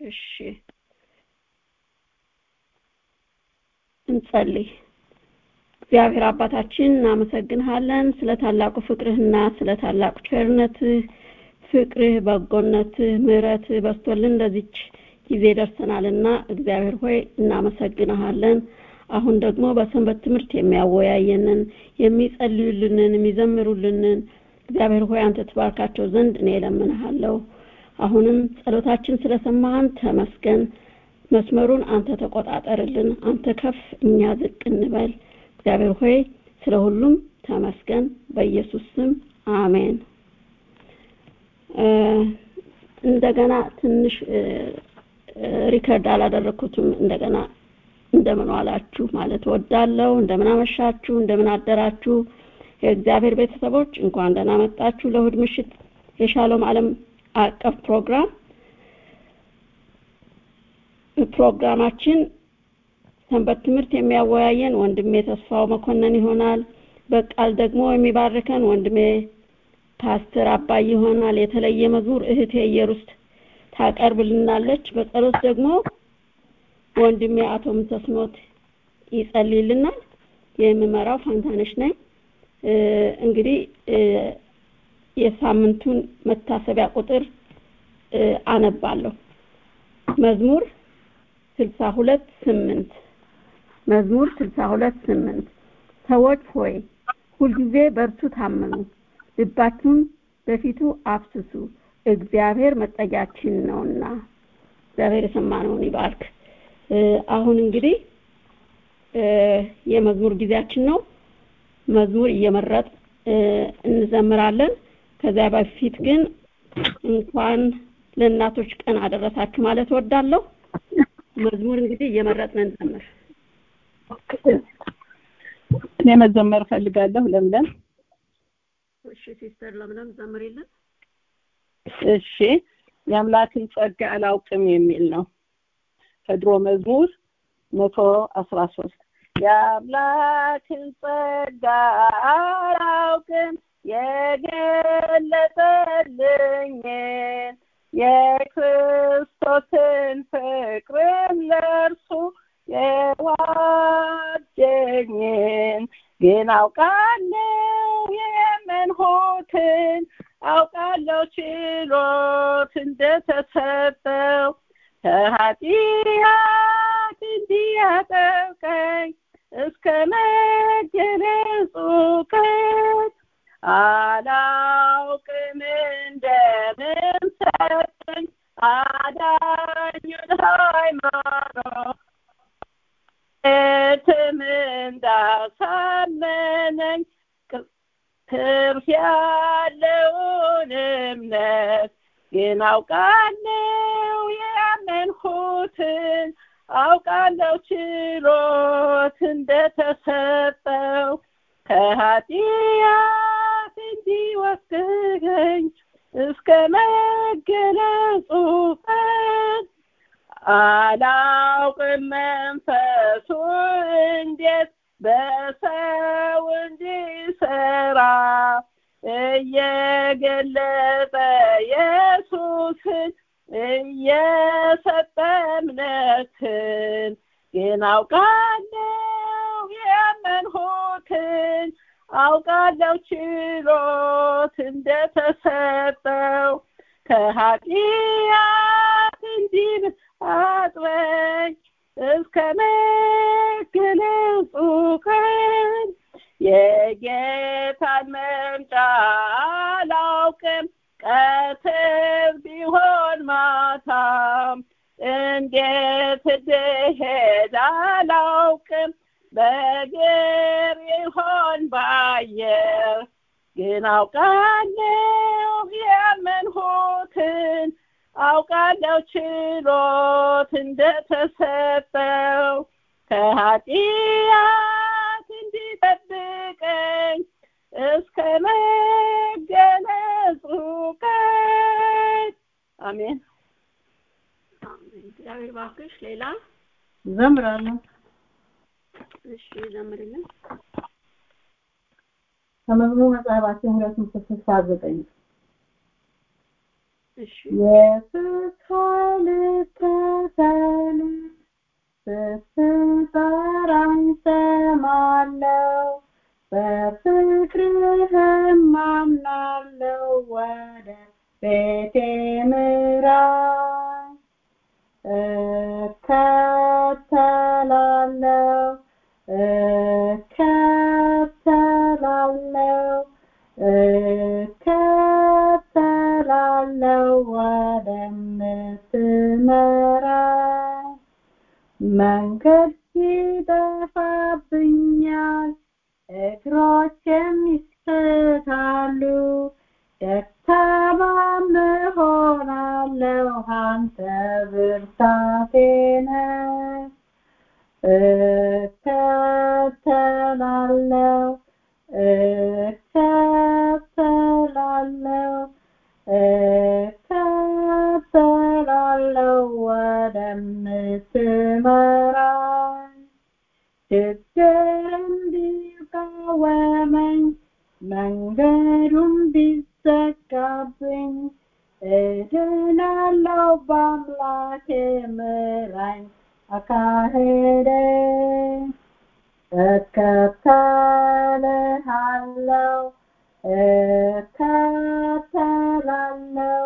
እሺ እንጸልይ። እግዚአብሔር አባታችን እናመሰግንሃለን ስለ ታላቁ ፍቅርህና ስለ ታላቁ ቸርነትህ፣ ፍቅርህ፣ በጎነትህ፣ ምሕረትህ በስቶልን ለዚች ጊዜ ደርሰናልና እግዚአብሔር ሆይ እናመሰግንሃለን። አሁን ደግሞ በሰንበት ትምህርት የሚያወያየንን የሚጸልዩልንን የሚዘምሩልንን እግዚአብሔር ሆይ አንተ ትባርካቸው ዘንድ እኔ እለምንሃለሁ። አሁንም ጸሎታችን ስለሰማህን ተመስገን። መስመሩን አንተ ተቆጣጠርልን። አንተ ከፍ እኛ ዝቅ እንበል። እግዚአብሔር ሆይ ስለ ሁሉም ተመስገን። በኢየሱስ ስም አሜን። እንደገና ትንሽ ሪከርድ አላደረኩትም። እንደገና እንደምን ዋላችሁ ማለት ወዳለው እንደምን አመሻችሁ፣ እንደምን አደራችሁ የእግዚአብሔር ቤተሰቦች እንኳን ደህና መጣችሁ ለእሑድ ምሽት የሻሎም ዓለም አቀፍ ፕሮግራም ፕሮግራማችን ሰንበት ትምህርት የሚያወያየን ወንድሜ ተስፋው መኮንን ይሆናል። በቃል ደግሞ የሚባርከን ወንድሜ ፓስተር አባይ ይሆናል። የተለየ መዝሙር እህቴ ኢየሩስ ታቀርብልናለች። በጸሎት ደግሞ ወንድሜ አቶ ምንተስኖት ይጸልይልናል። የምመራው ፋንታነሽ ነኝ። እንግዲህ የሳምንቱን መታሰቢያ ቁጥር አነባለሁ። መዝሙር ስልሳ ሁለት ስምንት መዝሙር ስልሳ ሁለት ስምንት ሰዎች ሆይ ሁልጊዜ በእርሱ ታመኑ፣ ልባችሁን በፊቱ አፍስሱ፣ እግዚአብሔር መጠጊያችን ነውና። እግዚአብሔር የሰማነውን ይባርክ። አሁን እንግዲህ የመዝሙር ጊዜያችን ነው። መዝሙር እየመረጥ እንዘምራለን። ከዚያ በፊት ግን እንኳን ለእናቶች ቀን አደረሳችሁ ማለት እወዳለሁ። መዝሙር እንግዲህ እየመረጥን እንዘምር። እኔ መዘመር ፈልጋለሁ። ለምለም እሺ፣ ሲስተር ለምለም ዘምሪልን። እሺ፣ የአምላክን ጸጋ አላውቅም የሚል ነው ከድሮ መዝሙር መቶ አስራ ሶስት የአምላክን ጸጋ አላውቅም የገለጠልኝን የክርስቶስን ፍቅርም ለእርሱ የዋጀኝን ግን አውቃለሁ የመንሆትን አውቃለሁ ችሎት እንደተሰጠው ከኃጢአት እንዲያጠብቀኝ እስከ መገለጹ ቀን አላውቅም እንደምን ሰጠኝ አዳኙን ሃይማኖት እትም እንዳሳመነኝ ትርፍ ያለውን እምነት ግን አውቃለሁ ያመንሁትን አውቃለሁ ችሎት እንደተሰጠው ከኃጢአት እንዲወስደኝ እስከ መገለጹ ቀን አላውቅም መንፈሱ እንዴት በሰው እንዲሰራ እየገለጠ ኢየሱስን እየሰጠ እምነትን ግን አውቃለሁ የመንሁትን አውቃለሁ ችሎት እንደተሰጠው ከኃጢአት እንዲህ አጥበኝ እስከ መገለጹ ቀን የጌታን መምጫ አላውቅም ቀትር ቢሆን ማታም እንዴት እንደሄድ አላውቅም በእግር ይሆን ባየር ግን አውቃለሁ የመንሁትን አውቃለሁ ችሎት እንደተሰጠው ከኃጢአት እንዲጠብቀኝ እስከ መገለጹ ቀን አሜን። እግዚአብሔር እባክሽ ሌላ ዘምራለሁ። እሺ ዘምርልን። ከመዝሙር መጽሐፋችን ሁለት መቶ ስልሳ ዘጠኝ እሺ የተስፋ ልታደርግ ስትጠራኝ ሰማለው በፍቅርህም አምናለው ወደ ቤቴ ምራኝ እከተላለው እከተላለው እከተላለው ወደምትመራኝ መንገድ ይጠፋብኛል እግሮቼም ይስታሉ ደካማም እሆናለሁ አንተ ብርታቴ ነህ እከተላለው እከተላለው እከተላለው ወደምትመራኝ ችግርም ቢቃወመኝ መንገዱም ቢዘጋብኝ እድናለው በአምላኬ ምራኝ አካሄደኝ እከተልሃለው እከተላለው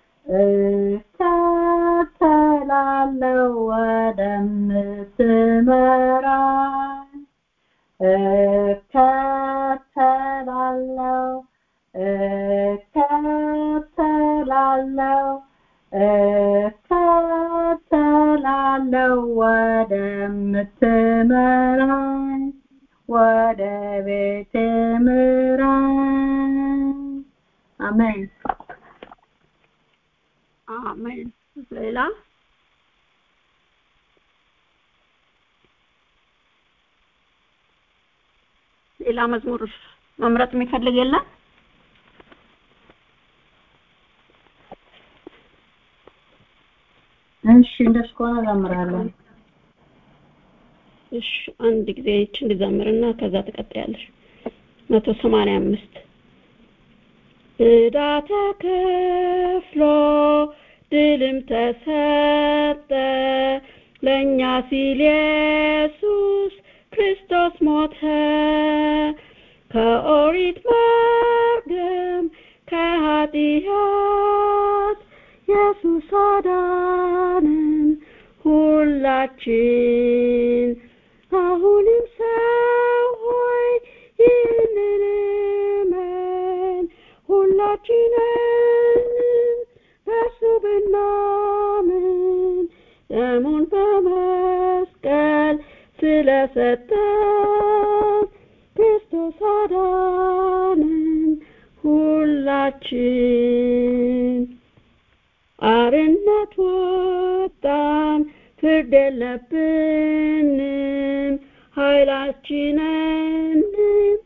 እከተላለው ወደምትመራኝ እከተላለው እከተላለው እከተላለው ወደምትመራኝ ወደ ቤቴ ምራኝ አሜን አሜን ሌላ ሌላ መዝሙር መምረጥ የሚፈልግ የለም እሺ እንደሱ ከሆነ እዘምራለሁ እሺ አንድ ጊዜ ይችን ልዘምርና ከዛ ትቀጥያለሽ መቶ ሰማንያ አምስት ዕዳ ተከፍሎ ድልም ተሰጠ ለእኛ ሲል ኢየሱስ ክርስቶስ ሞተ ከኦሪት መርገም ከኃጢአት ኢየሱስ አዳንን ሁላችን አሁንም ሰው ሆይ ይህንን እመን ሁላችንም በእርሱ ብናምን ደሙን በመስቀል ስለሰጠን ክርስቶስ አዳንን ሁላችን አርነት ወጣን ፍርድ የለብንም ኃይላችንንም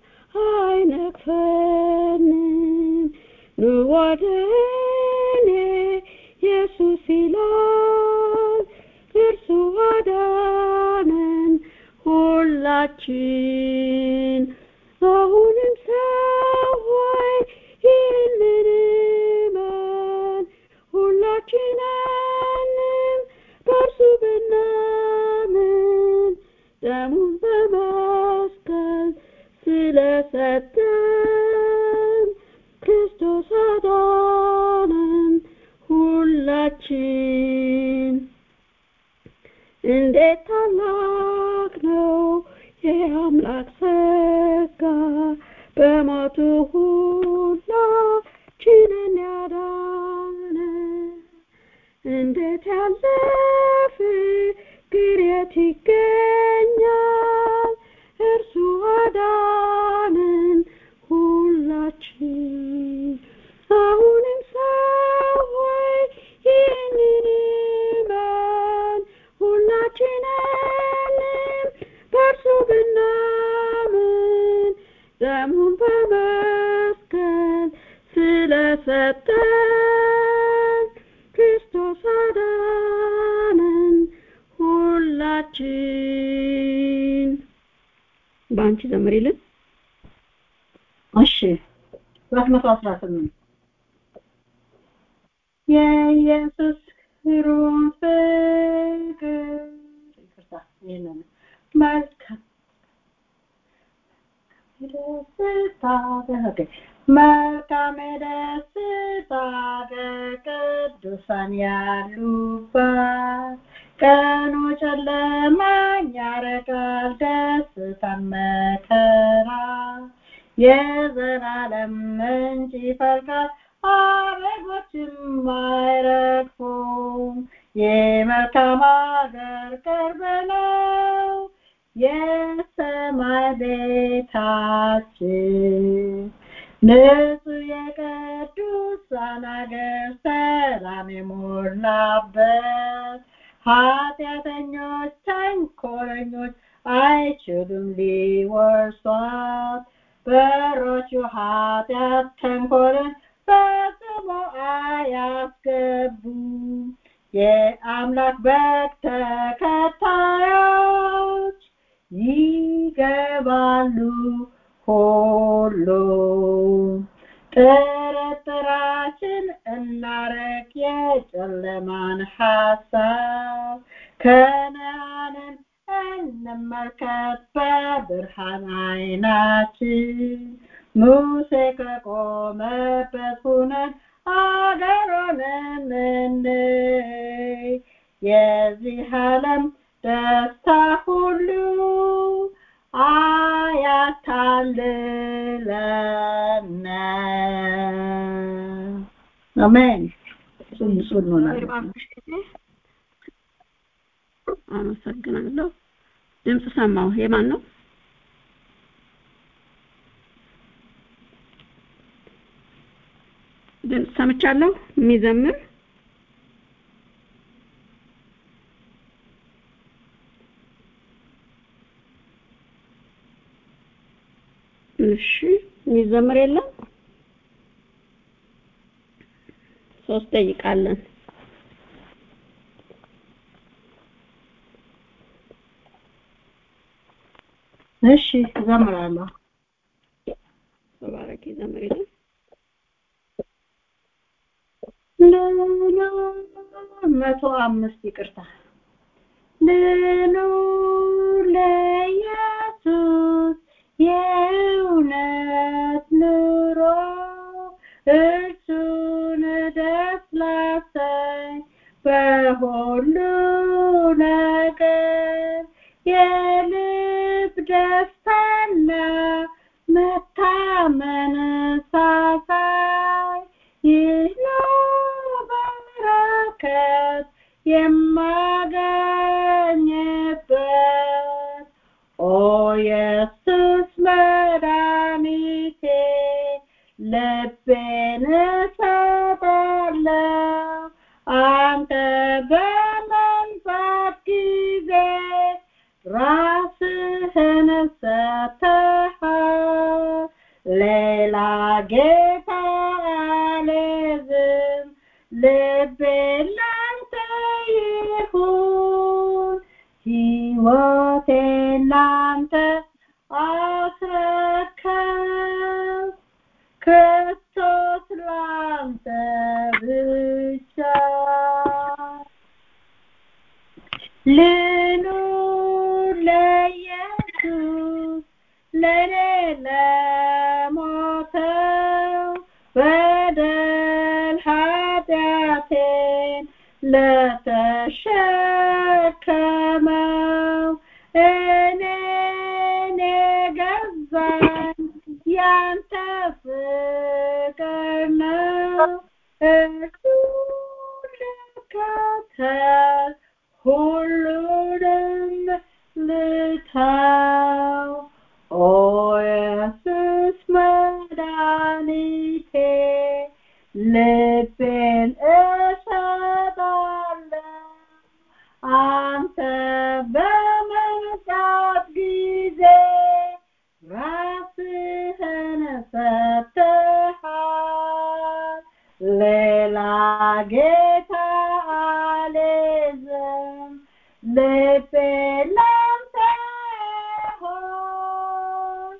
አይነቅፈንም ኑ ወደ እኔ ኢየሱስ ይላል እርሱ አዳነን ሁላችን አሁንም ሰዎች ይህንን እመን ሁላችንንም በእርሱ ብናምን ደሙን በመስቀል ስለሰጠን ክርስቶስ አዳነን ሁላችን እንዴት ታላቅ ነው የአምላክ ጸጋ በሞቱ ሁላችንን ያዳነ እንዴት ያለ ፍቅር የት ይገኛል እርሱ አዳነን ሁላችን አሁንም ሰዎች ይህንን እመን ሁላችንንም በእርሱ ብናምን ደሙን በመስቀል ስለሰጠን ክርስቶስ አዳነን ሁላችን በአንቺ ዘምሪልን እሺ ሁለት መቶ አስራ ስምንት የኢየሱስ ግሩም ፍቅር ይቅርታ ይህንን መልካም ደስታ ኦኬ መልካም ደስታ ቅዱሳን ያሉባት ቀኑ ጨለማን ያረቃል ደስታን መከራ የዘላለም ምንጭ ይፈልቃል አበቦችም አይረግፉም የመልካም አገር ቅርብ ነው የሰማይ ቤታችን ንጹህ የቅዱሳን አገር ሰላም የሞላበት ኃጢአተኞች ተንኮለኞች አይችሉም ሊወርሷት በሮቹ ኃጢአት ተንኮልን ፈጽሞ አያስገቡም የአምላክ በግ ተከታዮች ይገባሉ ሁሉ ጥርጥራችን እናረቅ የጨለማን ሐሳብ ከነአንን እንመልከት በብርሃን አይናችን ሙሴ ከቆመበት ሁነን አገሩንም እንይ የዚህ ዓለም ደስታ ሁሉ አያታልለን አሜን እሱን እሱን እንሆናለን አመሰግናለሁ ድምፅ ሰማሁ የማን ነው ድምፅ ሰምቻለሁ የሚዘምር እሺ የሚዘምር የለም ሶስት ደቂቃ አለን እሺ እዘምራለሁ ተባረኪ ዘምር የለም መቶ አምስት ይቅርታ ልኑር ለኢየሱስ የእውነት ኑሮ እርሱን ደስ ላሰኝ በሁሉ ነገር የልብ ደስታና መታመን ሳሳይ ይህ ነው በረከት የማገኝበት ኦ ኢየሱስ መድኃኒቴ ልቤን እሰጣለሁ አንተ በመንፈስ ጊዜ ራስህን ሰጥተሃል ሌላ ጌታ አልይዝም ልቤ ላንተ ይሁን ሕይወቴን ላንተ አስረከብ ክርስቶስ ላንተ ብቻ ልኑር ለኢየሱስ ለኔ ለሞተው በደል ኃጢአቴን ለተሸከመው እኔን የገዛኝ ያንተ ፍቅር ነው እርሱ ልከተል ሁሉንም ልተው ኦ ኢየሱስ መድኃኒቴ ልቤን እሰጣለሁ አንተ በመምጣት ጊዜ ራስህን ሰጥተሃል ሌላ ጌታ አልይዝም ልቤ ላንተ ይሁን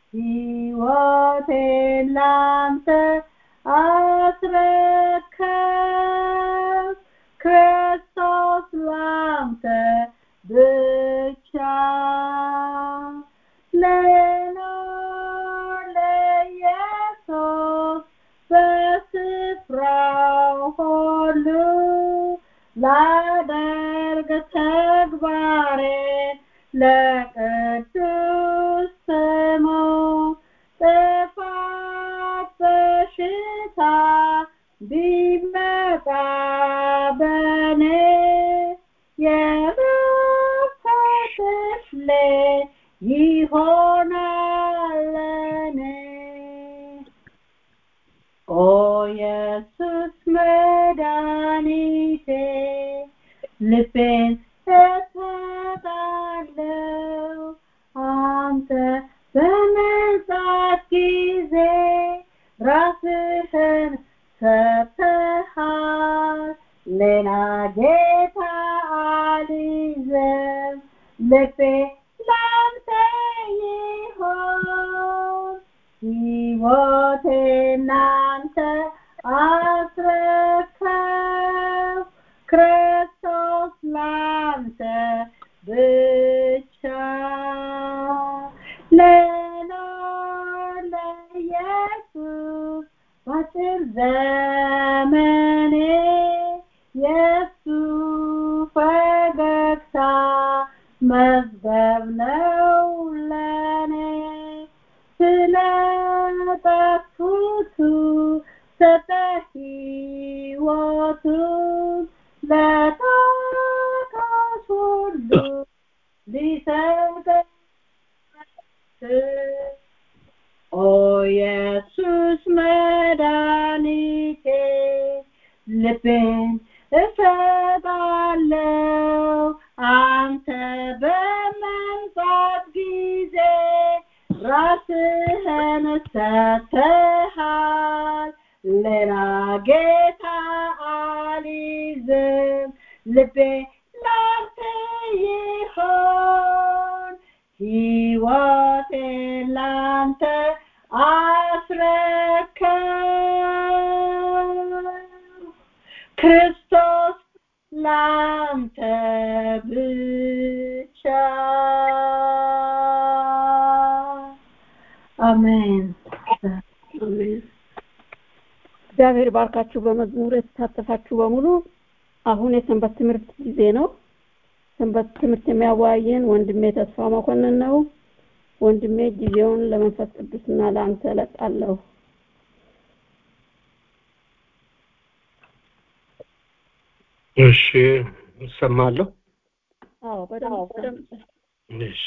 ሕይወቴን ላንተ አስረከብ ክርስቶስ ላንተ ብቻ ላደርግ ተግባሬ ለቅዱስ ስሙ ጥፋት በሽታ ቢመጣ በኔ የረፍት ክፍሌ ይሆናል ለኔ ኦ ኢየሱስ መድኃኒቴ ልቤን እሰጣለሁ አንተ በመጣት ጊዜ ራስህን ሰጥተሃል ሌላ ጌታ አልይዝም ልቤ ላንተ ይሆን ሕይወቴ ናንተ አስረከብ ክርስቶስ ላንተ ብቻ ለኖር ለኢየሱስ በአጭር ዘመኔ የሱ ፈገግታ መዝገብ ነው ለኔ ስለጠፉቱ ሰጠ ሕይወቱን ለታካች ሁሉ ሊሰጥ ኦ ኢየሱስ መድኃኒቴ ልቤን እሰጣለሁ አንተ በመምጣት ጊዜ ራስህን ሰጥተሃል ሌላ ጌታ አልይዝም ልቤ ላንተ ይሆን ሕይወቴ ላንተ አስረከብ ክርስቶስ ላንተ ብቻ አሜን አሜን። እግዚአብሔር ባርካችሁ። በመዝሙር የተሳተፋችሁ በሙሉ አሁን የሰንበት ትምህርት ጊዜ ነው። ሰንበት ትምህርት የሚያወያየን ወንድሜ ተስፋ መኮንን ነው። ወንድሜ ጊዜውን ለመንፈስ ቅዱስና ለአንተ እለቃለሁ። እሺ እሰማለሁ። አዎ በደንብ በደንብ እሺ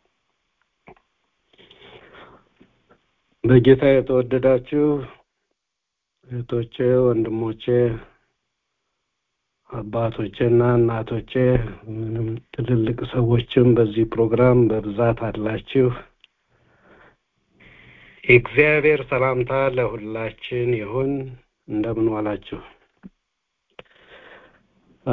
በጌታ የተወደዳችሁ እህቶቼ፣ ወንድሞቼ፣ አባቶቼና እናቶቼ ምንም ትልልቅ ሰዎችም በዚህ ፕሮግራም በብዛት አላችሁ። የእግዚአብሔር ሰላምታ ለሁላችን ይሁን። እንደምን ዋላችሁ? አ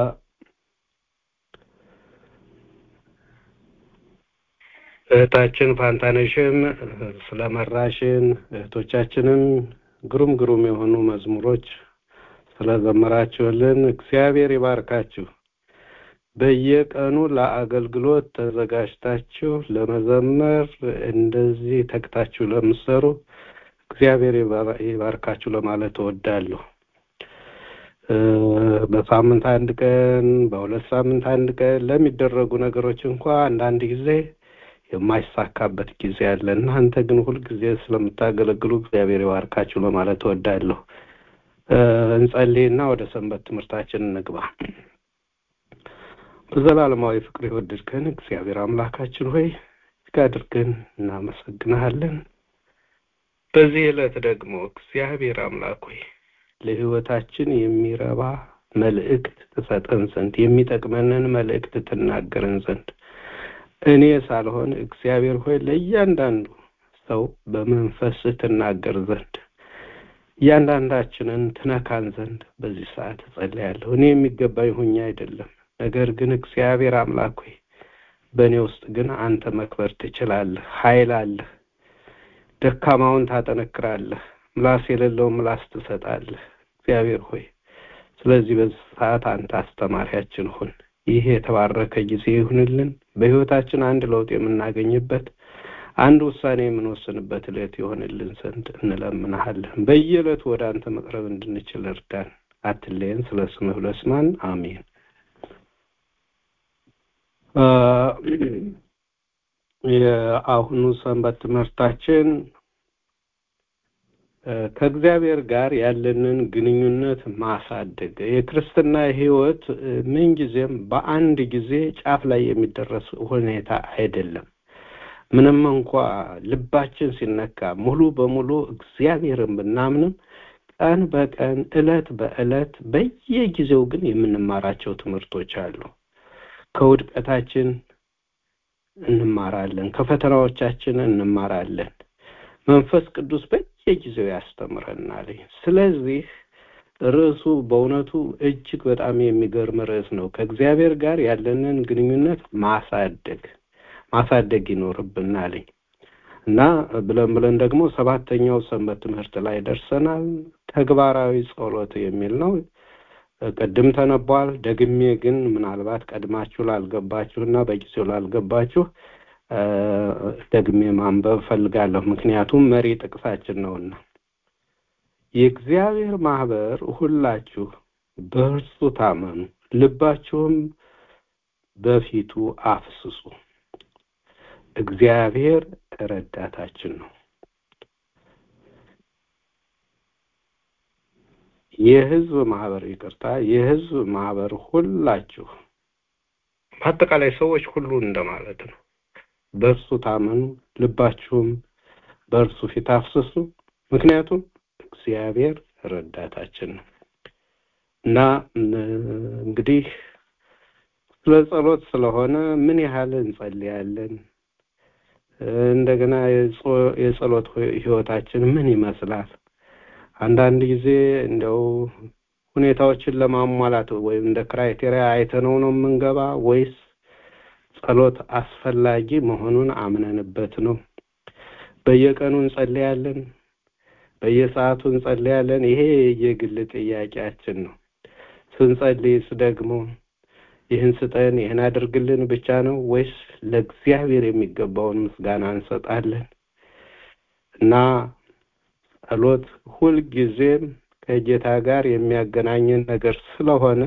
እህታችን ፋንታነሽም ስለመራሽን እህቶቻችንም ግሩም ግሩም የሆኑ መዝሙሮች ስለዘመራችሁልን እግዚአብሔር ይባርካችሁ። በየቀኑ ለአገልግሎት ተዘጋጅታችሁ ለመዘመር እንደዚህ ተግታችሁ ለምትሰሩ እግዚአብሔር ይባር- ይባርካችሁ ለማለት እወዳለሁ። እ፣ በሳምንት አንድ ቀን በሁለት ሳምንት አንድ ቀን ለሚደረጉ ነገሮች እንኳ አንዳንድ ጊዜ የማይሳካበት ጊዜ አለ። እናንተ ግን ሁልጊዜ ስለምታገለግሉ እግዚአብሔር ይባርካችሁ ለማለት እወዳለሁ። እ፣ እንጸልይና ወደ ሰንበት ትምህርታችን እንግባ። በዘላለማዊ ፍቅር የወደድከን እግዚአብሔር አምላካችን ሆይ እጅግ አድርገን እናመሰግንሃለን። በዚህ ዕለት ደግሞ እግዚአብሔር አምላክ ሆይ ለሕይወታችን የሚረባ መልእክት ትሰጠን ዘንድ የሚጠቅመንን መልእክት ትናገረን ዘንድ እኔ ሳልሆን እግዚአብሔር ሆይ ለእያንዳንዱ ሰው በመንፈስ ትናገር ዘንድ እያንዳንዳችንን ትነካን ዘንድ በዚህ ሰዓት እጸልያለሁ። እኔ የሚገባኝ ሁኜ አይደለም፣ ነገር ግን እግዚአብሔር አምላክ ሆይ በእኔ ውስጥ ግን አንተ መክበር ትችላለህ። ኃይል አለህ። ደካማውን ታጠነክራለህ። ምላስ የሌለውን ምላስ ትሰጣለህ። እግዚአብሔር ሆይ ስለዚህ በዚህ ሰዓት አንተ አስተማሪያችን ሁን። ይህ የተባረከ ጊዜ ይሁንልን። በሕይወታችን አንድ ለውጥ የምናገኝበት አንድ ውሳኔ የምንወስንበት ዕለት ይሆንልን ዘንድ እንለምንሃለን። በየዕለቱ ወደ አንተ መቅረብ እንድንችል እርዳን። አትለየን። ስለ ስምህ ብለህ ስማን። አሜን። የአሁኑ ሰንበት ትምህርታችን ከእግዚአብሔር ጋር ያለንን ግንኙነት ማሳደግ የክርስትና ሕይወት ምንጊዜም በአንድ ጊዜ ጫፍ ላይ የሚደረስ ሁኔታ አይደለም። ምንም እንኳ ልባችን ሲነካ ሙሉ በሙሉ እግዚአብሔርን ብናምንም ቀን በቀን እለት በእለት በየጊዜው ግን የምንማራቸው ትምህርቶች አሉ። ከውድቀታችን እንማራለን፣ ከፈተናዎቻችን እንማራለን። መንፈስ ቅዱስ በየጊዜው ያስተምረናል። ስለዚህ ርዕሱ በእውነቱ እጅግ በጣም የሚገርም ርዕስ ነው። ከእግዚአብሔር ጋር ያለንን ግንኙነት ማሳደግ ማሳደግ ይኖርብናል እና ብለን ብለን ደግሞ ሰባተኛው ሰንበት ትምህርት ላይ ደርሰናል። ተግባራዊ ጸሎት የሚል ነው። ቅድም ተነቧል። ደግሜ ግን ምናልባት ቀድማችሁ ላልገባችሁ እና በጊዜው ላልገባችሁ ደግሜ ማንበብ ፈልጋለሁ። ምክንያቱም መሪ ጥቅሳችን ነውና የእግዚአብሔር ማህበር ሁላችሁ በእርሱ ታመኑ፣ ልባችሁም በፊቱ አፍስሱ። እግዚአብሔር ረዳታችን ነው። የህዝብ ማህበር ይቅርታ፣ የህዝብ ማህበር ሁላችሁ በአጠቃላይ ሰዎች ሁሉ እንደማለት ነው። በእርሱ ታመኑ፣ ልባችሁም በእርሱ ፊት አፍስሱ። ምክንያቱም እግዚአብሔር ረዳታችን ነው እና እንግዲህ ስለ ጸሎት ስለሆነ ምን ያህል እንጸልያለን? እንደገና የጸሎት ህይወታችን ምን ይመስላል? አንዳንድ ጊዜ እንደው ሁኔታዎችን ለማሟላት ወይም እንደ ክራይቴሪያ አይተነው ነው የምንገባ ወይስ ጸሎት አስፈላጊ መሆኑን አምነንበት ነው? በየቀኑ እንጸልያለን፣ በየሰዓቱ እንጸልያለን። ይሄ የግል ጥያቄያችን ነው። ስንጸልይስ ደግሞ ይህን ስጠን፣ ይህን አድርግልን ብቻ ነው ወይስ ለእግዚአብሔር የሚገባውን ምስጋና እንሰጣለን? እና ጸሎት ሁልጊዜም ከጌታ ጋር የሚያገናኘን ነገር ስለሆነ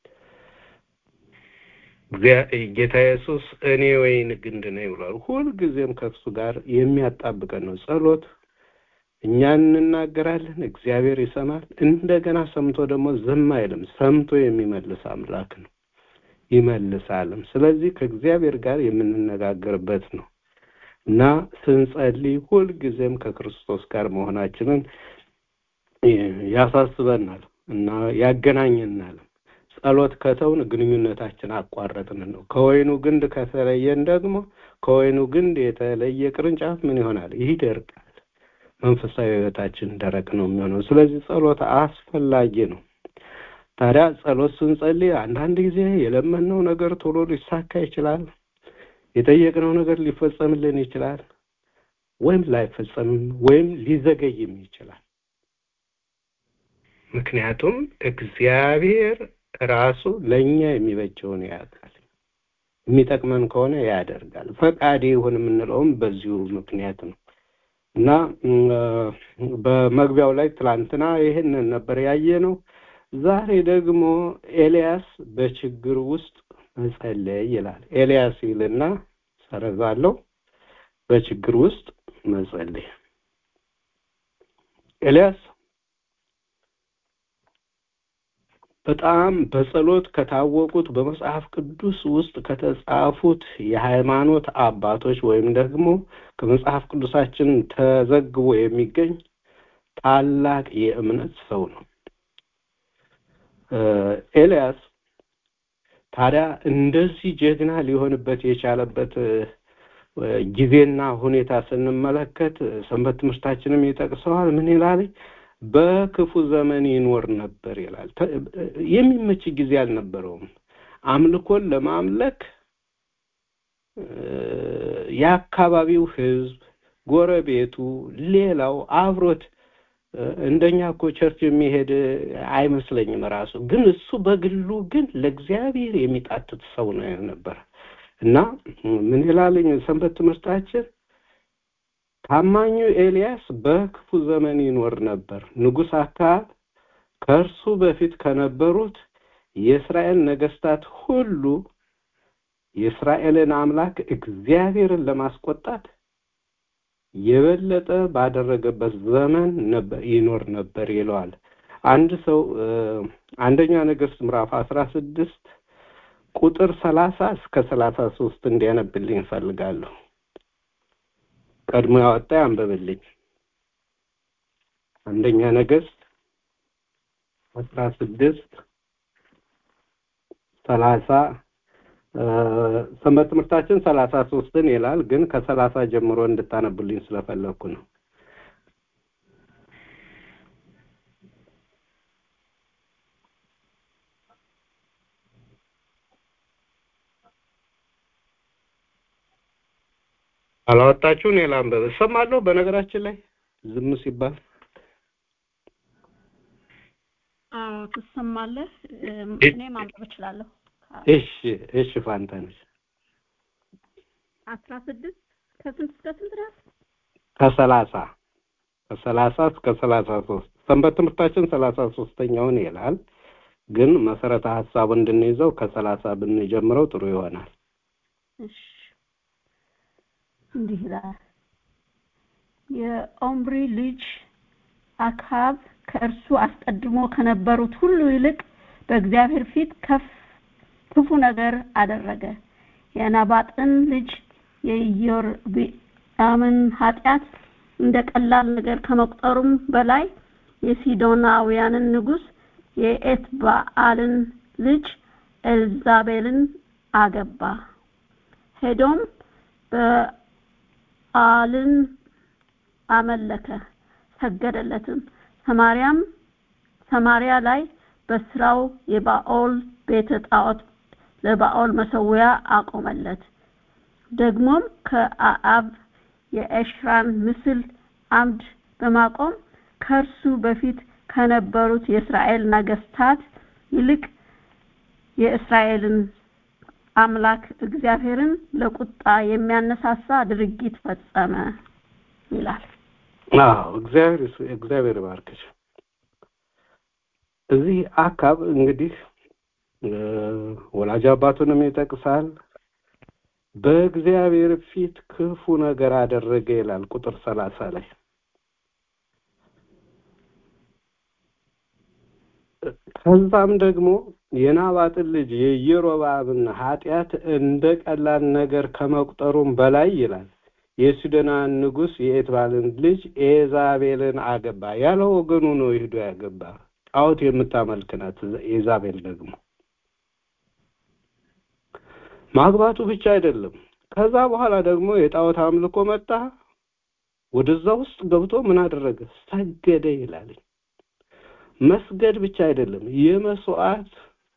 ጌታ ኢየሱስ እኔ ወይን ግንድ ነኝ ብሏል። ሁልጊዜም ከእሱ ጋር የሚያጣብቀን ነው። ጸሎት እኛ እንናገራለን፣ እግዚአብሔር ይሰማል። እንደገና ሰምቶ ደግሞ ዝም አይልም። ሰምቶ የሚመልስ አምላክ ነው፣ ይመልሳልም። ስለዚህ ከእግዚአብሔር ጋር የምንነጋገርበት ነው እና ስንጸልይ ሁልጊዜም ከክርስቶስ ጋር መሆናችንን ያሳስበናል እና ያገናኘናል። ጸሎት ከተውን ግንኙነታችን አቋረጥን ነው። ከወይኑ ግንድ ከተለየን ደግሞ ከወይኑ ግንድ የተለየ ቅርንጫፍ ምን ይሆናል? ይደርቃል። መንፈሳዊ ሕይወታችን ደረቅ ነው የሚሆነው። ስለዚህ ጸሎት አስፈላጊ ነው። ታዲያ ጸሎት ስንጸልይ አንዳንድ ጊዜ የለመንነው ነገር ቶሎ ሊሳካ ይችላል። የጠየቅነው ነገር ሊፈጸምልን ይችላል፣ ወይም ላይፈጸምም ወይም ሊዘገይም ይችላል። ምክንያቱም እግዚአብሔር ራሱ ለእኛ የሚበጀውን ያውቃል። የሚጠቅመን ከሆነ ያደርጋል። ፈቃዴ ይሁን የምንለውም በዚሁ ምክንያት ነው እና በመግቢያው ላይ ትላንትና ይህንን ነበር ያየ ነው። ዛሬ ደግሞ ኤልያስ በችግር ውስጥ መጸለይ ይላል። ኤልያስ ይልና ሰረዛለው በችግር ውስጥ መጸለይ ኤልያስ በጣም በጸሎት ከታወቁት በመጽሐፍ ቅዱስ ውስጥ ከተጻፉት የሃይማኖት አባቶች ወይም ደግሞ ከመጽሐፍ ቅዱሳችን ተዘግቦ የሚገኝ ታላቅ የእምነት ሰው ነው። ኤልያስ ታዲያ እንደዚህ ጀግና ሊሆንበት የቻለበት ጊዜና ሁኔታ ስንመለከት ሰንበት ትምህርታችንም ይጠቅሰዋል። ምን ይላል? በክፉ ዘመን ይኖር ነበር ይላል። የሚመች ጊዜ አልነበረውም። አምልኮን ለማምለክ የአካባቢው ሕዝብ፣ ጎረቤቱ፣ ሌላው አብሮት እንደኛ እኮ ቸርች የሚሄድ አይመስለኝም ራሱ ግን እሱ በግሉ ግን ለእግዚአብሔር የሚጣትት ሰው ነው ነበር እና ምን ይላልኝ ሰንበት ትምህርታችን ታማኙ ኤልያስ በክፉ ዘመን ይኖር ነበር። ንጉሥ አክዓብ ከእርሱ በፊት ከነበሩት የእስራኤል ነገስታት ሁሉ የእስራኤልን አምላክ እግዚአብሔርን ለማስቆጣት የበለጠ ባደረገበት ዘመን ነበር ይኖር ነበር ይለዋል። አንድ ሰው እ፣ አንደኛ ነገሥት ምዕራፍ አስራ ስድስት ቁጥር ሰላሳ እስከ ሰላሳ ሶስት እንዲያነብልኝ እፈልጋለሁ። ቀድሞ ያወጣ ያንብብልኝ። አንደኛ ነገሥት አስራ ስድስት ሰላሳ እ፣ ሰንበት ትምህርታችን ሰላሳ ሶስትን ይላል፣ ግን ከሰላሳ ጀምሮ እንድታነብልኝ ስለፈለግኩ ነው። አላወጣችሁ እኔ ላንብብ። እሰማለሁ። በነገራችን ላይ ዝም ሲባል አዎ ትሰማለህ። እም፣ እኔ ማንበብ እችላለሁ። እሺ፣ እሺ ፋንታነሽ አስራ ስድስት ከስንት እስከ ስንት ድረስ? ከሰላሳ ከሰላሳ እስከ ሰላሳ ሶስት ሰንበት ትምህርታችን ሰላሳ ሶስተኛውን ይላል፣ ግን መሰረተ ሀሳቡ እንድንይዘው ከሰላሳ ብንጀምረው ጥሩ ይሆናል። እሺ እንዲህ ይላል። የኦምሪ ልጅ አክዓብ ከእርሱ አስቀድሞ ከነበሩት ሁሉ ይልቅ በእግዚአብሔር ፊት ከፍ ክፉ ነገር አደረገ። የናባጥን ልጅ የኢዮርብዓምን ኃጢአት እንደ ቀላል ነገር ከመቁጠሩም በላይ የሲዶናውያንን ንጉሥ የኤትባአልን ልጅ ኤልዛቤልን አገባ። ሄዶም በአልን አመለከ፣ ሰገደለትም። ሰማርያም ሰማርያ ላይ በስራው የባኦል ቤተ ጣዖት ለባኦል መሰዊያ አቆመለት። ደግሞም ከአአብ የኤሽራን ምስል አምድ በማቆም ከእርሱ በፊት ከነበሩት የእስራኤል ነገስታት ይልቅ የእስራኤልን አምላክ እግዚአብሔርን ለቁጣ የሚያነሳሳ ድርጊት ፈጸመ ይላል። አዎ እግዚአብሔር ይስ- እግዚአብሔር ይባርክሽ። እዚህ አካብ እንግዲህ እ፣ ወላጅ አባቱንም ይጠቅሳል። በእግዚአብሔር ፊት ክፉ ነገር አደረገ ይላል ቁጥር ሰላሳ ላይ ከዛም ደግሞ የናባጥን ልጅ የኢዮሮብዓምን ኃጢአት እንደ ቀላል ነገር ከመቁጠሩም በላይ ይላል የሲዶናን ንጉሥ የኤትባልን ልጅ ኤዛቤልን አገባ። ያለ ወገኑ ነው ሄዶ ያገባ። ጣዖት የምታመልክ ናት ኤዛቤል ደግሞ። ማግባቱ ብቻ አይደለም። ከዛ በኋላ ደግሞ የጣዖት አምልኮ መጣ። ወደዛ ውስጥ ገብቶ ምን አደረገ? ሰገደ ይላል። መስገድ ብቻ አይደለም፣ የመስዋዕት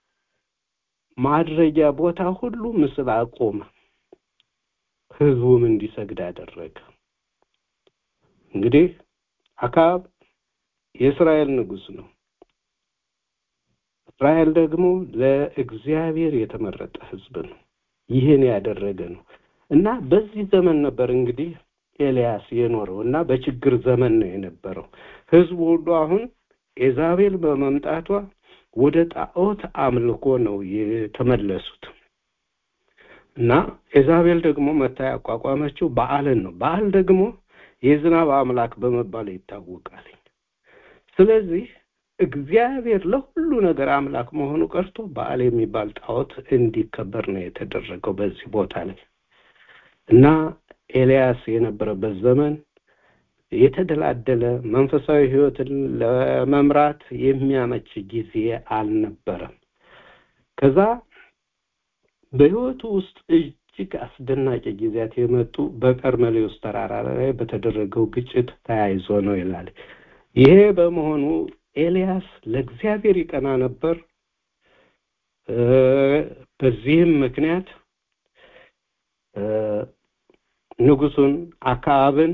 ማድረጊያ ቦታ ሁሉ ምስል አቆመ። ህዝቡም እንዲሰግድ አደረገ። እንግዲህ አካብ የእስራኤል ንጉሥ ነው። እስራኤል ደግሞ ለእግዚአብሔር የተመረጠ ህዝብ ነው። ይህን ያደረገ ነው እና በዚህ ዘመን ነበር እንግዲህ ኤልያስ የኖረው እና በችግር ዘመን ነው የነበረው። ህዝቡ ሁሉ አሁን ኤዛቤል በመምጣቷ ወደ ጣዖት አምልኮ ነው የተመለሱት እና ኤዛቤል ደግሞ መታ ያቋቋመችው በዓልን ነው። በዓል ደግሞ የዝናብ አምላክ በመባል ይታወቃል። ስለዚህ እግዚአብሔር ለሁሉ ነገር አምላክ መሆኑ ቀርቶ በዓል የሚባል ጣዖት እንዲከበር ነው የተደረገው በዚህ ቦታ ላይ እና ኤልያስ የነበረበት ዘመን የተደላደለ መንፈሳዊ ህይወትን ለመምራት የሚያመች ጊዜ አልነበረም። ከዛ በህይወቱ ውስጥ እጅግ አስደናቂ ጊዜያት የመጡ በቀርሜሎስ ተራራ ላይ በተደረገው ግጭት ተያይዞ ነው ይላል። ይሄ በመሆኑ ኤልያስ ለእግዚአብሔር ይቀና ነበር። እ፣ በዚህም ምክንያት እ፣ ንጉሱን አክዓብን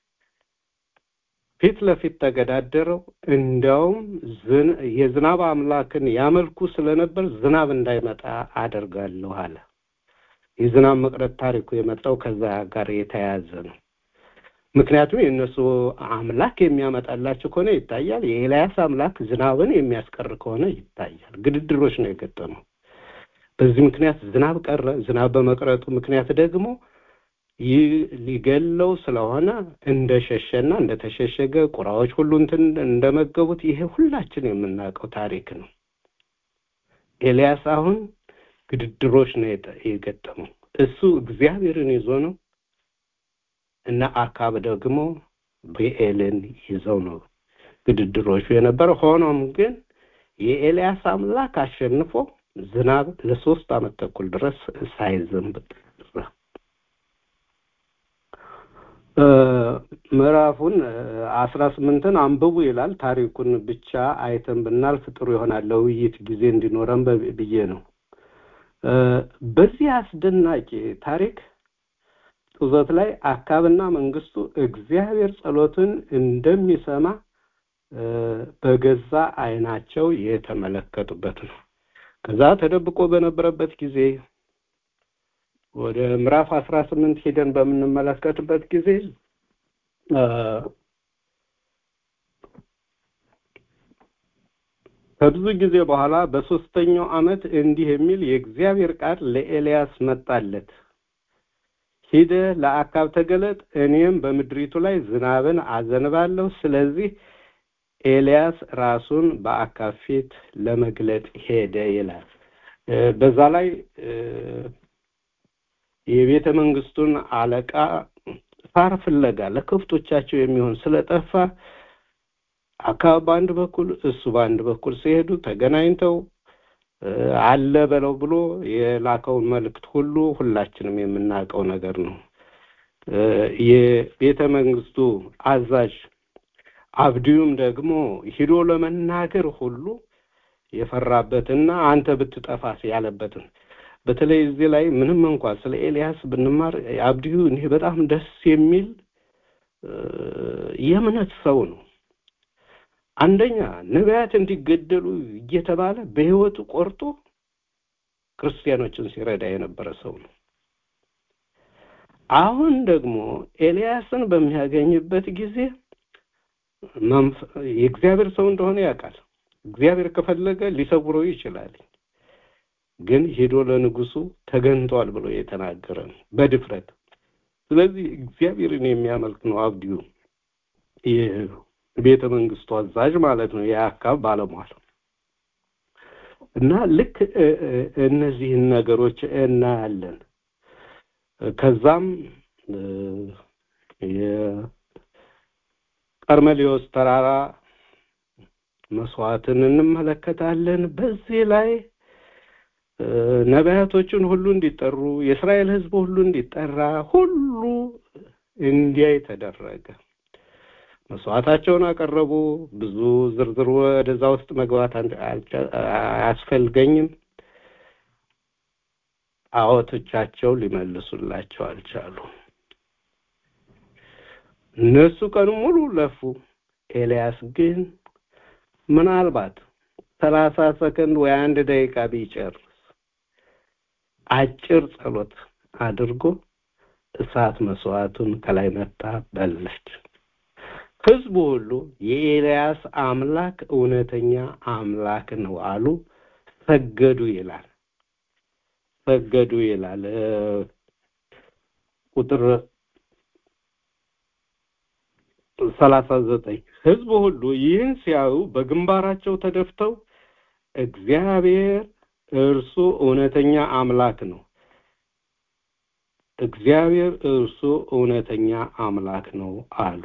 ፊት ለፊት ተገዳደረው። እንዲያውም ዝን- የዝናብ አምላክን ያመልኩ ስለነበር ዝናብ እንዳይመጣ አደርጋለሁ አለ። የዝናብ መቅረት ታሪኩ የመጣው ከዛ ጋር የተያያዘ ነው ምክንያቱም የእነሱ አምላክ የሚያመጣላቸው ከሆነ ይታያል። የኤልያስ አምላክ ዝናብን የሚያስቀር ከሆነ ይታያል። ግድድሮች ነው የገጠመው። በዚህ ምክንያት ዝናብ ቀረ። ዝናብ በመቅረቱ ምክንያት ደግሞ ይህ ሊገለው ስለሆነ እንደሸሸና እንደተሸሸገ ቁራዎች ሁሉ እንትን እንደመገቡት ይሄ ሁላችን የምናውቀው ታሪክ ነው። ኤልያስ አሁን ግድድሮች ነው የጠ- የገጠመው። እሱ እግዚአብሔርን ይዞ ነው እና አካብ ደግሞ ብኤልን ይዘው ነው ግድድሮቹ የነበረ። ሆኖም ግን የኤልያስ አምላክ አሸንፎ ዝናብ ለሶስት ዓመት ተኩል ድረስ ሳይዘንብ ቀረ። እ፣ ምዕራፉን አስራ ስምንትን አንብቡ ይላል። ታሪኩን ብቻ አይተን ብናልፍ ጥሩ ይሆናል ለውይይት ጊዜ እንዲኖረን በ- ብዬ ነው። እ፣ በዚህ አስደናቂ ታሪክ ጡዘት ላይ አካብና መንግስቱ እግዚአብሔር ጸሎትን እንደሚሰማ እ፣ በገዛ አይናቸው የተመለከቱበት ነው። ከዛ ተደብቆ በነበረበት ጊዜ ወደ ምዕራፍ አስራ ስምንት ሄደን በምንመለከትበት ጊዜ እ፣ ከብዙ ጊዜ በኋላ በሶስተኛው ዓመት እንዲህ የሚል የእግዚአብሔር ቃል ለኤልያስ መጣለት። ሂደህ ለአካብ ተገለጥ፣ እኔም በምድሪቱ ላይ ዝናብን አዘንባለሁ። ስለዚህ ኤልያስ ራሱን በአካብ ፊት ለመግለጥ ሄደ ይላል። እ፣ በዛ ላይ እ፣ የቤተ መንግስቱን አለቃ ሳር ፍለጋ ለከብቶቻቸው የሚሆን ስለጠፋ አካብ በአንድ በኩል እሱ በአንድ በኩል ሲሄዱ ተገናኝተው እ፣ አለ በለው ብሎ የላከውን መልእክት ሁሉ ሁላችንም የምናውቀው ነገር ነው። እ፣ የቤተ መንግስቱ አዛዥ አብዲዩም ደግሞ ሂዶ ለመናገር ሁሉ የፈራበትና አንተ ብትጠፋስ ያለበትን በተለይ እዚህ ላይ ምንም እንኳን ስለ ኤልያስ ብንማር አብዲዩ እኔ በጣም ደስ የሚል እ፣ የእምነት ሰው ነው። አንደኛ ነቢያት እንዲገደሉ እየተባለ በህይወቱ ቆርጦ ክርስቲያኖችን ሲረዳ የነበረ ሰው ነው። አሁን ደግሞ ኤልያስን በሚያገኝበት ጊዜ መንፈ- የእግዚአብሔር ሰው እንደሆነ ያውቃል። እግዚአብሔር ከፈለገ ሊሰውረው ይችላል። ግን ሄዶ ለንጉሱ ተገንቷል ብሎ የተናገረ ነው በድፍረት። ስለዚህ እግዚአብሔርን የሚያመልክ ነው አብዲዩ የቤተ መንግስቱ አዛዥ ማለት ነው፣ የአካብ ባለሟል እና ልክ እ፣ እ፣ እነዚህን ነገሮች እናያለን። ከዛም እ፣ የቀርሜሌዎስ ተራራ መስዋዕትን እንመለከታለን። በዚህ ላይ እ፣ ነቢያቶችን ሁሉ እንዲጠሩ የእስራኤል ሕዝብ ሁሉ እንዲጠራ ሁሉ እንዲያይ ተደረገ። መስዋዕታቸውን አቀረቡ። ብዙ ዝርዝር ወደዛ ውስጥ መግባት አንድ- አልቻ- አያስፈልገኝም። ጣዖቶቻቸው ሊመልሱላቸው አልቻሉ። እነሱ ቀኑ ሙሉ ለፉ። ኤልያስ ግን ምናልባት ሰላሳ ሰከንድ ወይ አንድ ደቂቃ ቢጨርስ አጭር ጸሎት አድርጎ እሳት መስዋዕቱን ከላይ መታ በለች። ህዝቡ ሁሉ የኤልያስ አምላክ እውነተኛ አምላክ ነው አሉ፣ ሰገዱ ይላል። ሰገዱ ይላል እ፣ ቁጥር ሰላሳ ዘጠኝ ህዝቡ ሁሉ ይህን ሲያዩ በግንባራቸው ተደፍተው እግዚአብሔር እርሱ እውነተኛ አምላክ ነው እግዚአብሔር እርሱ እውነተኛ አምላክ ነው አሉ።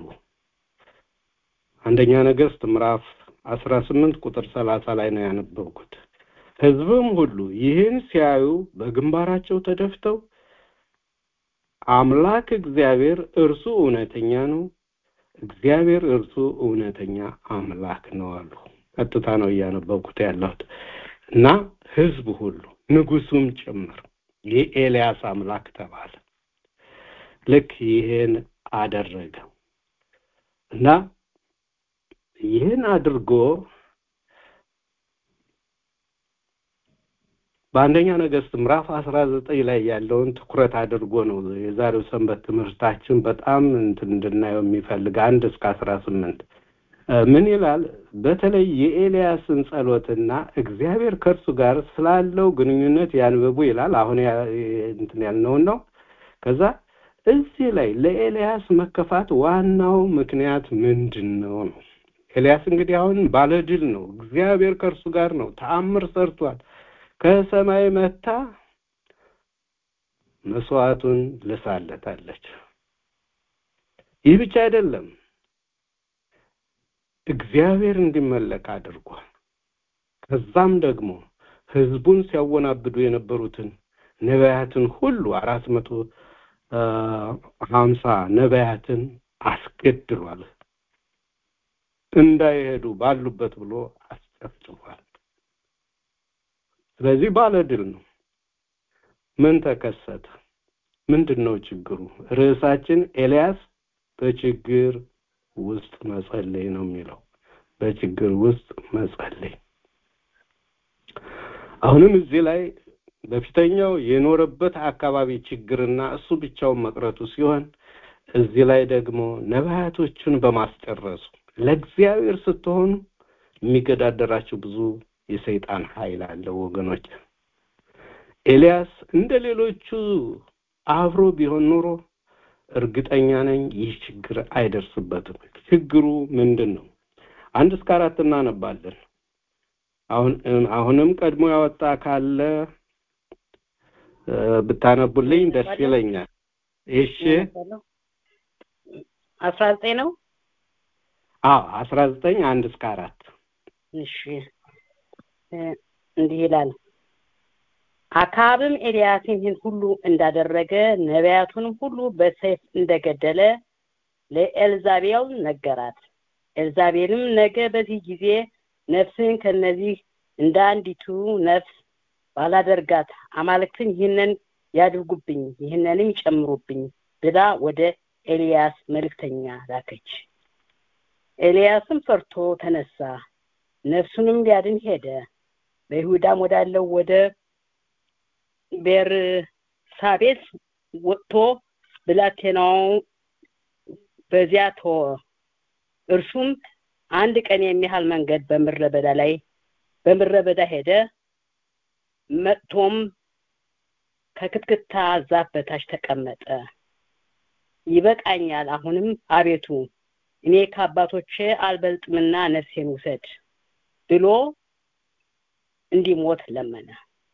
አንደኛ ነገሥት ምዕራፍ አስራ ስምንት ቁጥር ሰላሳ ላይ ነው ያነበብኩት። ህዝብም ሁሉ ይህን ሲያዩ በግንባራቸው ተደፍተው አምላክ እግዚአብሔር እርሱ እውነተኛ ነው፣ እግዚአብሔር እርሱ እውነተኛ አምላክ ነው አሉ። ቀጥታ ነው እያነበብኩት ያለሁት እና ህዝብ ሁሉ ንጉሱም ጭምር የኤልያስ አምላክ ተባለ። ልክ ይህን አደረገ እና ይህን አድርጎ በአንደኛ ነገሥት ምዕራፍ አስራ ዘጠኝ ላይ ያለውን ትኩረት አድርጎ ነው የዛሬው ሰንበት ትምህርታችን በጣም እንትን እንድናየው የሚፈልግ አንድ እስከ አስራ ስምንት ምን ይላል? በተለይ የኤልያስን ጸሎትና እግዚአብሔር ከእርሱ ጋር ስላለው ግንኙነት ያንብቡ ይላል። አሁን እንትን ያልነውን ነው። ከዛ እዚህ ላይ ለኤልያስ መከፋት ዋናው ምክንያት ምንድን ነው ነው? ኤልያስ እንግዲህ አሁን ባለድል ነው። እግዚአብሔር ከእርሱ ጋር ነው። ተአምር ሰርቷል። ከሰማይ መታ መስዋዕቱን ልሳለታለች። ይህ ብቻ አይደለም፣ እግዚአብሔር እንዲመለክ አድርጓል። ከዛም ደግሞ ህዝቡን ሲያወናብዱ የነበሩትን ነቢያትን ሁሉ አራት መቶ ሀምሳ ነቢያትን አስገድሏል። እንዳይሄዱ ባሉበት ብሎ አስጨፍጭፏል። ስለዚህ ባለድል ነው። ምን ተከሰተ? ምንድን ነው ችግሩ? ርዕሳችን ኤልያስ በችግር ውስጥ መጸለይ ነው የሚለው። በችግር ውስጥ መጸለይ። አሁንም እዚህ ላይ በፊተኛው የኖረበት አካባቢ ችግርና እሱ ብቻውን መቅረቱ ሲሆን እዚህ ላይ ደግሞ ነቢያቶቹን በማስጨረሱ ለእግዚአብሔር ስትሆኑ የሚገዳደራችሁ ብዙ የሰይጣን ኃይል አለ ወገኖች። ኤልያስ እንደ ሌሎቹ አብሮ ቢሆን ኖሮ እርግጠኛ ነኝ ይህ ችግር አይደርስበትም። ችግሩ ምንድን ነው? አንድ እስከ አራት እናነባለን። አሁን አሁንም ቀድሞ ያወጣ ካለ ብታነቡልኝ ደስ ይለኛል። እሺ አስራ ዘጠኝ ነው። አዎ አስራ ዘጠኝ አንድ እስከ አራት እሺ እንዲህ ይላል። አክዓብም ኤልያስን ይህን ሁሉ እንዳደረገ ነቢያቱንም ሁሉ በሰይፍ እንደገደለ ለኤልዛቤል ነገራት። ኤልዛቤልም ነገ በዚህ ጊዜ ነፍስን ከነዚህ እንደ አንዲቱ ነፍስ ባላደርጋት አማልክትን ይህንን ያድርጉብኝ፣ ይህንንም ይጨምሩብኝ ብላ ወደ ኤልያስ መልእክተኛ ላከች። ኤልያስም ፈርቶ ተነሳ፣ ነፍሱንም ሊያድን ሄደ። በይሁዳም ወዳለው ወደ ቤርሳቤስ ወጥቶ ብላቴናው በዚያ ተወ። እርሱም አንድ ቀን የሚያህል መንገድ በምድረ በዳ ላይ በምድረ በዳ ሄደ። መጥቶም ከክትክታ ዛፍ በታች ተቀመጠ። ይበቃኛል፣ አሁንም አቤቱ እኔ ከአባቶቼ አልበልጥምና ነፍሴን ውሰድ ብሎ እንዲሞት ለመነ።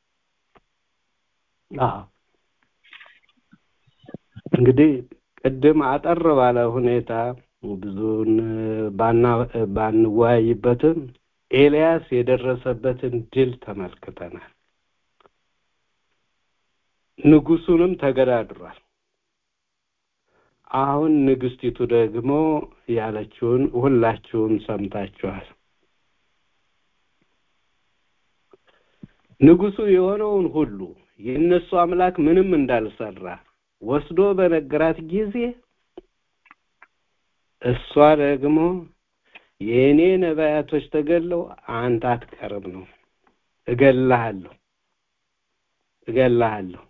እንግዲህ ቅድም አጠር ባለ ሁኔታ ብዙን ባንወያይበትም ኤልያስ የደረሰበትን ድል ተመልክተናል። ንጉሱንም ተገዳድሯል። አሁን ንግስቲቱ ደግሞ ያለችውን ሁላችሁም ሰምታችኋል። ንጉሱ የሆነውን ሁሉ የእነሱ አምላክ ምንም እንዳልሰራ ወስዶ በነገራት ጊዜ እሷ ደግሞ የእኔ ነቢያቶች ተገለው አንተ አትቀርም ነው፣ እገልሃለሁ እገልሃለሁ።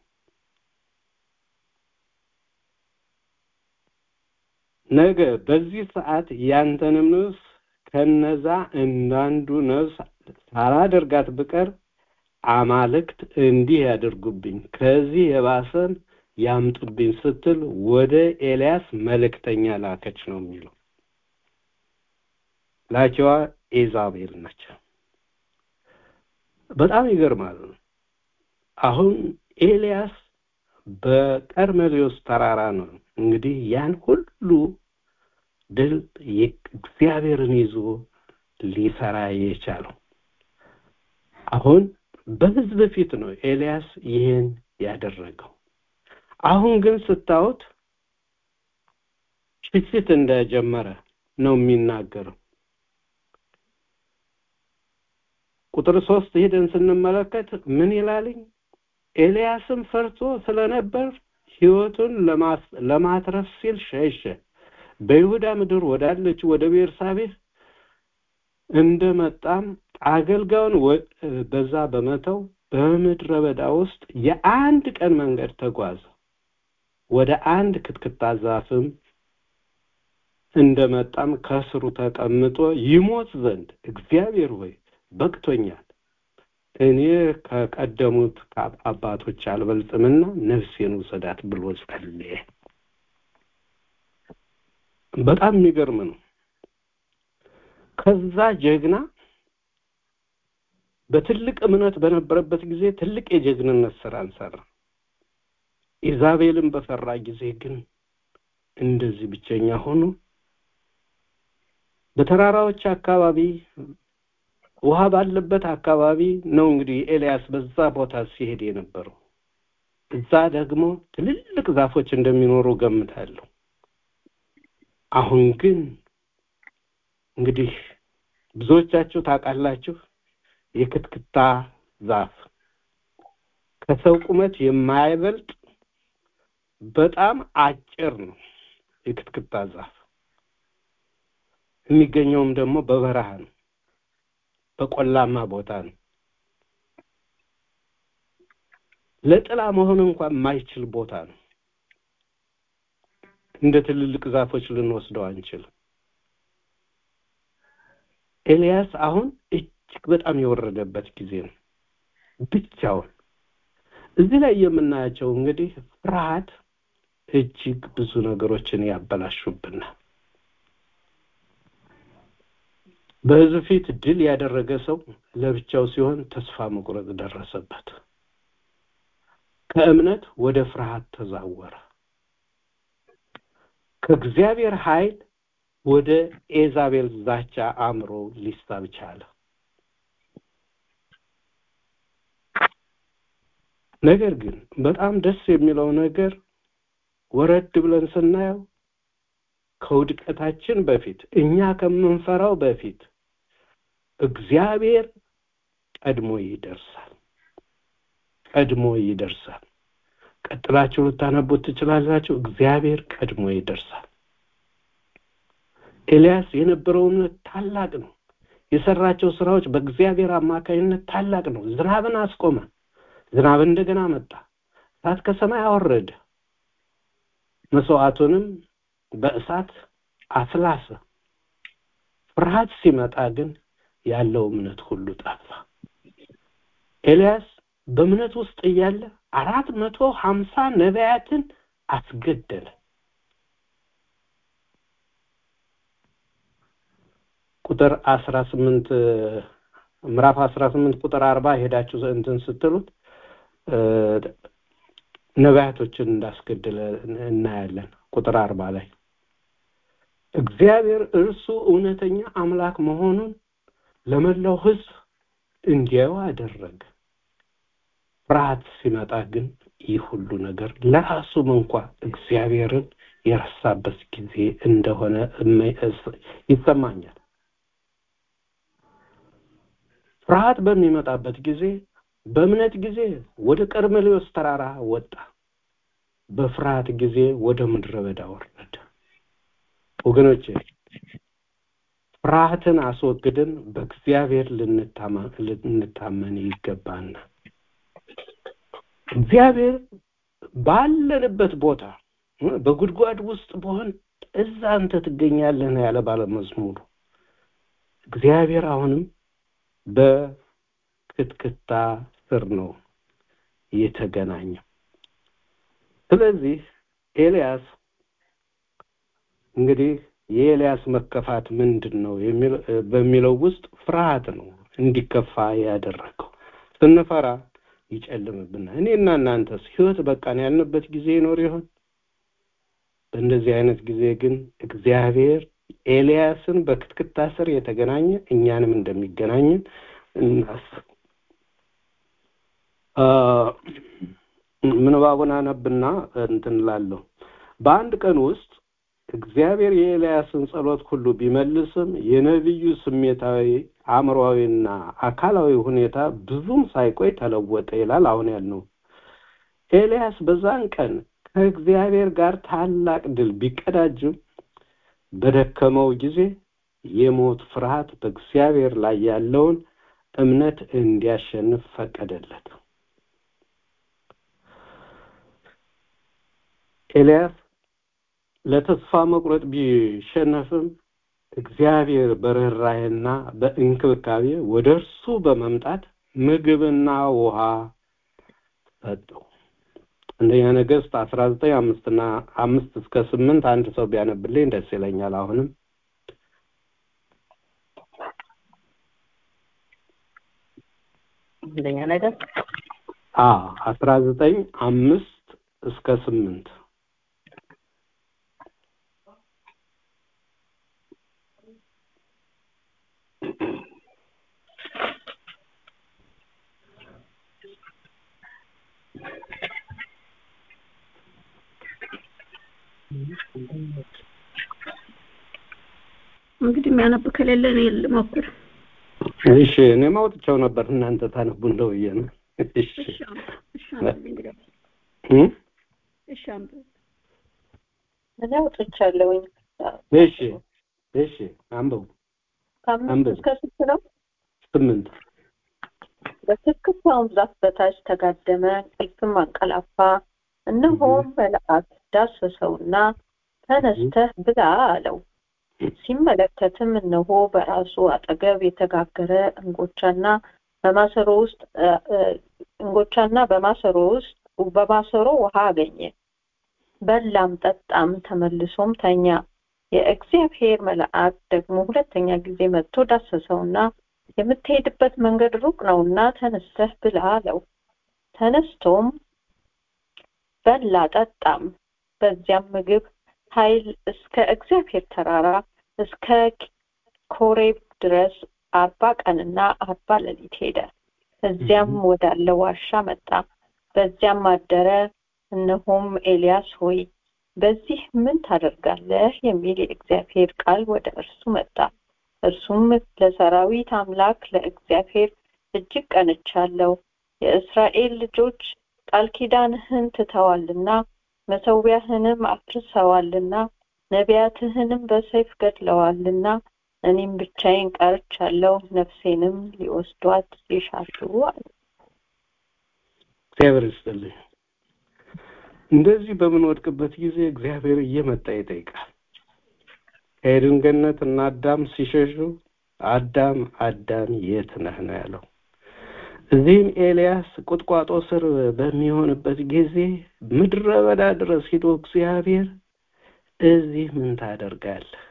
ነገ በዚህ ሰዓት ያንተንም ነፍስ ከነዛ እንዳንዱ ነፍስ ሳላደርጋት ብቀር አማልክት እንዲህ ያደርጉብኝ ከዚህ የባሰን ያምጡብኝ ስትል ወደ ኤልያስ መልእክተኛ ላከች ነው የሚለው። ላኪዋ ኤዛቤል ነች። በጣም ይገርማል። አሁን ኤልያስ በቀርሜሎስ ተራራ ነው እንግዲህ ያን ሁሉ ድል እግዚአብሔርን ይዞ ሊሰራ የቻለው። አሁን በህዝብ ፊት ነው ኤልያስ ይህን ያደረገው። አሁን ግን ስታዩት ሽሽት እንደጀመረ ነው የሚናገረው። ቁጥር ሶስት ሄደን ስንመለከት ምን ይላልኝ? ኤልያስም ፈርቶ ስለነበር ህይወቱን ለማትረፍ ሲል ሸሸ። በይሁዳ ምድር ወዳለች ወደ ቤርሳቤህ እንደመጣም አገልጋዩን በዛ በመተው በምድረ በዳ ውስጥ የአንድ ቀን መንገድ ተጓዘ። ወደ አንድ ክትክታ ዛፍም እንደመጣም ከስሩ ተቀምጦ ይሞት ዘንድ እግዚአብሔር ሆይ በቅቶኛል፣ እኔ ከቀደሙት አባቶች አልበልጥምና ነፍሴን ውሰዳት ብሎ ጸለየ። በጣም የሚገርም ነው። ከዛ ጀግና በትልቅ እምነት በነበረበት ጊዜ ትልቅ የጀግንነት ስራን ሰራ። ኢዛቤልን በፈራ ጊዜ ግን እንደዚህ ብቸኛ ሆኖ በተራራዎች አካባቢ ውሃ ባለበት አካባቢ ነው እንግዲህ ኤልያስ በዛ ቦታ ሲሄድ የነበረው። እዛ ደግሞ ትልልቅ ዛፎች እንደሚኖሩ ገምታለሁ። አሁን ግን እንግዲህ ብዙዎቻችሁ ታውቃላችሁ የክትክታ ዛፍ ከሰው ቁመት የማይበልጥ በጣም አጭር ነው። የክትክታ ዛፍ የሚገኘውም ደግሞ በበረሃ ነው፣ በቆላማ ቦታ ነው። ለጥላ መሆን እንኳን የማይችል ቦታ ነው። እንደ ትልልቅ ዛፎች ልንወስደው አንችልም። ኤልያስ አሁን እጅግ በጣም የወረደበት ጊዜ ነው፣ ብቻውን። እዚህ ላይ የምናያቸው እንግዲህ ፍርሃት እጅግ ብዙ ነገሮችን ያበላሹብናል። በሕዝብ ፊት ድል ያደረገ ሰው ለብቻው ሲሆን ተስፋ መቁረጥ ደረሰበት። ከእምነት ወደ ፍርሃት ተዛወረ። ከእግዚአብሔር ኃይል ወደ ኤዛቤል ዛቻ አእምሮ ሊሳብ ቻለ። ነገር ግን በጣም ደስ የሚለው ነገር ወረድ ብለን ስናየው ከውድቀታችን በፊት እኛ ከምንፈራው በፊት እግዚአብሔር ቀድሞ ይደርሳል። ቀድሞ ይደርሳል። ቀጥላችሁ ልታነቡት ትችላላችሁ። እግዚአብሔር ቀድሞ ይደርሳል። ኤልያስ የነበረው እምነት ታላቅ ነው። የሰራቸው ስራዎች በእግዚአብሔር አማካኝነት ታላቅ ነው። ዝናብን አስቆመ። ዝናብ እንደገና መጣ። እሳት ከሰማይ አወረደ። መስዋዕቱንም በእሳት አፍላሰ። ፍርሃት ሲመጣ ግን ያለው እምነት ሁሉ ጠፋ። ኤልያስ በእምነት ውስጥ እያለ አራት መቶ ሀምሳ ነቢያትን አስገደለ። ቁጥር አስራ ስምንት ምዕራፍ አስራ ስምንት ቁጥር አርባ ሄዳችሁ እንትን ስትሉት ነቢያቶችን እንዳስገደለ እናያለን። ቁጥር አርባ ላይ እግዚአብሔር እርሱ እውነተኛ አምላክ መሆኑን ለመላው ሕዝብ እንዲያዩ አደረገ። ፍርሃት ሲመጣ ግን ይህ ሁሉ ነገር ለራሱም እንኳ እግዚአብሔርን የረሳበት ጊዜ እንደሆነ ይሰማኛል። ፍርሃት በሚመጣበት ጊዜ በእምነት ጊዜ ወደ ቀርሜሎስ ተራራ ወጣ፣ በፍርሃት ጊዜ ወደ ምድረ በዳ ወረደ። ወገኖቼ ፍርሃትን አስወግደን በእግዚአብሔር ልንታመን ይገባና እግዚአብሔር ባለንበት ቦታ በጉድጓድ ውስጥ በሆን እዛ አንተ ትገኛለህ ነው ያለ ባለመዝሙሩ። እግዚአብሔር አሁንም በክትክታ ስር ነው የተገናኘው። ስለዚህ ኤልያስ እንግዲህ የኤልያስ መከፋት ምንድን ነው በሚለው ውስጥ ፍርሃት ነው እንዲከፋ ያደረገው። ስንፈራ ይጨልምብናል። እኔና እናንተስ ህይወት በቃን ያልንበት ጊዜ ይኖር ይሆን? በእንደዚህ አይነት ጊዜ ግን እግዚአብሔር ኤልያስን በክትክታ ስር የተገናኘ እኛንም እንደሚገናኝን እናስብ። ምንባቡን አነብና እንትን እላለሁ። በአንድ ቀን ውስጥ እግዚአብሔር የኤልያስን ጸሎት ሁሉ ቢመልስም የነቢዩ ስሜታዊ አእምሮዊና አካላዊ ሁኔታ ብዙም ሳይቆይ ተለወጠ ይላል። አሁን ያልነው ኤልያስ በዛን ቀን ከእግዚአብሔር ጋር ታላቅ ድል ቢቀዳጅም በደከመው ጊዜ የሞት ፍርሃት በእግዚአብሔር ላይ ያለውን እምነት እንዲያሸንፍ ፈቀደለት። ኤልያስ ለተስፋ መቁረጥ ቢሸነፍም እግዚአብሔር በርኅራኄና በእንክብካቤ ወደ እርሱ በመምጣት ምግብና ውሃ ሰጠው። አንደኛ ነገሥት አስራ ዘጠኝ አምስትና አምስት እስከ ስምንት አንድ ሰው ቢያነብልኝ ደስ ይለኛል። አሁንም አንደኛ ነገር አ አስራ ዘጠኝ አምስት እስከ ስምንት እንግዲህ የሚያነብ ከሌለ እኔ ልሞክር። እሺ እኔ ማውጥቻው ነበር እናንተ ታነቡ እንደው ብዬ ነው። እሺ እሺ አንብብ፣ እሺ አንብብ እንግዲህ እ? እሺ አንብብ። እኔ አውጥቻለሁኝ። እሺ እሺ አንብቡ ከአምስት አንብብ። እስከ ስንት ነው? ስምንት በትክክለኛውም ዛፍ በታች ተጋደመ፣ እንቅልፍም አንቀላፋ። እነሆም መልአክ ዳሰሰውና ተነስተህ ብላ አለው። ሲመለከትም እነሆ በራሱ አጠገብ የተጋገረ እንጎቻና በማሰሮ ውስጥ እ- እ- እንጎቻና በማሰሮ ውስጥ በማሰሮ ውሃ አገኘ። በላም ጠጣም፣ ተመልሶም ተኛ። የእግዚአብሔር መልአክ ደግሞ ሁለተኛ ጊዜ መጥቶ ዳሰሰውና የምትሄድበት መንገድ ሩቅ ነውና ተነስተህ ብላ አለው። ተነስቶም በላ ጠጣም። በዚያም ምግብ ኃይል እስከ እግዚአብሔር ተራራ እስከ ኮሬብ ድረስ አርባ ቀንና አርባ ሌሊት ሄደ። እዚያም ወዳለ ዋሻ መጣ። በዚያም አደረ። እነሆም ኤልያስ ሆይ በዚህ ምን ታደርጋለህ? የሚል የእግዚአብሔር ቃል ወደ እርሱ መጣ። እርሱም ለሰራዊት አምላክ ለእግዚአብሔር እጅግ ቀንቻለሁ። የእስራኤል ልጆች ቃል ኪዳንህን ትተዋልና መሠዊያህንም አፍርሰዋልና ነቢያትህንም በሰይፍ ገድለዋልና እኔም ብቻዬን ቀርቻለሁ፣ ነፍሴንም ሊወስዷት ይሻሉ አለ። እግዚአብሔር ይስጥልኝ። እንደዚህ በምንወድቅበት ጊዜ እግዚአብሔር እየመጣ ይጠይቃል። ከኤድን ገነት እና አዳም ሲሸሹ አዳም አዳም የት ነህ ነው ያለው። እዚህም ኤልያስ ቁጥቋጦ ስር በሚሆንበት ጊዜ ምድረ በዳ ድረስ ሂዶ እግዚአብሔር እዚህ ምን ታደርጋለህ?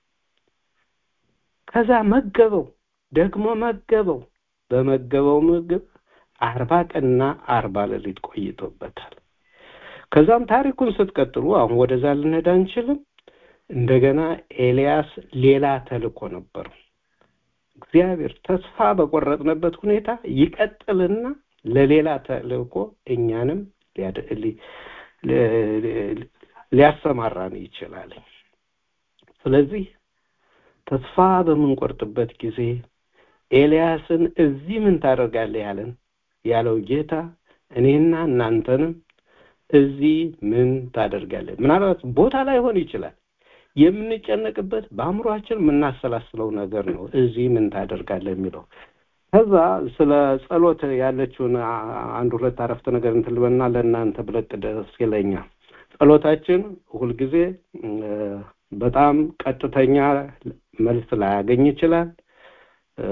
ከዛ መገበው፣ ደግሞ መገበው። በመገበው ምግብ አርባ ቀንና አርባ ሌሊት ቆይቶበታል። ከዛም ታሪኩን ስትቀጥሉ አሁን ወደዛ ልንሄድ አንችልም። እንደገና ኤልያስ ሌላ ተልእኮ ነበረው። እግዚአብሔር ተስፋ በቆረጥንበት ሁኔታ ይቀጥልና ለሌላ ተልእኮ እኛንም ሊያድ- ሊ- ሊ- ሊያሰማራን ይችላል። ስለዚህ ተስፋ በምንቆርጥበት ጊዜ ኤልያስን እዚህ ምን ታደርጋለህ ያለን ያለው ጌታ እኔና እናንተንም እዚህ ምን ታደርጋለህ? ምናልባት ቦታ ላይሆን ይችላል። የምንጨነቅበት በአእምሯችን የምናሰላስለው ነገር ነው። እዚህ ምን ታደርጋለህ የሚለው ከዛ ስለ ጸሎት ያለችውን አ- አንድ ሁለት አረፍተ ነገር እንትን ልበልና ለእናንተ ብለቅ ደስ ይለኛል። ጸሎታችን ሁልጊዜ እ፣ በጣም ቀጥተኛ መልስ ላያገኝ ይችላል። እ፣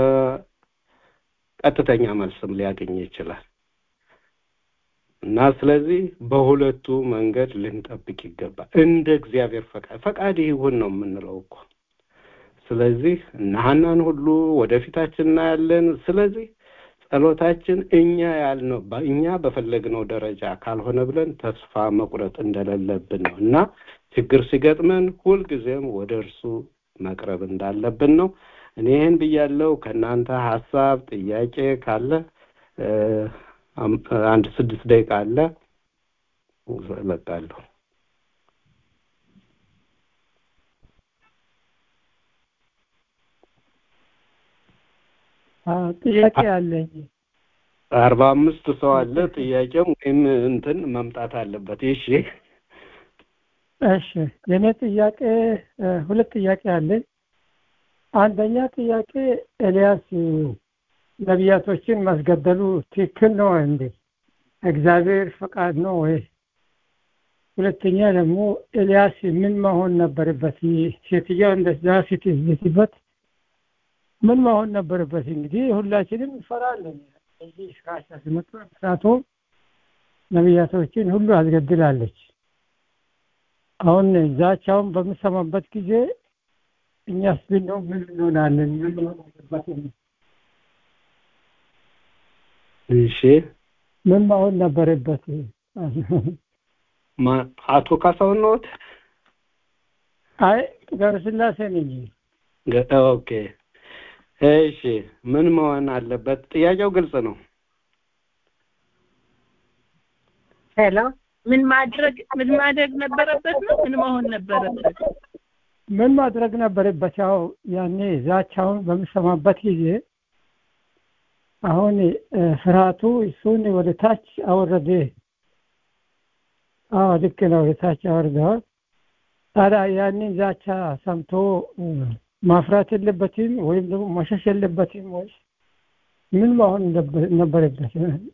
ቀጥተኛ መልስም ሊያገኝ ይችላል እና ስለዚህ በሁለቱ መንገድ ልንጠብቅ ይገባል። እንደ እግዚአብሔር ፈቃድ ፈቃድ ይሁን ነው የምንለው እኮ። ስለዚህ እነ ሐናን ሁሉ ወደፊታችን እናያለን። ስለዚህ ጸሎታችን እኛ ያልነው በ- እኛ በፈለግነው ደረጃ ካልሆነ ብለን ተስፋ መቁረጥ እንደሌለብን ነው እና ችግር ሲገጥመን ሁልጊዜም ወደ እርሱ መቅረብ እንዳለብን ነው። እኔ ይህን ብያለሁ። ከእናንተ ሀሳብ ጥያቄ ካለ እ፣ አም- አንድ ስድስት ደቂቃ አለ እለቃለሁ። አዎ፣ ጥያቄ አለኝ። አርባ አምስት ሰው አለ። ጥያቄም ወይም እንትን መምጣት አለበት። እሺ እሺ የኔ ጥያቄ እ፣ ሁለት ጥያቄ አለኝ። አንደኛ ጥያቄ ኤልያስ እ፣ ነቢያቶችን ማስገደሉ ትክክል ነው እንዴ? እግዚአብሔር ፈቃድ ነው ወይ? ሁለተኛ ደግሞ ኤልያስ ምን መሆን ነበረበት? ሴትዮዋ እንደዛ ስትዝትበት ምን መሆን ነበረበት? እንግዲህ ሁላችንም እንፈራለን። እዚህ ሻሻ ሲመጡ ምክንያቱም ነቢያቶችን ሁሉ አስገድላለች። አሁን ዛቻውን በምሰማበት ጊዜ እኛስ ብንሆን ምን እንሆናለን? ምን መሆን አለበት? እሺ ምን መሆን ነበረበት? ማ- አቶ ካሳሁን ነዎት? አይ ገብረስላሴ ነኝ። ገ- ኦኬ እሺ ምን መሆን አለበት? ጥያቄው ግልጽ ነው። ሄሎ ምን ማድረግ ምን ማድረግ ነበረበት ነው? ምን መሆን ነበረበት? ምን ማድረግ ነበረበት? ያው ያኔ ዛቻውን በምሰማበት ጊዜ አሁን እ፣ ፍርሃቱ እሱን ወደ ታች አወረደ። አዎ ልክ ነው፣ ወደ ታች አወርደዋል። ታዲያ ያንን ዛቻ ሰምቶ እ፣ ማፍራት የለበትም ወይም ደግሞ መሸሽ የለበትም ወይስ ምን መሆን ነበር- ነበረበት?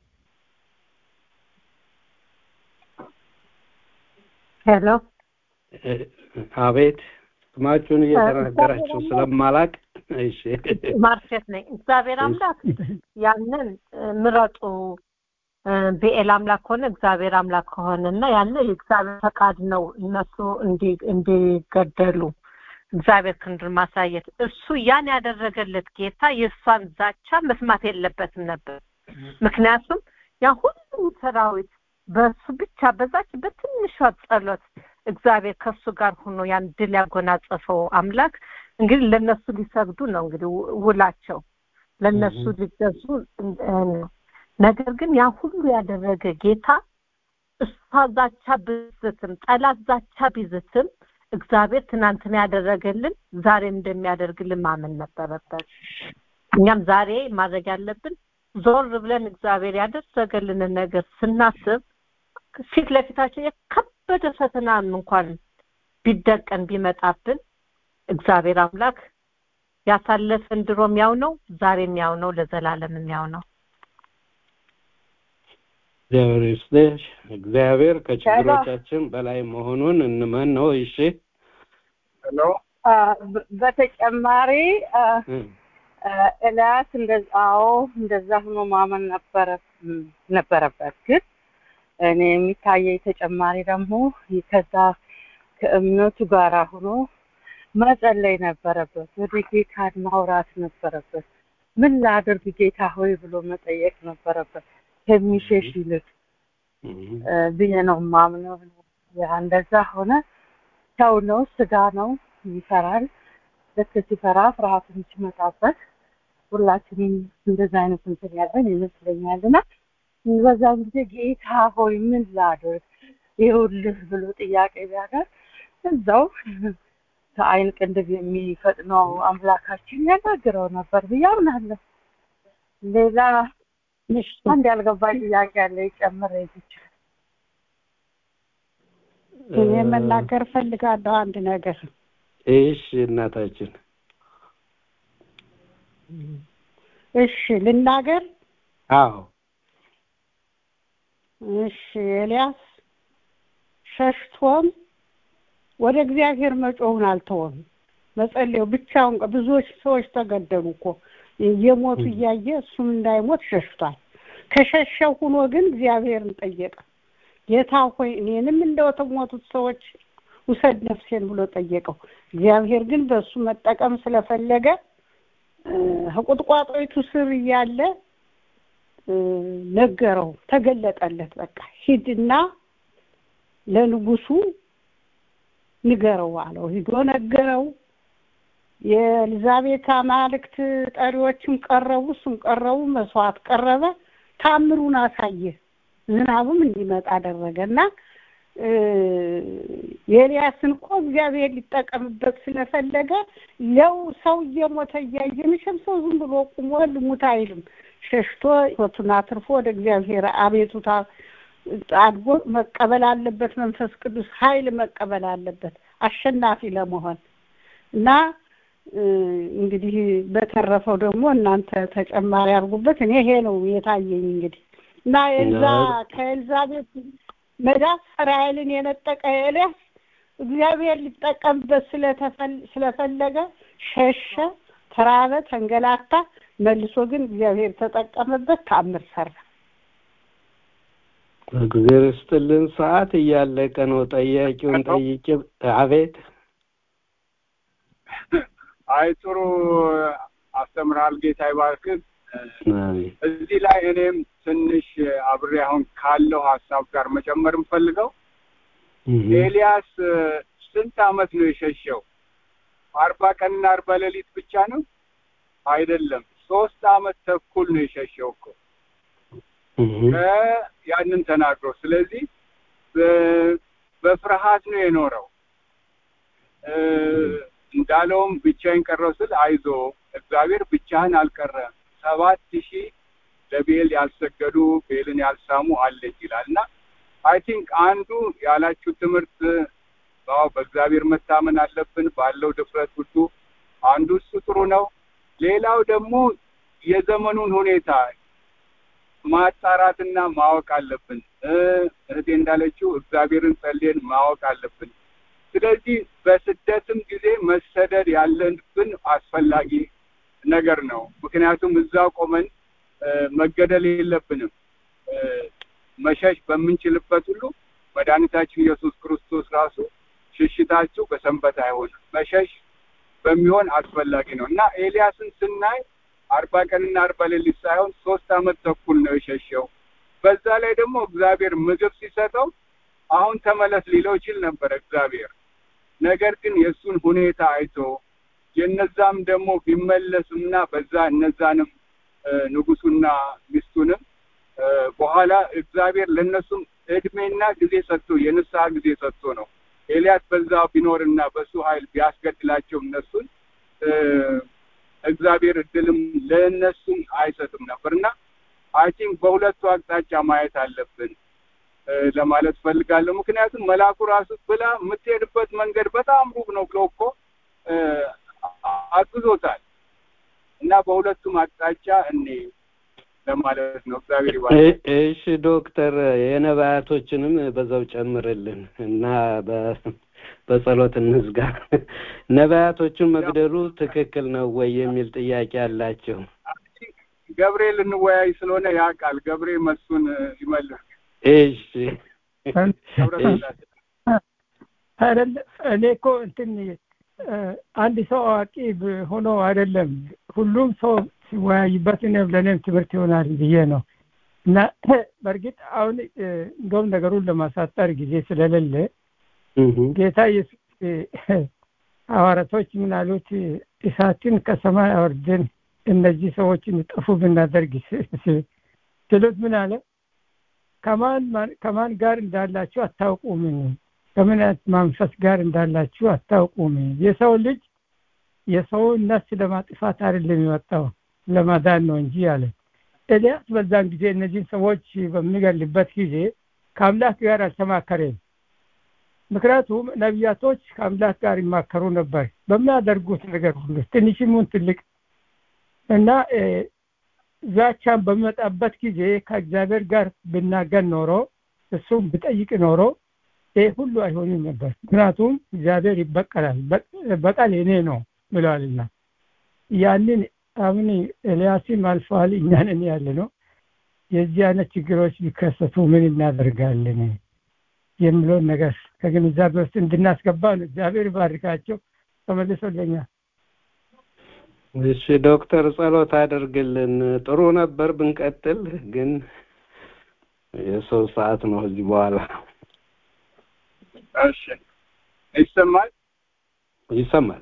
ሄሎ እ፣ አቤት ስማችሁን እየተናገራችሁ ስለማላቅ እሺ ማርሴት ነኝ። እግዚአብሔር አምላክ ያንን እ፣ ምረጡ እ፣ ብኤል አምላክ ከሆነ እግዚአብሔር አምላክ ከሆነ እና ያንን የእግዚአብሔር ፈቃድ ነው እነሱ እንዲ- እንዲገደሉ እግዚአብሔር ክንዱን ማሳየት እሱ ያን ያደረገለት ጌታ የእሷን ዛቻ መስማት የለበትም ነበር። ምክንያቱም ያ ሁሉ ሰራዊት በሱ ብቻ በዛች በትንሿ ጸሎት እግዚአብሔር ከሱ ጋር ሆኖ ያን ድል ያጎናጸፈው አምላክ እንግዲህ ለነሱ ሊሰግዱ ነው እንግዲህ ው- ውላቸው ለነሱ ሊገዙ እ፣ ነው። ነገር ግን ያ ሁሉ ያደረገ ጌታ እሷ ዛቻ ብዝትም ጠላት ዛቻ ቢዝትም እግዚአብሔር ትናንትና ያደረገልን ዛሬም እንደሚያደርግልን ማመን ነበረበት። እኛም ዛሬ ማድረግ ያለብን ዞር ብለን እግዚአብሔር ያደረገልንን ነገር ስናስብ ፊት ለፊታችን የከበደ ፈተናም እንኳን ቢደቀን ቢመጣብን እግዚአብሔር አምላክ ያሳለፈን ድሮም ያው ነው፣ ዛሬም ያው ነው፣ ለዘላለምም ያው ነው። እግዚአብሔር ይስጥሽ። እግዚአብሔር ከችግሮቻችን በላይ መሆኑን እንመን ነው። እሺ ሄሎ በተጨማሪ አ፣ እ፣ አ፣ ኤልያስ እንደዛ አዎ እንደዛ ሆኖ ማመን ነበረ ም፣ ነበረበት ግን እኔ የሚታየኝ ተጨማሪ ደግሞ ከዛ ከእምነቱ ጋር ሆኖ መጸለይ ነበረበት። ወደ ጌታን ማውራት ነበረበት። ምን ላድርግ ጌታ ሆይ ብሎ መጠየቅ ነበረበት ከሚሸሽ ይልቅ እ፣ እ፣ ብዬ ነው ማምነው። ያ እንደዛ ሆነ። ሰው ነው፣ ስጋ ነው፣ ይፈራል። ልክ ሲፈራ ፍርሃትን ሲመጣበት ሁላችንም እንደዛ አይነት እንትን ያለን ይመስለኛል እና በዛን ጊዜ ጌታ ሆይ ምን ላድርግ ይኸውልህ ብሎ ጥያቄ ቢያደርግ እዛው ከአይን ቅንድብ የሚፈጥነው አምላካችን ያናግረው ነበር ብዬ አምናለሁ። ሌላ አንድ ያልገባኝ ጥያቄ አለ ይጨምር ይችላል። እኔ መናገር ፈልጋለሁ አንድ ነገር እሺ እናታችን እሺ ልናገር አዎ እሺ ኤልያስ ሸሽቶም ወደ እግዚአብሔር መጮሁን አልተወም መጸለዩ ብቻውን ቀ- ብዙዎች ሰዎች ተገደሉ እኮ እየሞቱ እያየ እሱም እንዳይሞት ሸሽቷል ከሸሸው ሁኖ ግን እግዚአብሔርን ጠየቀ ጌታ ሆይ እኔንም እንደተሞቱት ሰዎች ውሰድ ነፍሴን ብሎ ጠየቀው እግዚአብሔር ግን በእሱ መጠቀም ስለፈለገ እ፣ ከቁጥቋጦይቱ ስር እያለ እ፣ ነገረው ተገለጠለት በቃ ሂድና ለንጉሱ ንገረው አለው ሂዶ ነገረው የኤልዛቤት አማልክት ጠሪዎችም ቀረቡ እሱም ቀረቡ መስዋዕት ቀረበ ታምሩን አሳየ ዝናቡም እንዲመጣ አደረገ እና እ፣ የኤልያስን እኮ እግዚአብሔር ሊጠቀምበት ስለፈለገ ለው ሰው እየሞተ እያየ መቼም ሰው ዝም ብሎ ቁሞ ልሙት አይልም ሸሽቶ ሕይወቱን አትርፎ ወደ እግዚአብሔር አቤቱታ አድጎ መቀበል አለበት መንፈስ ቅዱስ ኃይል መቀበል አለበት አሸናፊ ለመሆን እና እ፣ እንግዲህ በተረፈው ደግሞ እናንተ ተጨማሪ አድርጉበት እኔ ይሄ ነው የታየኝ እንግዲህ እና ኤልዛ ከኤልዛቤት መዳፍ እስራኤልን የነጠቀ ኤልያስ እግዚአብሔር ሊጠቀምበት ስለፈለገ ሸሸ፣ ተራበ፣ ተንገላታ። መልሶ ግን እግዚአብሔር ተጠቀመበት፣ ተአምር ሰራ። እግዚአብሔር ይስጥልን። ሰዓት እያለቀ ነው። ጠያቂውን ጠይቄ አቤት። አይ ጥሩ አስተምራል። ጌታ ይባርክህ። እዚህ ላይ እኔም ትንሽ አብሬ አሁን ካለው ሀሳብ ጋር መጨመር የምፈልገው ኤልያስ ስንት አመት ነው የሸሸው? አርባ ቀንና አርባ ሌሊት ብቻ ነው አይደለም፣ ሶስት አመት ተኩል ነው የሸሸው እኮ ያንን ተናግሮ። ስለዚህ በፍርሃት ነው የኖረው። እንዳለውም ብቻዬን ቀረው ስል አይዞ እግዚአብሔር ብቻህን አልቀረም ሰባት ሺህ ለቤል ያልሰገዱ ቤልን ያልሳሙ አለች ይላል እና አይ ቲንክ አንዱ ያላችሁ ትምህርት ው በእግዚአብሔር መታመን አለብን ባለው ድፍረት ሁሉ አንዱ እሱ ጥሩ ነው። ሌላው ደግሞ የዘመኑን ሁኔታ ማጣራትና ማወቅ አለብን። እህቴ እንዳለችው እግዚአብሔርን ጸልየን ማወቅ አለብን። ስለዚህ በስደትም ጊዜ መሰደድ ያለብን አስፈላጊ ነገር ነው። ምክንያቱም እዛ ቆመን መገደል የለብንም። መሸሽ በምንችልበት ሁሉ መድኃኒታችን ኢየሱስ ክርስቶስ ራሱ ሽሽታችሁ በሰንበት አይሆንም መሸሽ በሚሆን አስፈላጊ ነው እና ኤልያስን ስናይ አርባ ቀንና አርባ ሌሊት ሳይሆን ሶስት አመት ተኩል ነው የሸሸው። በዛ ላይ ደግሞ እግዚአብሔር ምግብ ሲሰጠው አሁን ተመለስ ሊለው ይችል ነበር እግዚአብሔር። ነገር ግን የእሱን ሁኔታ አይቶ የነዛም ደግሞ ቢመለስምና በዛ እነዛንም ንጉሱና ሚስቱንም በኋላ እግዚአብሔር ለእነሱም እድሜና ጊዜ ሰጥቶ የንስሐ ጊዜ ሰጥቶ ነው ኤልያስ በዛ ቢኖርና በሱ ኃይል ቢያስገድላቸው እነሱን እግዚአብሔር እድልም ለእነሱም አይሰጥም ነበርና አይ ቲንክ በሁለቱ አቅጣጫ ማየት አለብን ለማለት ፈልጋለሁ። ምክንያቱም መልአኩ ራሱ ብላ የምትሄድበት መንገድ በጣም ሩቅ ነው ብሎ እኮ አግዞታል እና በሁለቱም አቅጣጫ እኔ ለማለት ነው። እግዚአብሔር ይባርክ። እሺ ዶክተር የነቢያቶችንም በዛው ጨምርልን እና በጸሎት እንዝጋ። ነቢያቶችን መግደሉ ትክክል ነው ወይ የሚል ጥያቄ አላቸው። ገብርኤል እንወያይ ስለሆነ ያ ቃል ገብርኤል መሱን ይመልስ። እሺ አይደለ እኔ እኮ እንትን አንድ ሰው አዋቂ ሆኖ አይደለም ሁሉም ሰው ሲወያይበት እኔም ለእኔም ትምህርት ይሆናል ብዬ ነው እና በእርግጥ አሁን እንደውም ነገሩን ለማሳጠር ጊዜ ስለሌለ ጌታ ኢየሱስ ሐዋርያቶች ምን አሉት? እሳትን ከሰማይ አወርደን እነዚህ ሰዎች እንጠፉ ብናደርግ ስሉት ምን አለ? ከማን ጋር እንዳላችሁ አታውቁም፣ ከምን መንፈስ ጋር እንዳላችሁ አታውቁም። የሰው ልጅ የሰውን ነፍስ ለማጥፋት አይደለም የመጣው ለማዳን ነው እንጂ አለ። ኤልያስ በዛን ጊዜ እነዚህን ሰዎች በሚገልበት ጊዜ ከአምላክ ጋር አልተማከረም። ምክንያቱም ነቢያቶች ከአምላክ ጋር ይማከሩ ነበር በሚያደርጉት ነገር ሁሉ ትንሽሙን ትልቅ እና ዛቻን በሚመጣበት ጊዜ ከእግዚአብሔር ጋር ብናገር ኖሮ እሱም ብጠይቅ ኖሮ ይህ ሁሉ አይሆንም ነበር። ምክንያቱም እግዚአብሔር ይበቀላል፣ በቀል የኔ ነው ብለዋልና ያንን አሁን ኤልያስም አልፈዋል፣ እኛንን ያለ ነው። የዚህ አይነት ችግሮች ቢከሰቱ ምን እናደርጋለን የሚለውን ነገር ከግንዛቤ ውስጥ እንድናስገባ ነው። እግዚአብሔር ይባርካቸው። ተመልሶልኛል። እሺ ዶክተር ጸሎት አድርግልን። ጥሩ ነበር ብንቀጥል፣ ግን የሰው ሰዓት ነው እዚህ በኋላ። እሺ ይሰማል ይሰማል።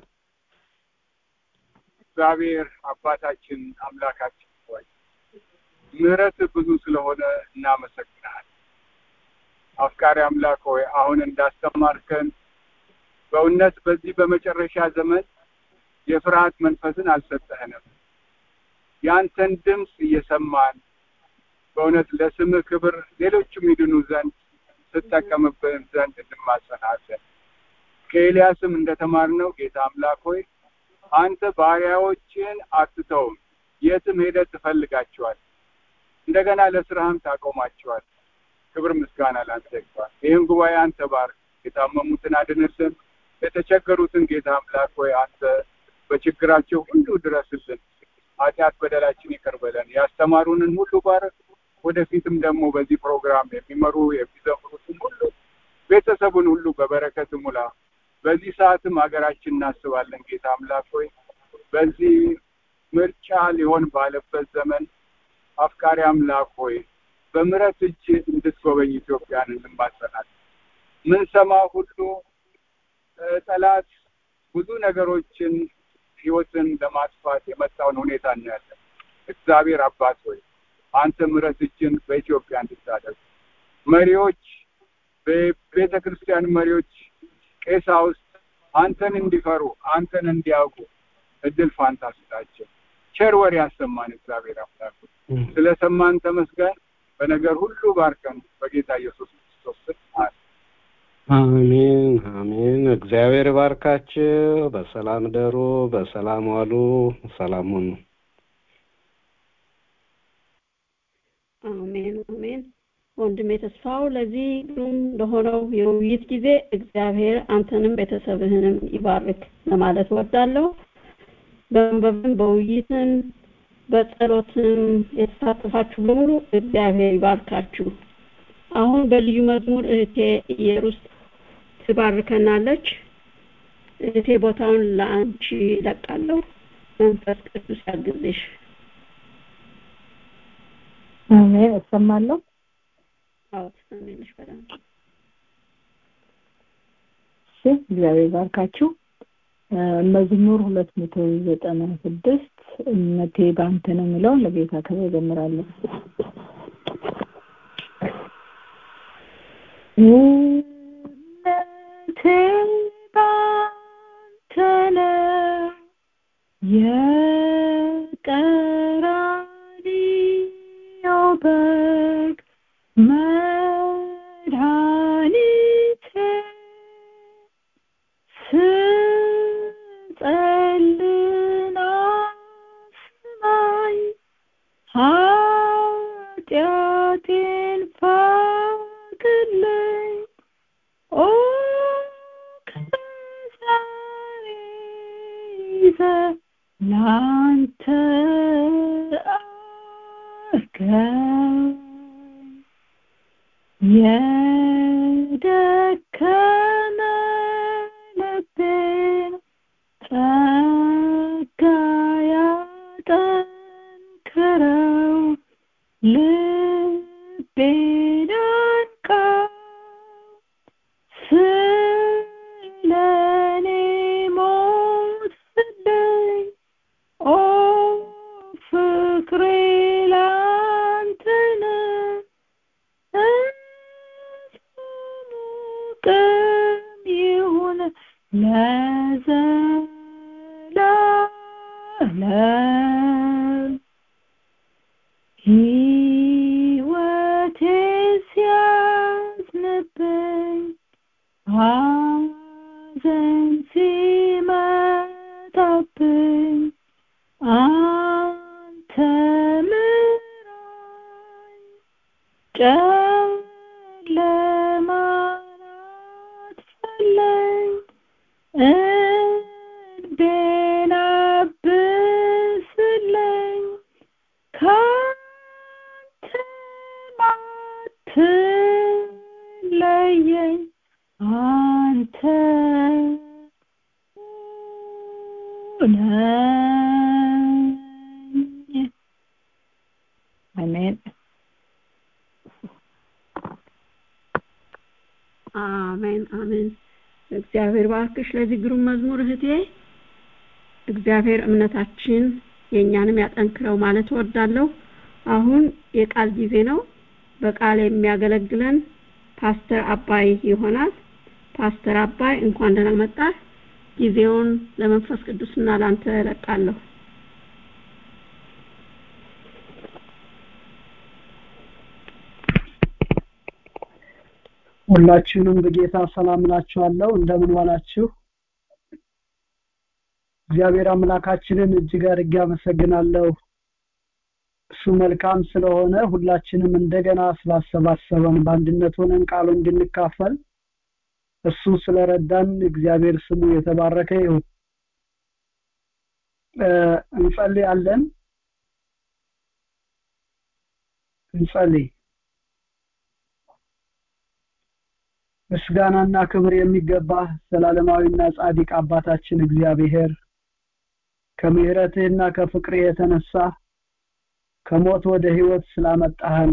እግዚአብሔር አባታችን አምላካችን ሆይ ምሕረት ብዙ ስለሆነ እናመሰግናል። አፍቃሪ አምላክ ሆይ አሁን እንዳስተማርከን በእውነት በዚህ በመጨረሻ ዘመን የፍርሃት መንፈስን አልሰጠህንም። ያንተን ድምፅ እየሰማን በእውነት ለስምህ ክብር ሌሎችም ይድኑ ዘንድ ስጠቀምብን ዘንድ እንማጸናለን። ከኤልያስም እንደተማርነው ጌታ አምላክ ሆይ አንተ ባሪያዎችን ክብር ምስጋና ለአንተ ይግባ። ይህን ጉባኤ አንተ ባርክ። የታመሙትን አድንልን። የተቸገሩትን ጌታ አምላክ ሆይ አንተ በችግራቸው ሁሉ ድረስልን። ኃጢአት በደላችን ይቅር በለን። ያስተማሩንን ሁሉ ባረክ። ወደፊትም ደግሞ በዚህ ፕሮግራም የሚመሩ የሚዘምሩትን ሁሉ ቤተሰቡን ሁሉ በበረከት ሙላ። በዚህ ሰዓትም ሀገራችን እናስባለን ጌታ አምላክ ሆይ በዚህ ምርጫ ሊሆን ባለበት ዘመን አፍቃሪ አምላክ ሆይ በምሕረት እጅ እንድትጎበኝ ኢትዮጵያን እንማጸናለን። ምን ሰማ ሁሉ ጠላት ብዙ ነገሮችን ህይወትን ለማጥፋት የመጣውን ሁኔታ እናያለን። እግዚአብሔር አባት ሆይ አንተ ምሕረት እጅን በኢትዮጵያ እንድታደርግ መሪዎች፣ በቤተ ክርስቲያን መሪዎች፣ ቄሳውስት አንተን እንዲፈሩ አንተን እንዲያውቁ እድል ፋንታ ስጣቸው። ቸር ወሬ ያሰማን እግዚአብሔር አምላክ ስለሰማን ተመስገን። በነገር ሁሉ ባርከን በጌታ ኢየሱስ ክርስቶስ ስም አሜን አሜን። እግዚአብሔር ባርካችሁ። በሰላም ደሩ፣ በሰላም ዋሉ፣ ሰላም ሁኑ። አሜን አሜን። ወንድሜ ተስፋው ለዚህ ግሩም ለሆነው የውይይት ጊዜ እግዚአብሔር አንተንም ቤተሰብህንም ይባርክ ለማለት ወዳለሁ። በመንበብም በውይይትም በጸሎትም የተሳተፋችሁ በሙሉ እግዚአብሔር ይባርካችሁ። አሁን በልዩ መዝሙር እህቴ ኢየሩስ ትባርከናለች። እህቴ ቦታውን ለአንቺ ይለቃለሁ። መንፈስ ቅዱስ ያግዝሽ። አሜን። እሰማለሁ። አዎ ትሰሚያለሽ በደንብ። እሺ፣ እግዚአብሔር ባርካችሁ። መዝሙር ሁለት መቶ ዘጠና ስድስት እምነቴ በአንተ ነው የሚለውን ለጌታ ክብር እዘምራለሁ። እምነቴ በአንተ ነው የቀራንዮ በግ መድኃኒቴ ስጸልና ስማኝ ኃጢአቴን ፋቅልኝ ኦ ከዛሬ ይዘህ ላንተ አርገኝ የደከመ ልቤን ጸጋ ያጠንክረው ልቤን አንቃው ስለኔ ሞትልኝ ኦ ፍቅሬ ላንተ ነው ቅም ይሁን ለዘላለም ሕይወቴ ሲያዝንብኝ ሐዘን ሲመጣብኝ አንተ ምራኝ ጨለማን አጥፋልኝ እንቤን አብስልኝ ካንተ አትለየኝ አንተ ነኝ አሜን አሜን አሜን። እግዚአብሔር ባርክሽ ለዚህ ግሩም መዝሙር እህቴ። እግዚአብሔር እምነታችን የእኛንም ያጠንክረው ማለት እወዳለሁ። አሁን የቃል ጊዜ ነው። በቃል የሚያገለግለን ፓስተር አባይ ይሆናል። ፓስተር አባይ እንኳን ደህና መጣህ። ጊዜውን ለመንፈስ ቅዱስና ላንተ እለቃለሁ። ሁላችሁንም በጌታ ሰላም እላችኋለሁ። እንደምን ዋላችሁ? እግዚአብሔር አምላካችንን እጅግ አድርጌ አመሰግናለሁ። እሱ መልካም ስለሆነ ሁላችንም እንደገና ስላሰባሰበን በአንድነት ሆነን ቃሉ እንድንካፈል እሱ ስለረዳን እግዚአብሔር ስሙ የተባረከ ይሁን እንጸልያለን እንጸልይ ምስጋናና ክብር የሚገባ ዘላለማዊና ጻድቅ አባታችን እግዚአብሔር ከምሕረትህና ከፍቅርህ የተነሳ ከሞት ወደ ህይወት ስላመጣህን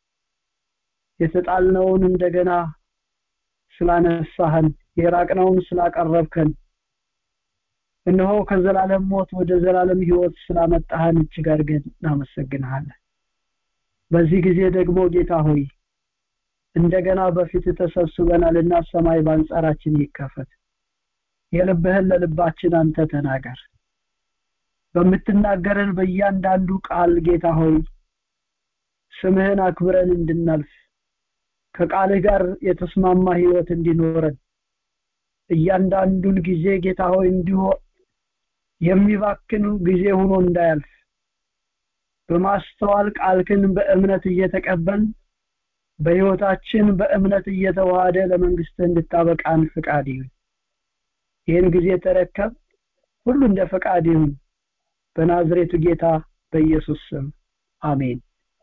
የተጣልነውን እንደገና ስላነሳህን የራቅነውን ስላቀረብከን እነሆ ከዘላለም ሞት ወደ ዘላለም ህይወት ስላመጣህን እጅግ አድርገን እናመሰግንሃለን በዚህ ጊዜ ደግሞ ጌታ ሆይ እንደገና በፊት ተሰብስበናልና ሰማይ በአንጻራችን ይከፈት የልብህን ለልባችን አንተ ተናገር በምትናገረን በእያንዳንዱ ቃል ጌታ ሆይ ስምህን አክብረን እንድናልፍ ከቃልህ ጋር የተስማማ ህይወት እንዲኖረን እያንዳንዱን ጊዜ ጌታ ሆይ እንዲሁ የሚባክን ጊዜ ሆኖ እንዳያልፍ በማስተዋል ቃልክን በእምነት እየተቀበል በህይወታችን በእምነት እየተዋሃደ ለመንግስት እንድታበቃን ፍቃድ ይሁን ይህን ጊዜ ተረከብ ሁሉ እንደ ፈቃድ ይሁን በናዝሬቱ ጌታ በኢየሱስ ስም አሜን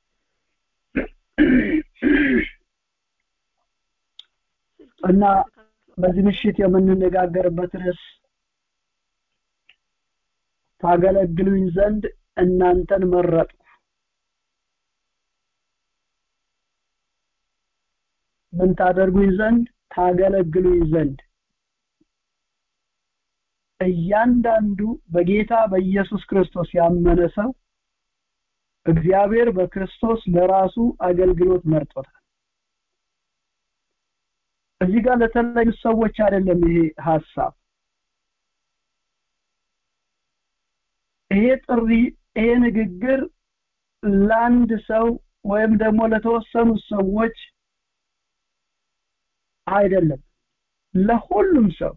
እና በዚህ ምሽት የምንነጋገርበት ርዕስ ታገለግሉኝ ዘንድ እናንተን መረጥኩ ምን ታደርጉኝ ዘንድ ታገለግሉኝ ዘንድ እያንዳንዱ በጌታ በኢየሱስ ክርስቶስ ያመነ ሰው እግዚአብሔር በክርስቶስ ለራሱ አገልግሎት መርጦታል እዚህ ጋር ለተለዩ ሰዎች አይደለም ይሄ ሐሳብ ይሄ ጥሪ ይሄ ንግግር ለአንድ ሰው ወይም ደግሞ ለተወሰኑ ሰዎች አይደለም ለሁሉም ሰው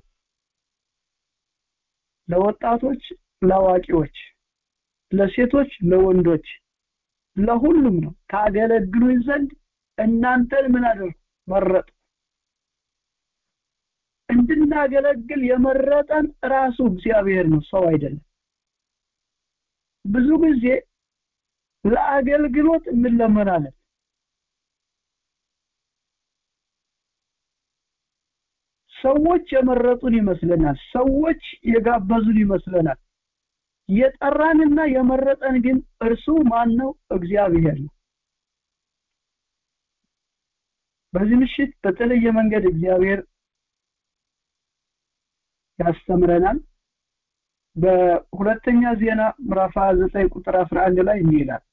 ለወጣቶች ለአዋቂዎች ለሴቶች ለወንዶች ለሁሉም ነው ታገለግሉኝ ዘንድ እናንተን ምን አደርጉ መረጡ እንድናገለግል የመረጠን ራሱ እግዚአብሔር ነው ሰው አይደለም ብዙ ጊዜ ለአገልግሎት እንለመናለን ሰዎች የመረጡን ይመስለናል ሰዎች የጋበዙን ይመስለናል የጠራንና የመረጠን ግን እርሱ ማን ነው እግዚአብሔር ነው በዚህ ምሽት በተለየ መንገድ እግዚአብሔር ያስተምረናል በሁለተኛ ዜና ምዕራፍ 29 ቁጥር 11 ላይ እንዲህ ይላል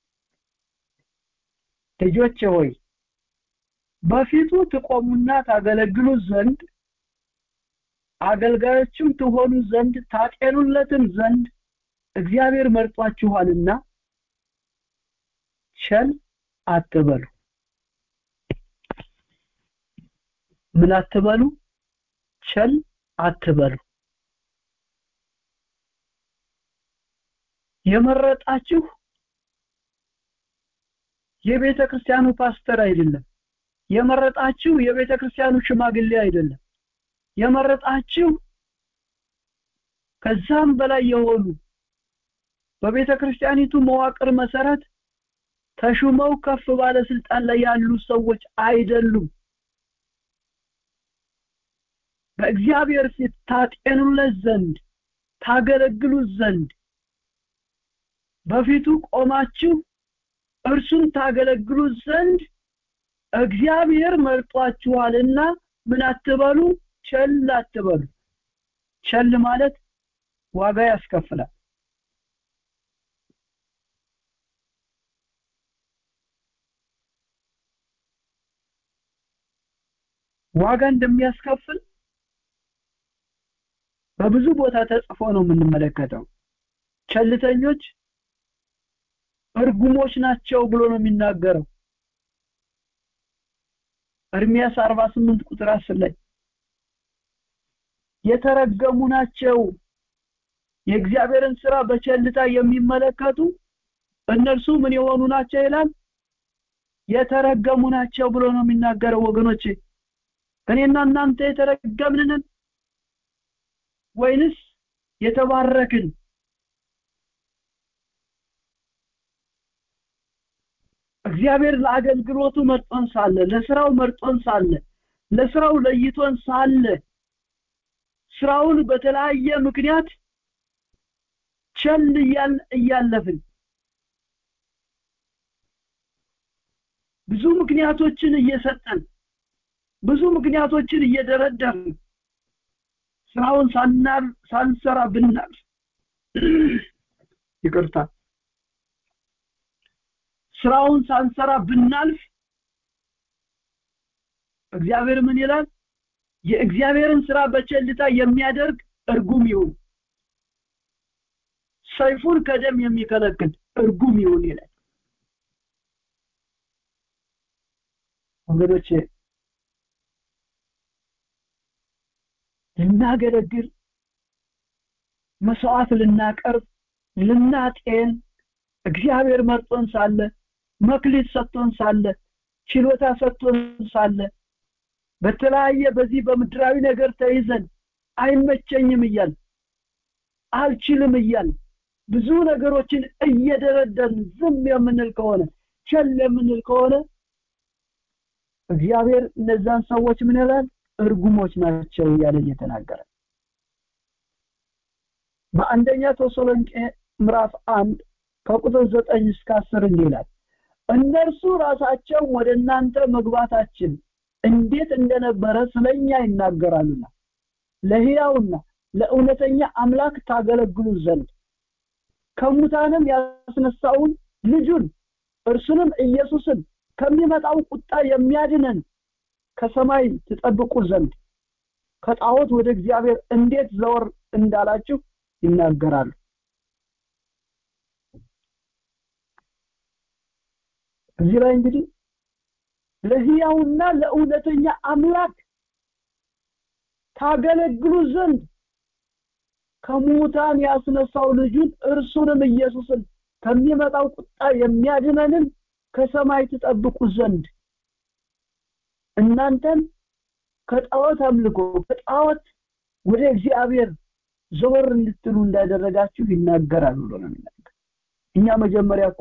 ልጆቼ ሆይ በፊቱ ትቆሙና ታገለግሉ ዘንድ አገልጋዮችም ትሆኑ ዘንድ ታጤኑለትም ዘንድ እግዚአብሔር መርጧችኋልና ቸል አትበሉ ምን አትበሉ ቸል አትበሉ የመረጣችሁ የቤተ ክርስቲያኑ ፓስተር አይደለም የመረጣችሁ የቤተ ክርስቲያኑ ሽማግሌ አይደለም የመረጣችሁ ከዛም በላይ የሆኑ በቤተ ክርስቲያኒቱ መዋቅር መሰረት ተሹመው ከፍ ባለ ስልጣን ላይ ያሉ ሰዎች አይደሉም በእግዚአብሔር ፊት ታጤኑለት ዘንድ ታገለግሉት ዘንድ በፊቱ ቆማችሁ እርሱን ታገለግሉት ዘንድ እግዚአብሔር መርጧችኋልና ምን አትበሉ ቸል አትበሉ ቸል ማለት ዋጋ ያስከፍላል ዋጋ እንደሚያስከፍል በብዙ ቦታ ተጽፎ ነው የምንመለከተው ቸልተኞች እርጉሞች ናቸው ብሎ ነው የሚናገረው እርሚያስ 48 ቁጥር 10 ላይ የተረገሙ ናቸው የእግዚአብሔርን ስራ በቸልታ የሚመለከቱ እነርሱ ምን የሆኑ ናቸው ይላል የተረገሙ ናቸው ብሎ ነው የሚናገረው ወገኖቼ እኔና እናንተ የተረገምንን ወይንስ የተባረክን እግዚአብሔር ለአገልግሎቱ መርጦን ሳለ ለስራው መርጦን ሳለ ለስራው ለይቶን ሳለ ስራውን በተለያየ ምክንያት ቸል እያል እያለፍን ብዙ ምክንያቶችን እየሰጠን ብዙ ምክንያቶችን እየደረደርን ስራውን ሳናር ሳንሰራ ብናልፍ ይቅርታ ስራውን ሳንሰራ ብናልፍ እግዚአብሔር ምን ይላል የእግዚአብሔርን ስራ በቸልታ የሚያደርግ እርጉም ይሁን ሰይፉን ከደም የሚከለክል እርጉም ይሁን ይላል ወገኖቼ ልናገለግል መስዋዕት ልናቀርብ ልናጤን እግዚአብሔር መርጦን ሳለ መክሊት ሰጥቶን ሳለ ችሎታ ሰጥቶን ሳለ በተለያየ በዚህ በምድራዊ ነገር ተይዘን አይመቸኝም እያል አልችልም እያል ብዙ ነገሮችን እየደረደርን ዝም የምንል ከሆነ ቸል የምንል ከሆነ እግዚአብሔር እነዛን ሰዎች ምን ይላል እርጉሞች ናቸው እያለ እየተናገረ በአንደኛ ተሰሎንቄ ምዕራፍ አንድ ከቁጥር ዘጠኝ እስከ አስር እንዲህ ይላል እነርሱ ራሳቸው ወደ እናንተ መግባታችን እንዴት እንደነበረ ስለኛ ይናገራሉና ለሕያውና ለእውነተኛ አምላክ ታገለግሉ ዘንድ ከሙታንም ያስነሳውን ልጁን እርሱንም ኢየሱስን ከሚመጣው ቁጣ የሚያድነን ከሰማይ ትጠብቁ ዘንድ ከጣዖት ወደ እግዚአብሔር እንዴት ዘወር እንዳላችሁ ይናገራሉ እዚህ ላይ እንግዲህ ለህያውና ለእውነተኛ አምላክ ታገለግሉ ዘንድ ከሙታን ያስነሳው ልጁን እርሱንም ኢየሱስን ከሚመጣው ቁጣ የሚያድነንን ከሰማይ ትጠብቁ ዘንድ እናንተን ከጣዖት አምልኮ ከጣዖት ወደ እግዚአብሔር ዘወር እንድትሉ እንዳደረጋችሁ ይናገራል ብሎ ነው የሚናገር እኛ መጀመሪያ እኮ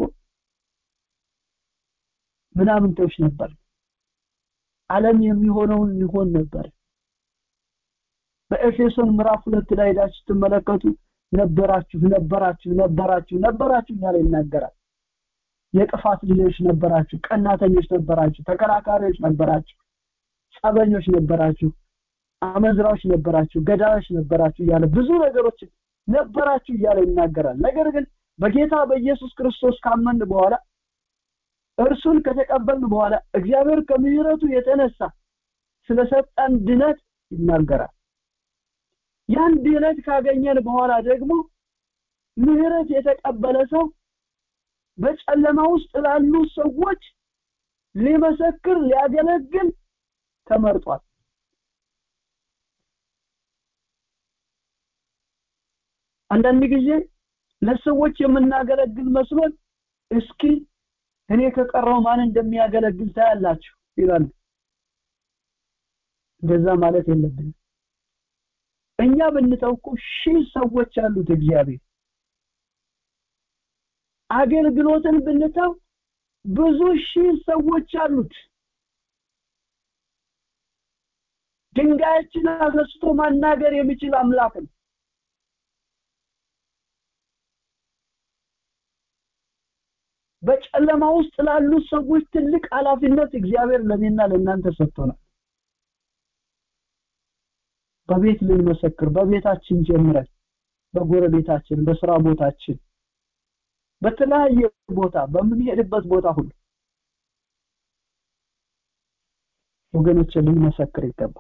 ምናምንቶች ነበር ዓለም የሚሆነውን ሊሆን ነበር በኤፌሶን ምዕራፍ ሁለት ላይ ሄዳችሁ ስትመለከቱ ነበራችሁ ነበራችሁ ነበራችሁ ነበራችሁ እያለ ይናገራል የጥፋት ልጆች ነበራችሁ ቀናተኞች ነበራችሁ ተከራካሪዎች ነበራችሁ ጸበኞች ነበራችሁ አመዝራዎች ነበራችሁ ገዳዮች ነበራችሁ እያለ ብዙ ነገሮች ነበራችሁ እያለ ይናገራል ነገር ግን በጌታ በኢየሱስ ክርስቶስ ካመን በኋላ እርሱን ከተቀበልን በኋላ እግዚአብሔር ከምሕረቱ የተነሳ ስለሰጠን ድነት ይናገራል ያን ድነት ካገኘን በኋላ ደግሞ ምህረት የተቀበለ ሰው በጨለማ ውስጥ ላሉ ሰዎች ሊመሰክር ሊያገለግል ተመርጧል አንዳንድ ጊዜ ለሰዎች የምናገለግል መስሎን እስኪ እኔ ከቀረው ማን እንደሚያገለግል ታያላችሁ ይላል እንደዛ ማለት የለብንም እኛ ብንተውቁ ሺህ ሰዎች አሉት እግዚአብሔር አገልግሎትን ብንተው ብዙ ሺህ ሰዎች አሉት ድንጋዮችን አስነስቶ ማናገር የሚችል አምላክ ነው በጨለማ ውስጥ ላሉ ሰዎች ትልቅ ኃላፊነት እግዚአብሔር ለኔና ለእናንተ ሰጥቶናል በቤት ልንመሰክር በቤታችን ጀምረን በጎረቤታችን በስራ ቦታችን በተለያየ ቦታ በምንሄድበት ቦታ ሁሉ ወገኖች ልንመሰክር ይገባል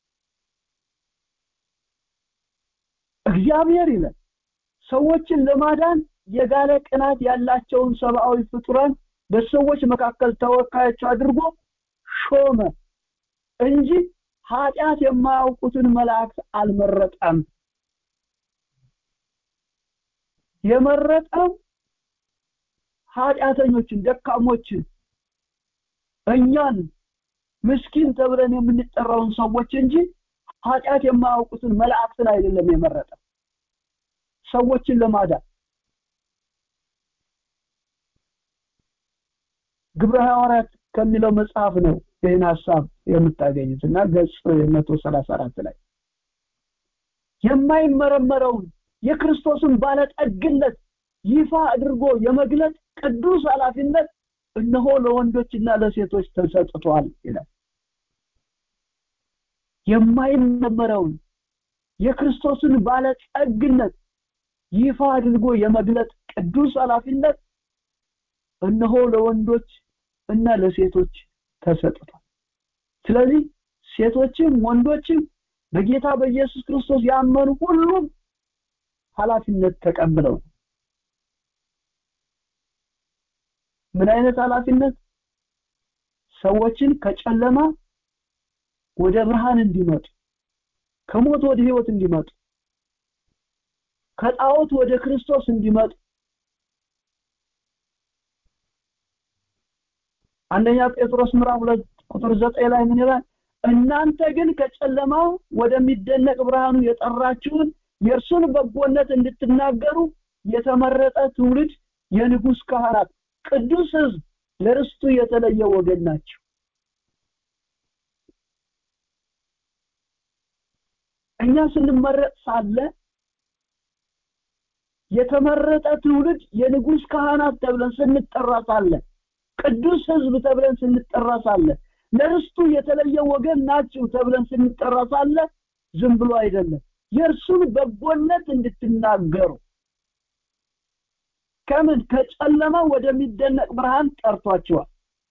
እግዚአብሔር ይላል ሰዎችን ለማዳን የጋለ ቅናት ያላቸውን ሰብአዊ ፍጡራን በሰዎች መካከል ተወካዮች አድርጎ ሾመ እንጂ ኃጢአት የማያውቁትን መላእክት አልመረጠም የመረጠው ኃጢአተኞችን ደካሞችን እኛን ምስኪን ተብለን የምንጠራውን ሰዎች እንጂ ኃጢአት የማያውቁትን መላእክትን አይደለም የመረጠ ሰዎችን ለማዳን ግብረ ሐዋርያት ከሚለው መጽሐፍ ነው ይህን ሀሳብ የምታገኙት እና ገጽ መቶ ሰላሳ አራት ላይ የማይመረመረውን የክርስቶስን ባለጠግነት ይፋ አድርጎ የመግለጥ ቅዱስ ኃላፊነት እነሆ ለወንዶችና ለሴቶች ተሰጥቷል ይላል የማይመረመረውን የክርስቶስን ባለጸግነት ይፋ አድርጎ የመግለጥ ቅዱስ ኃላፊነት እነሆ ለወንዶች እና ለሴቶች ተሰጥቷል ስለዚህ ሴቶችም ወንዶችም በጌታ በኢየሱስ ክርስቶስ ያመኑ ሁሉም ኃላፊነት ተቀብለው ምን አይነት ኃላፊነት ሰዎችን ከጨለማ ወደ ብርሃን እንዲመጡ ከሞት ወደ ህይወት እንዲመጡ ከጣዖት ወደ ክርስቶስ እንዲመጡ አንደኛ ጴጥሮስ ምዕራፍ 2 ቁጥር 9 ላይ ምን ይላል እናንተ ግን ከጨለማው ወደሚደነቅ ብርሃኑ የጠራችሁን የእርሱን በጎነት እንድትናገሩ የተመረጠ ትውልድ የንጉስ ካህናት ቅዱስ ህዝብ ለርስቱ የተለየ ወገን ናቸው እኛ ስንመረጥ ሳለ የተመረጠ ትውልድ የንጉስ ካህናት ተብለን ስንጠራ ሳለ ቅዱስ ህዝብ ተብለን ስንጠራ ሳለ ለርስቱ የተለየ ወገን ናችሁ ተብለን ስንጠራ ሳለ ዝም ብሎ አይደለም የእርሱን በጎነት እንድትናገሩ ከምን ከጨለማ ወደሚደነቅ ብርሃን ጠርቷቸዋል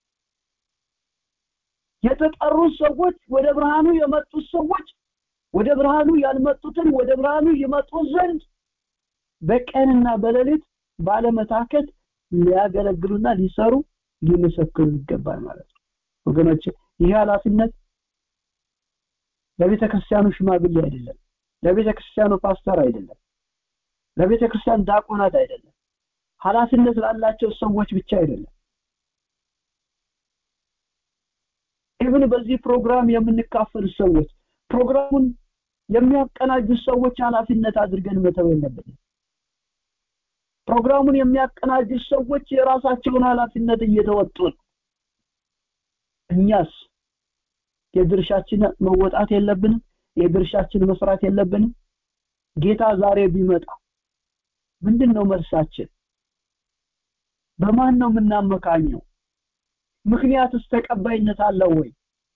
የተጠሩት ሰዎች ወደ ብርሃኑ የመጡት ሰዎች ወደ ብርሃኑ ያልመጡትን ወደ ብርሃኑ ይመጡ ዘንድ በቀንና በሌሊት ባለመታከት ሊያገለግሉና ሊሰሩ ሊመሰክሩ ይገባል ማለት ነው ወገኖች ይህ ኃላፊነት ለቤተ ክርስቲያኑ ሽማግሌ አይደለም ለቤተ ክርስቲያኑ ፓስተር አይደለም ለቤተ ክርስቲያን ዳቆናት አይደለም ኃላፊነት ላላቸው ሰዎች ብቻ አይደለም ኢቭን በዚህ ፕሮግራም የምንካፈል ሰዎች ፕሮግራሙን የሚያቀናጁ ሰዎች ኃላፊነት አድርገን መተው የለብንም ፕሮግራሙን የሚያቀናጁ ሰዎች የራሳቸውን ኃላፊነት እየተወጡ ነው እኛስ የድርሻችን መወጣት የለብንም የድርሻችን መስራት የለብንም ጌታ ዛሬ ቢመጣ ምንድን ነው መልሳችን በማን ነው የምናመካኘው ምክንያትስ ተቀባይነት አለው ወይ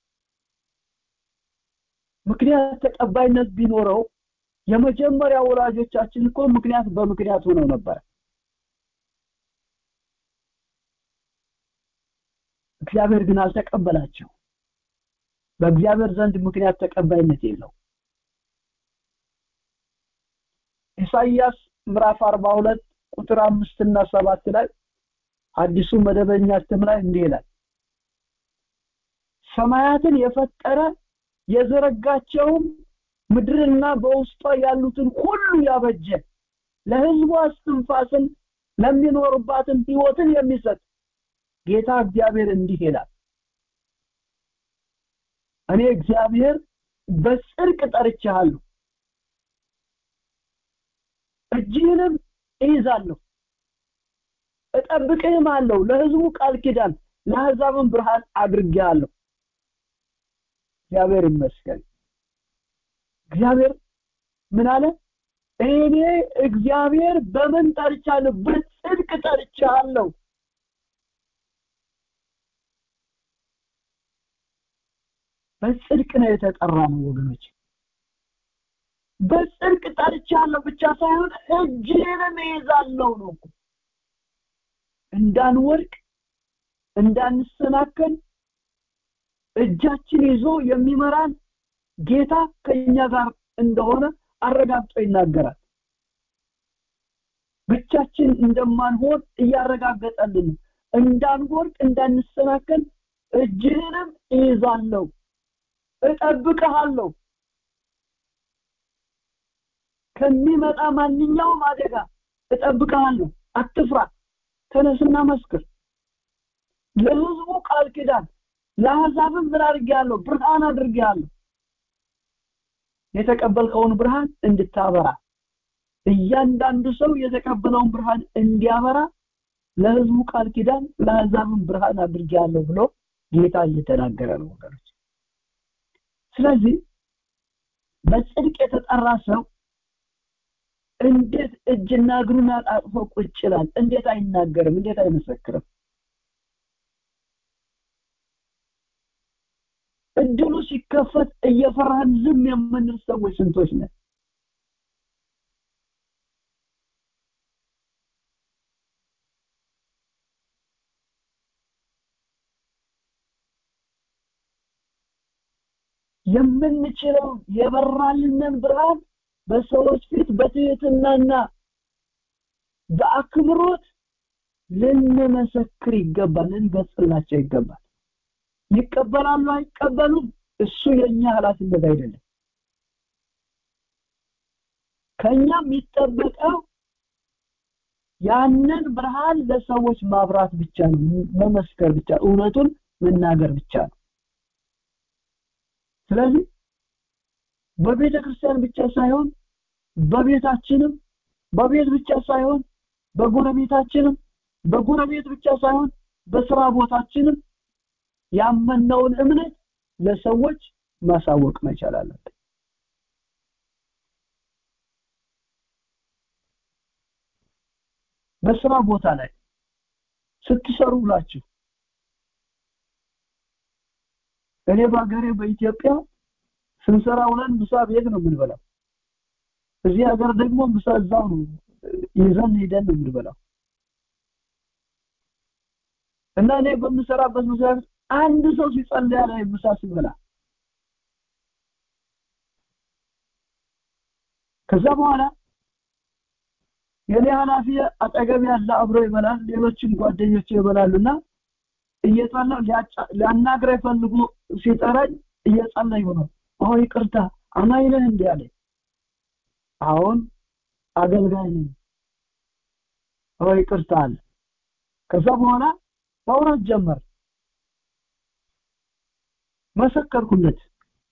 ምክንያት ተቀባይነት ቢኖረው የመጀመሪያ ወላጆቻችን እኮ ምክንያት በምክንያት ሆነው ነበር እግዚአብሔር ግን አልተቀበላቸው በእግዚአብሔር ዘንድ ምክንያት ተቀባይነት የለው ኢሳይያስ ምዕራፍ 42 ቁጥር 5 እና 7 ላይ አዲሱ መደበኛ እትም ላይ እንዲህ ይላል ሰማያትን የፈጠረ የዘረጋቸውም ምድርና በውስጧ ያሉትን ሁሉ ያበጀ ለህዝቡ አስትንፋስን ለሚኖርባትን ህይወትን የሚሰጥ ጌታ እግዚአብሔር እንዲህ ይላል እኔ እግዚአብሔር በጽድቅ ጠርቻለሁ እጅህንም እይዛለሁ እጠብቅህም አለው ለህዝቡ ቃል ኪዳን ለአሕዛብም ብርሃን አድርጌአለሁ እግዚአብሔር ይመስገን እግዚአብሔር ምን አለ እኔ እግዚአብሔር በምን ጠርቻለሁ በጽድቅ ጠርቻለሁ በጽድቅ ነው የተጠራ ነው ወገኖች በጽድቅ ጠርቻለሁ ብቻ ሳይሆን እጅህንም እይዛለሁ ነው እንዳንወድቅ እንዳንሰናከል እጃችን ይዞ የሚመራን ጌታ ከኛ ጋር እንደሆነ አረጋግጦ ይናገራል ብቻችን እንደማንሆን እያረጋገጠልን እንዳንወድቅ እንዳንሰናከል እጅህንም እይዛለሁ እጠብቅሃለሁ ከሚመጣ ማንኛውም አደጋ እጠብቅሃለሁ አትፍራ ተነስና መስክር ለህዝቡ ቃል ኪዳን ለአሕዛብም ምን አድርጌያለሁ ብርሃን አድርጌያለሁ የተቀበልከውን ብርሃን እንድታበራ እያንዳንዱ ሰው የተቀበለውን ብርሃን እንዲያበራ ለህዝቡ ቃል ኪዳን ለአሕዛብም ብርሃን አድርጌያለሁ ብሎ ጌታ እየተናገረ ነው ወገኖች ስለዚህ በጽድቅ የተጠራ ሰው እንዴት እጅና እግሩን አጣጥፎ ቁጭ ይላል እንዴት አይናገርም እንዴት አይመሰክርም እድሉ ሲከፈት እየፈራን ዝም የምንል ሰዎች ስንቶች ነን የምንችለው የበራልንን ብርሃን በሰዎች ፊት በትህትናና በአክብሮት ልንመሰክር ይገባል ልንገጽላቸው ይገባል ይቀበላሉ አይቀበሉም እሱ የኛ ኃላፊነት አይደለም ከኛ የሚጠበቀው ያንን ብርሃን ለሰዎች ማብራት ብቻ ነው መመስከር ብቻ እውነቱን መናገር ብቻ ነው ስለዚህ በቤተ ክርስቲያን ብቻ ሳይሆን በቤታችንም በቤት ብቻ ሳይሆን በጎረቤታችንም በጎረቤት ብቻ ሳይሆን በስራ ቦታችንም ያመነውን እምነት ለሰዎች ማሳወቅ መቻል አለብን በስራ ቦታ ላይ ስትሰሩ ብላችሁ እኔ በሀገሬ በኢትዮጵያ ስንሰራ ውለን ምሳ ቤት ነው የምንበላው እዚህ ሀገር ደግሞ ምሳ እዛው ነው ይዘን ሄደን ነው የምንበላው እና እኔ በምሰራበት መስሪያ ቤት አንድ ሰው ሲጸልይ ላይ ምሳ ሲበላ ከዛ በኋላ የኔ ኃላፊ አጠገብ ያለ አብሮ ይበላል ሌሎችም ጓደኞች ይበላሉና እየጸለዩ ሊያናግረኝ ፈልጎ ሲጠራኝ እየጸለዩ ነው አዎ ይቅርታ አማኝ ነህ እንዲህ አለ አሁን አገልጋይ ነኝ አዎ ይቅርታ አለ ከዛ በኋላ ማውራት ጀመር መሰከርኩለት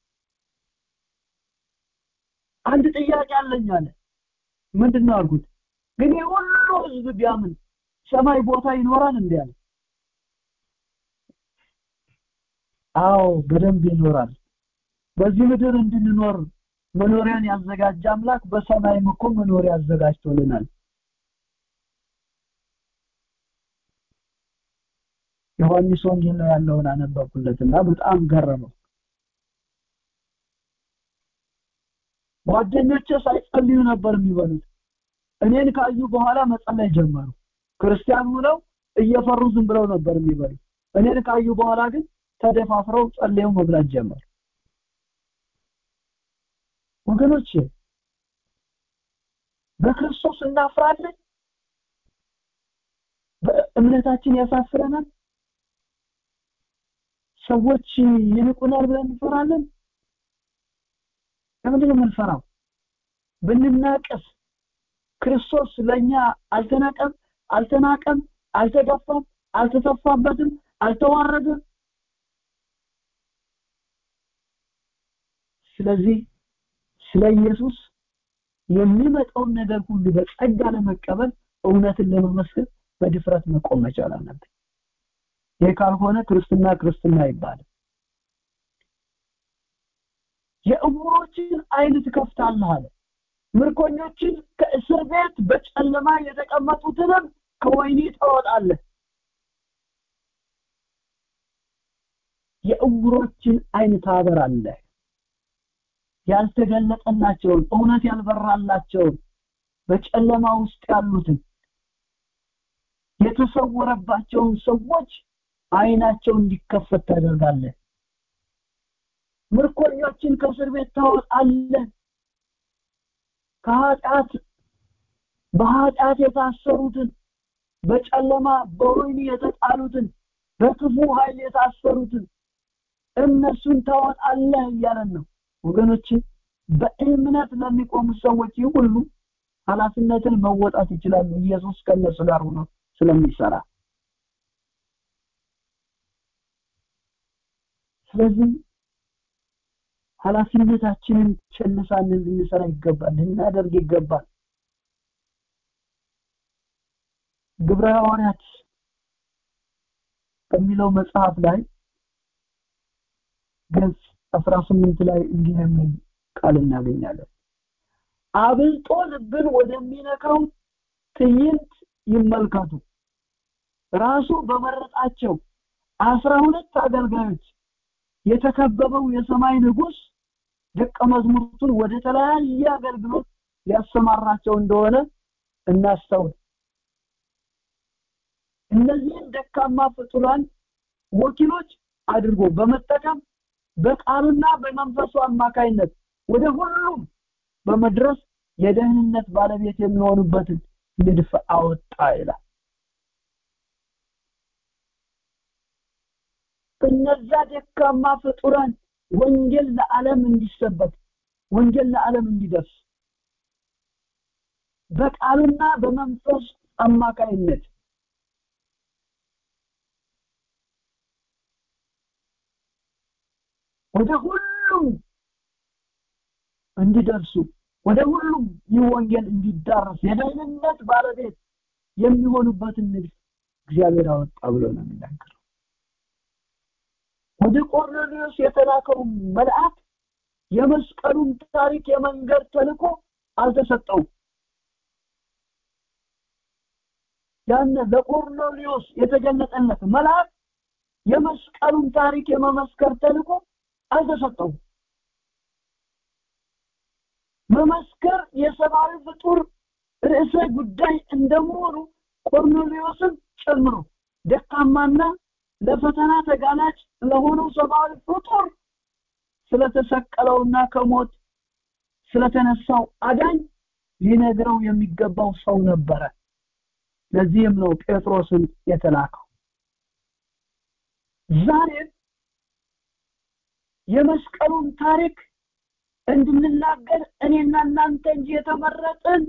አንድ ጥያቄ አለኝ አለ ምንድነው አልኩት ግን የሁሉ ህዝብ ቢያምን ሰማይ ቦታ ይኖራል እንዴ አለ አዎ በደንብ ይኖራል በዚህ ምድር እንድንኖር መኖሪያን ያዘጋጀ አምላክ በሰማይም እኮ መኖሪያ አዘጋጅቶልናል ዮሐንስ ወንጌል ላይ ያለውን አነበብኩለትና በጣም ገረመው ጓደኞቼ ሳይጸልዩ ነበር የሚበሉት እኔን ካዩ በኋላ መጸለይ ጀመሩ ክርስቲያን ሆነው እየፈሩ ዝም ብለው ነበር የሚበሉት እኔን ካዩ በኋላ ግን ተደፋፍረው ጸልየው መብላት ጀመሩ ወገኖች በክርስቶስ እናፍራለን በእምነታችን ያሳፍረናል ሰዎች ይንቁናል ብለን እንፈራለን ለምንድን ነው የምንፈራው ብንናቀስ ክርስቶስ ለኛ አልተናቀም አልተናቀም አልተገፋም አልተተፋበትም አልተዋረደም ስለዚህ ስለ ኢየሱስ የሚመጣውን ነገር ሁሉ በጸጋ ለመቀበል እውነትን ለመመስከር በድፍረት መቆም መቻል አለብን ይህ ካልሆነ ክርስትና ክርስትና ይባላል የእውሮችን አይን ትከፍታለህ አለ ምርኮኞችን ከእስር ቤት በጨለማ የተቀመጡትንም ከወይኒ ታወጣለህ የእውሮችን አይን ታበራለህ ያልተገለጠላቸውን እውነት ያልበራላቸውን በጨለማ ውስጥ ያሉትን የተሰወረባቸውን ሰዎች አይናቸው እንዲከፈት ታደርጋለህ ምርኮኞችን ከእስር ቤት ታወጣለህ ከኃጢአት በኃጢአት የታሰሩትን በጨለማ በወይኒ የተጣሉትን በክፉ ኃይል የታሰሩትን እነሱን ታወጣለህ እያለን ነው ወገኖች በእምነት ለሚቆሙ ሰዎች ሁሉ ኃላፊነትን መወጣት ይችላሉ ኢየሱስ ከነሱ ጋር ሆኖ ስለሚሰራ ስለዚህ ኃላፊነታችንን ቸልሳንን ልንሰራ ይገባል ልናደርግ ይገባል ግብረ ሐዋርያት በሚለው መጽሐፍ ላይ ገጽ 18 ላይ እንዲህ የሚል ቃል እናገኛለን አብልጦ ልብን ወደሚነካው ትዕይንት ይመልከቱ ራሱ በመረጣቸው አስራ ሁለት አገልጋዮች የተከበበው የሰማይ ንጉስ ደቀ መዝሙርቱን ወደ ተለያየ አገልግሎት ሊያሰማራቸው እንደሆነ እናስተውል እነዚህን ደካማ ፍጡራን ወኪሎች አድርጎ በመጠቀም በቃሉና በመንፈሱ አማካይነት ወደ ሁሉም በመድረስ የደህንነት ባለቤት የሚሆኑበትን ንድፍ አወጣ ይላል እነዛ ደካማ ፍጡራን ወንጌል ለዓለም እንዲሰበክ ወንጌል ለዓለም እንዲደርስ በቃሉና በመንፈስ አማካይነት ወደ ሁሉም እንዲደርሱ ወደ ሁሉም ይህ ወንጌል እንዲዳረስ የደህንነት ባለቤት የሚሆኑበትን ንድፍ እግዚአብሔር አወጣ ብሎ ነው የሚናገረው ወደ ቆርኔሌዎስ የተላከው መልአክ የመስቀሉን ታሪክ የመንገድ ተልኮ አልተሰጠውም ያን ለቆርኔሌዎስ የተገለጠለት መልአክ የመስቀሉን ታሪክ የመመስከር ተልኮ አልተሰጠውም መመስከር የሰብአዊ ፍጡር ርዕሰ ጉዳይ እንደመሆኑ ቆርኔሌዎስን ጨምሮ ደካማና ለፈተና ተጋላጭ ለሆነው ሰብአዊ ፍጡር ስለተሰቀለውና ከሞት ስለተነሳው አዳኝ ሊነግረው የሚገባው ሰው ነበረ ለዚህም ነው ጴጥሮስን የተላከው ዛሬ የመስቀሉን ታሪክ እንድንናገር እኔና እናንተ እንጂ የተመረጥን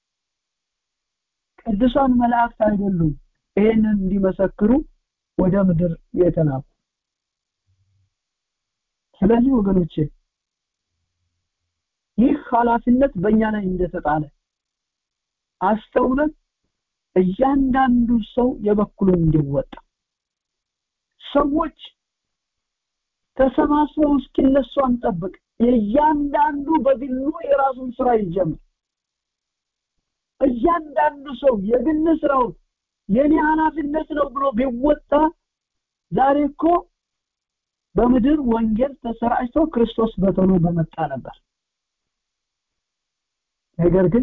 ቅዱሳን መላእክት አይደሉም ይህንን እንዲመሰክሩ ወደ ምድር የተላኩ ስለዚህ ወገኖቼ ይህ ኃላፊነት በእኛ ላይ እንደተጣለ አስተውለን እያንዳንዱ ሰው የበኩሉን እንዲወጣ ሰዎች ተሰባስበው እስኪነሱ አንጠብቅ የእያንዳንዱ በግሉ የራሱን ስራ ይጀምር እያንዳንዱ ሰው የግል ስራውን የኔ ኃላፊነት ነው ብሎ ቢወጣ ዛሬ እኮ በምድር ወንጌል ተሰራጭቶ ክርስቶስ በቶሎ በመጣ ነበር ነገር ግን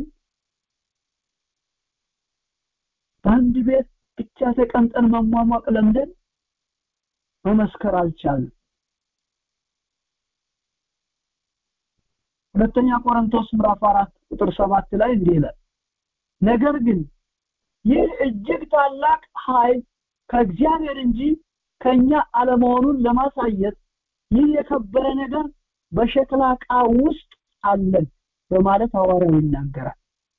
በአንድ ቤት ብቻ ተቀምጠን መሟሟቅ ለምደን መመስከር አልቻልም ሁለተኛ ቆሮንቶስ ምዕራፍ 4 ቁጥር 7 ላይ እንዲህ ይላል ነገር ግን ይህ እጅግ ታላቅ ኃይል ከእግዚአብሔር እንጂ ከኛ አለመሆኑን ለማሳየት ይህ የከበረ ነገር በሸክላ ዕቃ ውስጥ አለን በማለት ሐዋርያው ይናገራል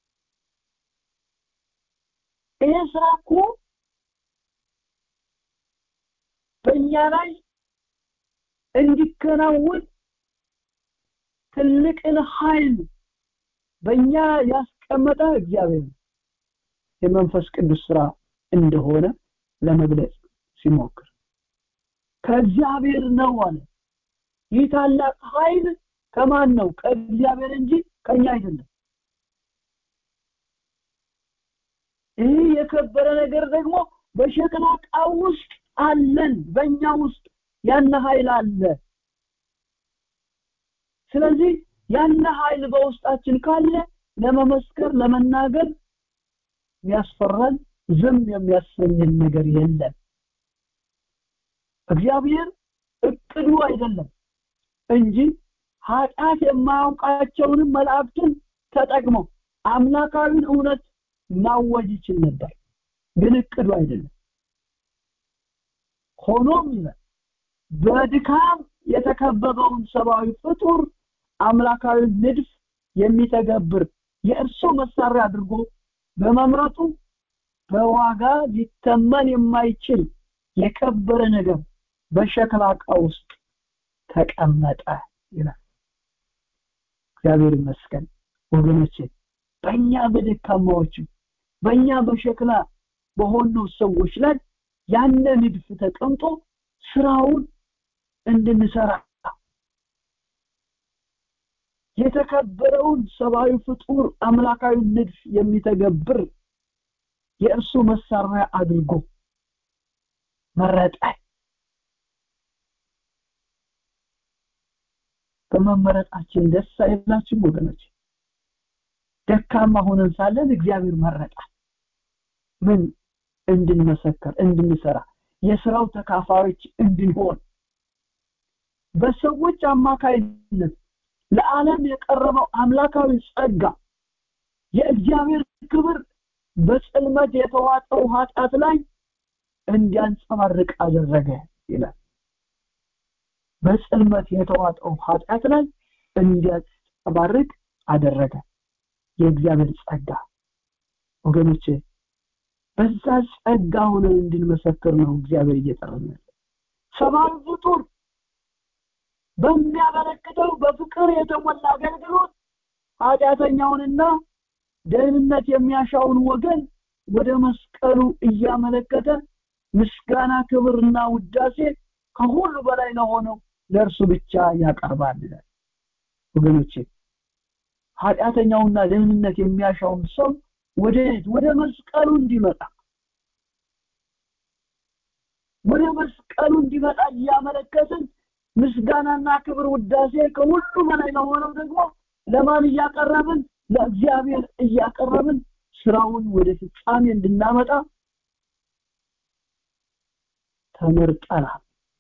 ይህ ስራ እኮ በእኛ ላይ እንዲከናወን ትልቅን ኃይል በእኛ ያስቀመጠ እግዚአብሔር የመንፈስ ቅዱስ ስራ እንደሆነ ለመግለጽ ሲሞክር ከእግዚአብሔር ነው አለ ይህ ታላቅ ኃይል ከማን ነው ከእግዚአብሔር እንጂ ከኛ አይደለም ይህ የከበረ ነገር ደግሞ በሸክላ ዕቃ ውስጥ አለን በእኛ ውስጥ ያን ኃይል አለ ስለዚህ ያን ኃይል በውስጣችን ካለ ለመመስከር ለመናገር የሚያስፈራን ዝም የሚያሰኝን ነገር የለም እግዚአብሔር እቅዱ አይደለም እንጂ ኃጢአት የማያውቃቸውንም መላእክትን ተጠቅሞ አምላካዊን እውነት ማወጅ ይችል ነበር ግን እቅዱ አይደለም ሆኖም ይላል በድካም የተከበበውን ሰብአዊ ፍጡር አምላካዊ ንድፍ የሚተገብር የእርሱ መሳሪያ አድርጎ በመምረጡ በዋጋ ሊተመን የማይችል የከበረ ነገር በሸክላ ዕቃ ውስጥ ተቀመጠ ይላል። እግዚአብሔር ይመስገን ወገኖቼ፣ በእኛ በደካማዎቹ በእኛ በሸክላ በሆነው ሰዎች ላይ ያነ ንድፍ ተቀምጦ ስራውን እንድንሰራ የተከበረውን ሰብአዊ ፍጡር አምላካዊ ንድፍ የሚተገብር የእርሱ መሳሪያ አድርጎ መረጠ። በመመረጣችን ደስ አይላችሁም ወገኖች? ደካማ ሆነን ሳለን እግዚአብሔር መረጣል። ምን እንድንመሰከር፣ እንድንሰራ፣ የስራው ተካፋዮች እንድንሆን በሰዎች አማካይነት ለዓለም የቀረበው አምላካዊ ጸጋ የእግዚአብሔር ክብር በጽልመት የተዋጠው ኃጢአት ላይ እንዲያንጸባርቅ አደረገ ይላል። በጽልመት የተዋጠው ኃጢአት ላይ እንዲያንጸባርቅ አደረገ የእግዚአብሔር ጸጋ። ወገኖቼ በዛ ጸጋ ሆነን እንድንመሰክር ነው እግዚአብሔር እየጠራን ያለ። ሰብአዊ ፍጡር በሚያበረክተው በፍቅር የተሞላ አገልግሎት ኃጢአተኛውንና ደህንነት የሚያሻውን ወገን ወደ መስቀሉ እያመለከተ ምስጋና፣ ክብርና ውዳሴ ከሁሉ በላይ ለሆነው ለእርሱ ብቻ ያቀርባል ይላል። ወገኖቼ ኃጢአተኛውና ደህንነት የሚያሻውን ሰው ወደ ወደ መስቀሉ እንዲመጣ ወደ መስቀሉ እንዲመጣ እያመለከትን ምስጋናና ክብር ውዳሴ ከሁሉ በላይ ለሆነው ደግሞ ለማን እያቀረብን ለእግዚአብሔር እያቀረብን ስራውን ወደ ፍጻሜ እንድናመጣ ተመርጠናል።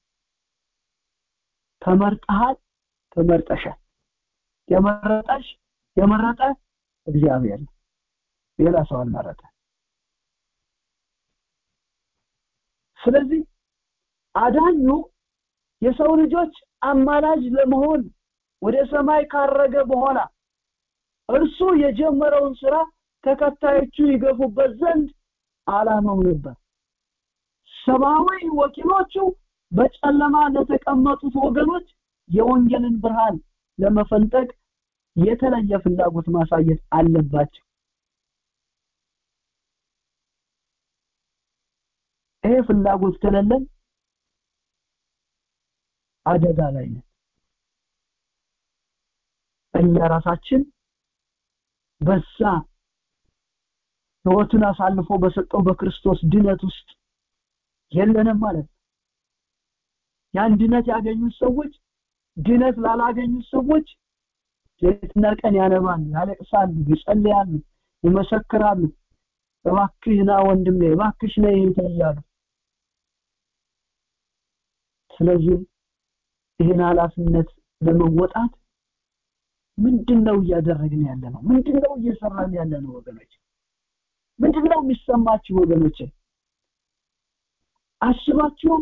ተመርጠሃል፣ ተመርጠሻል። የመረጠሽ የመረጠ እግዚአብሔር ነው። ሌላ ሰው አልመረጠ። ስለዚህ አዳኙ የሰው ልጆች አማላጅ ለመሆን ወደ ሰማይ ካረገ በኋላ እርሱ የጀመረውን ስራ ተከታዮቹ ይገፉበት ዘንድ አላማው ነበር። ሰብአዊ ወኪሎቹ በጨለማ ለተቀመጡት ወገኖች የወንጌልን ብርሃን ለመፈንጠቅ የተለየ ፍላጎት ማሳየት አለባቸው። ይሄ ፍላጎት ከሌለን አደጋ ላይ ነን። እኛ ራሳችን በዛ ህይወቱን አሳልፎ በሰጠው በክርስቶስ ድነት ውስጥ የለንም ማለት ነው። ያን ድነት ያገኙት ሰዎች ድነት ላላገኙት ሰዎች ሌትና ቀን ያነባሉ፣ ያለቅሳሉ፣ ይጸልያሉ፣ ይመሰክራሉ። እባክህ ና ወንድሜ፣ እባክሽ ነይ እህቴ እያሉ ስለዚህ ይህን ኃላፊነት ለመወጣት ምንድን ነው እያደረግን ያለ ነው? ምንድን ነው እየሰራን ያለ ነው? ወገኖች ምንድን ነው የሚሰማችሁ ወገኖች? አስባችሁም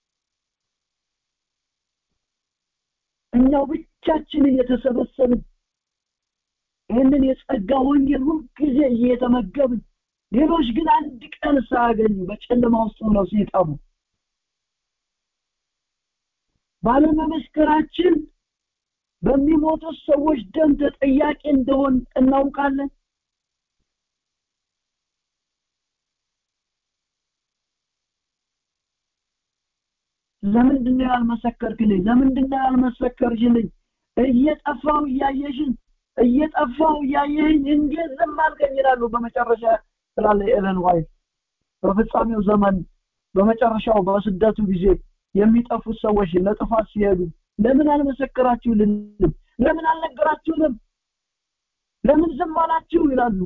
እኛው ብቻችንን የተሰበሰብን ይህንን የጸጋ ወንጌል ሁልጊዜ እየተመገብን ሌሎች ግን አንድ ቀን ሳያገኙ በጨለማ ውስጥ ሆነው ሲጠፉ ባለመመስከራችን በሚሞቱት ሰዎች ደም ተጠያቂ እንደሆን እናውቃለን። ለምንድን ነው ያልመሰከርክልኝ? ለምንድን ነው ያልመሰከርሽልኝ? እየጠፋው እያየሽን እየጠፋው እያየኝ እንዴት ዝም አልከኝ ይላሉ። በመጨረሻ ስላለ ኤለን ዋይት በፍጻሜው ዘመን በመጨረሻው በስደቱ ጊዜ የሚጠፉት ሰዎች ለጥፋት ሲሄዱ ለምን አልመሰከራችሁልንም? ለምን አልነገራችሁንም? ለምን ዝም አላችሁ ይላሉ።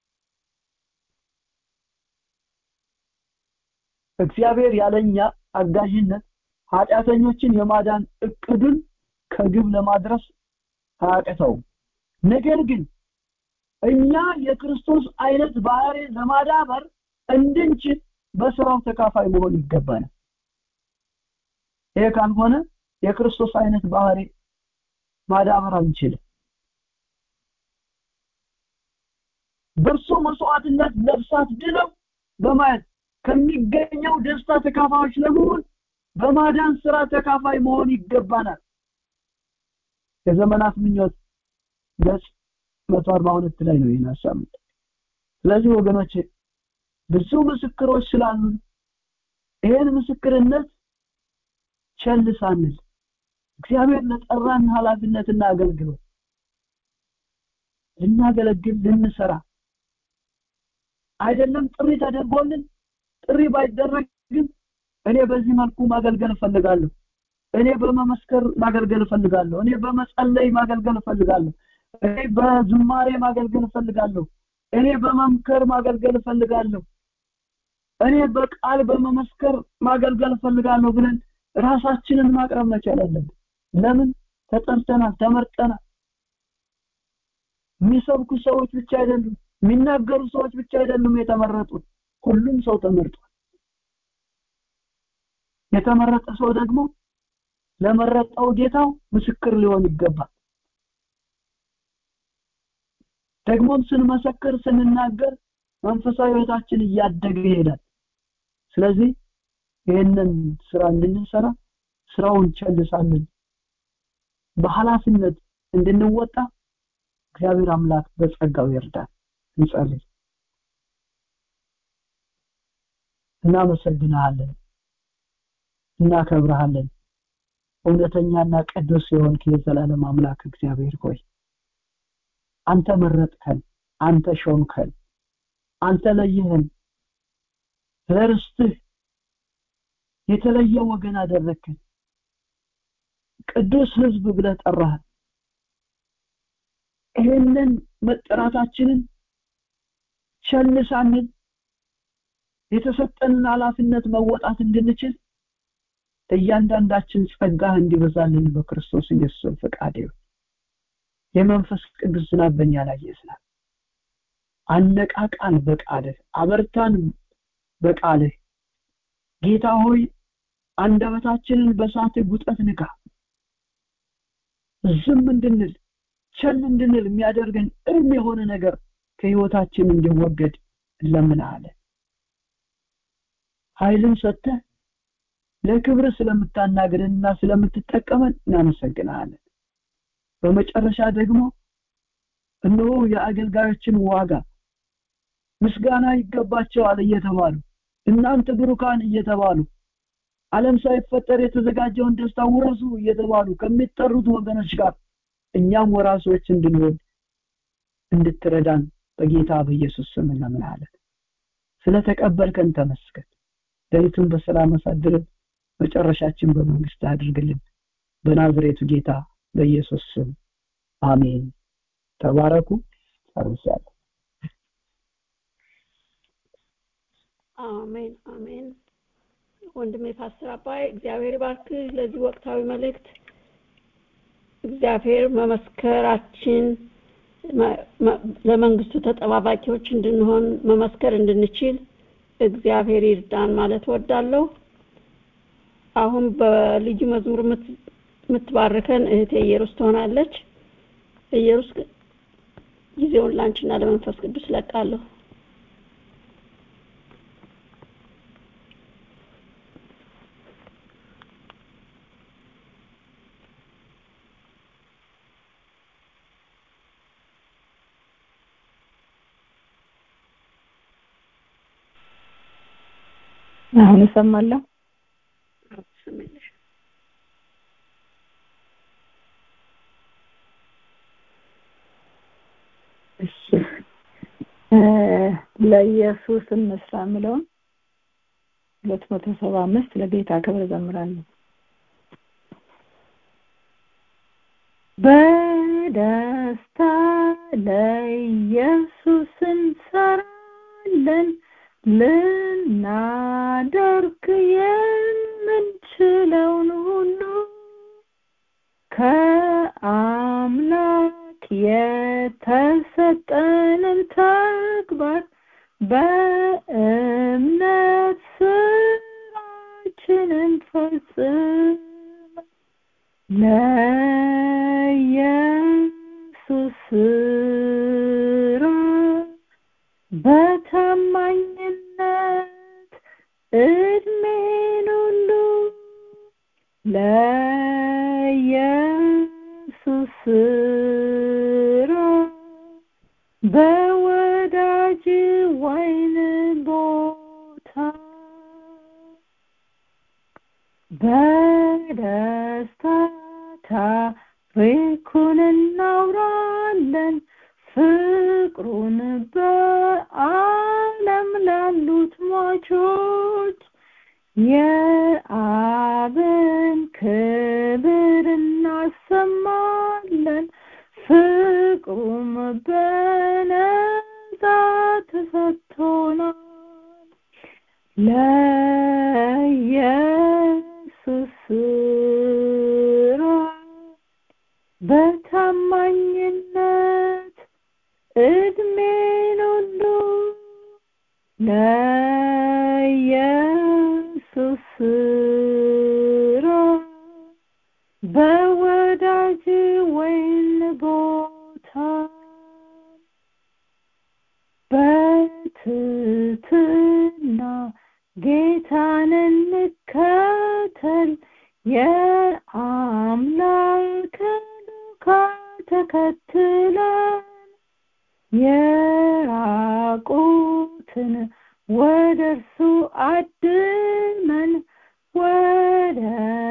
እግዚአብሔር ያለኛ አጋዥነት ኃጢአተኞችን የማዳን እቅዱን ከግብ ለማድረስ አያቅተውም። ነገር ግን እኛ የክርስቶስ አይነት ባህሪ ለማዳበር እንድንችል በስራው ተካፋይ መሆን ይገባናል። ይሄ ካልሆነ የክርስቶስ አይነት ባህሪ ማዳበር አንችልም። በእርሱ መስዋዕትነት ነፍሳት ድነው በማየት ከሚገኘው ደስታ ተካፋዮች ለመሆን በማዳን ስራ ተካፋይ መሆን ይገባናል የዘመናት ምኞት ገጽ 142 ላይ ነው ይህን ሀሳብ ስለዚህ ወገኖች ብዙ ምስክሮች ስላሉ ይህን ምስክርነት ቸል ሳንል እግዚአብሔር ለጠራን ኃላፊነትና አገልግሎት ልናገለግል ልንሰራ አይደለም ጥሪ ተደርጎልን ጥሪ ባይደረግም እኔ በዚህ መልኩ ማገልገል እፈልጋለሁ እኔ በመመስከር ማገልገል እፈልጋለሁ እኔ በመጸለይ ማገልገል እፈልጋለሁ እኔ በዝማሬ ማገልገል እፈልጋለሁ እኔ በመምከር ማገልገል እፈልጋለሁ እኔ በቃል በመመስከር ማገልገል እፈልጋለሁ ብለን ራሳችንን ማቅረብ መቻል አለብን ለምን ተጠርተናል ተመርጠናል የሚሰብኩ ሰዎች ብቻ አይደሉም የሚናገሩ ሰዎች ብቻ አይደሉም የተመረጡት ሁሉም ሰው ተመርጧል የተመረጠ ሰው ደግሞ ለመረጠው ጌታው ምስክር ሊሆን ይገባል ደግሞም ስንመሰክር ስንናገር መንፈሳዊ ህይወታችን እያደገ ይሄዳል ስለዚህ ይህንን ስራ እንድንሰራ ስራውን ቸልሳለን በኃላፊነት እንድንወጣ እግዚአብሔር አምላክ በጸጋው ይርዳል እንጸልይ እናመሰግናለን እናከብረሃለን እውነተኛና ቅዱስ የሆንክ የዘላለም አምላክ እግዚአብሔር ሆይ አንተ መረጥከን አንተ ሾምከን አንተ ለይህን ለርስትህ የተለየ ወገን አደረግከን ቅዱስ ህዝብ ብለህ ጠራህን ይህንን መጠራታችንን ቸል ሳንል የተሰጠንን ኃላፊነት መወጣት እንድንችል እያንዳንዳችን ጸጋህ እንዲበዛልን በክርስቶስ ኢየሱስ ፈቃድ ይሁን የመንፈስ ቅዱስ ዝናብ በእኛ ላይ ይዝናብ አነቃቃን በቃልህ አበርታን በቃልህ ጌታ ሆይ አንደበታችንን በሳት ጉጠት ንካ ዝም እንድንል ቸል እንድንል የሚያደርገን እርም የሆነ ነገር ከህይወታችን እንዲወገድ እንለምናለን ኃይልን ሰጥተህ ለክብር ስለምታናግረንና ስለምትጠቀመን እናመሰግናለን በመጨረሻ ደግሞ እነሆ የአገልጋዮችን ዋጋ ምስጋና ይገባቸዋል እየተባሉ እናንተ ብሩካን እየተባሉ ዓለም ሳይፈጠር የተዘጋጀውን ደስታ ውረሱ እየተባሉ ከሚጠሩት ወገኖች ጋር እኛም ወራሶች እንድንሆን እንድትረዳን በጌታ በኢየሱስ ስም እንለምናለን ስለተቀበልከን ተመስገን ሌሊቱን በሰላም አሳድረን መጨረሻችን በመንግስት አድርግልን በናዝሬቱ ጌታ በኢየሱስ ስም አሜን ተባረኩ ጨርሻለሁ አሜን አሜን ወንድሜ ፓስተር አባይ እግዚአብሔር ባርክ ለዚህ ወቅታዊ መልእክት እግዚአብሔር መመስከራችን ለመንግስቱ ተጠባባቂዎች እንድንሆን መመስከር እንድንችል እግዚአብሔር ይርዳን ማለት ወዳለሁ አሁን በልዩ መዝሙር የምትባርከን እህቴ ኢየሩስ ትሆናለች ኢየሩስ ጊዜውን ላንቺና ለመንፈስ ቅዱስ ለቃለሁ አሁን እሰማለሁ እሺ ለኢየሱስ እንስራ የምለውን ሁለት መቶ ሰባ አምስት ለጌታ ክብር ዘምራለሁ በደስታ ለኢየሱስ እንሰራለን ልናደርግ የምንችለውን ሁሉ ከአምላክ የተሰጠንን ተግባር በእምነት ስራችንን ፈጽም ለኢየሱስ ስራ በታማኝነት ስራ በወዳጅ ወይን ቦታ በደስታ ታሪኩን እናውራለን ፍቅሩን በዓለም ላሉት ሟቾች የአብን ክብር እናሰማለን ፍቅሩም በነፃ ተሰጥቶናል ለኢየሱስ ስራ በታማኝነት እድሜን ሁሉ ለኢየሱስ ስራ በወዳጅ ወይን ቦታ በትትና ጌታን እንከተል የአምላክን ዱካ ተከትለን የራቁትን ወደ እርሱ አድመን ወደ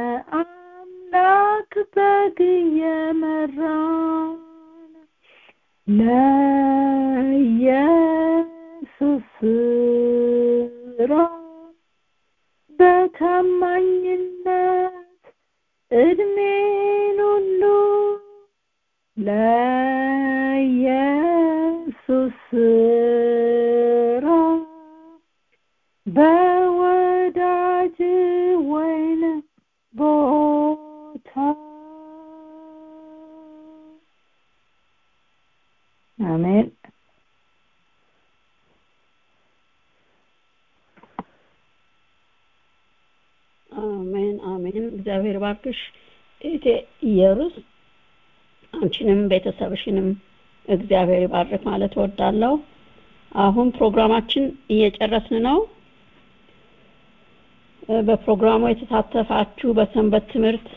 አምላክ በግ የመራን ለኢየሱስ ስራ በታማኝነት እድሜን ሁሉ ለኢየሱስ ስራ በወዳጅ ወይን ቦታ አሜን አሜን አሜን እግዚአብሔር ባርክሽ እቴ ኢየሩስ አንቺንም ቤተሰብሽንም እግዚአብሔር ይባርክ ማለት እወዳለሁ አሁን ፕሮግራማችን እየጨረስን ነው በፕሮግራሙ የተሳተፋችሁ በሰንበት ትምህርት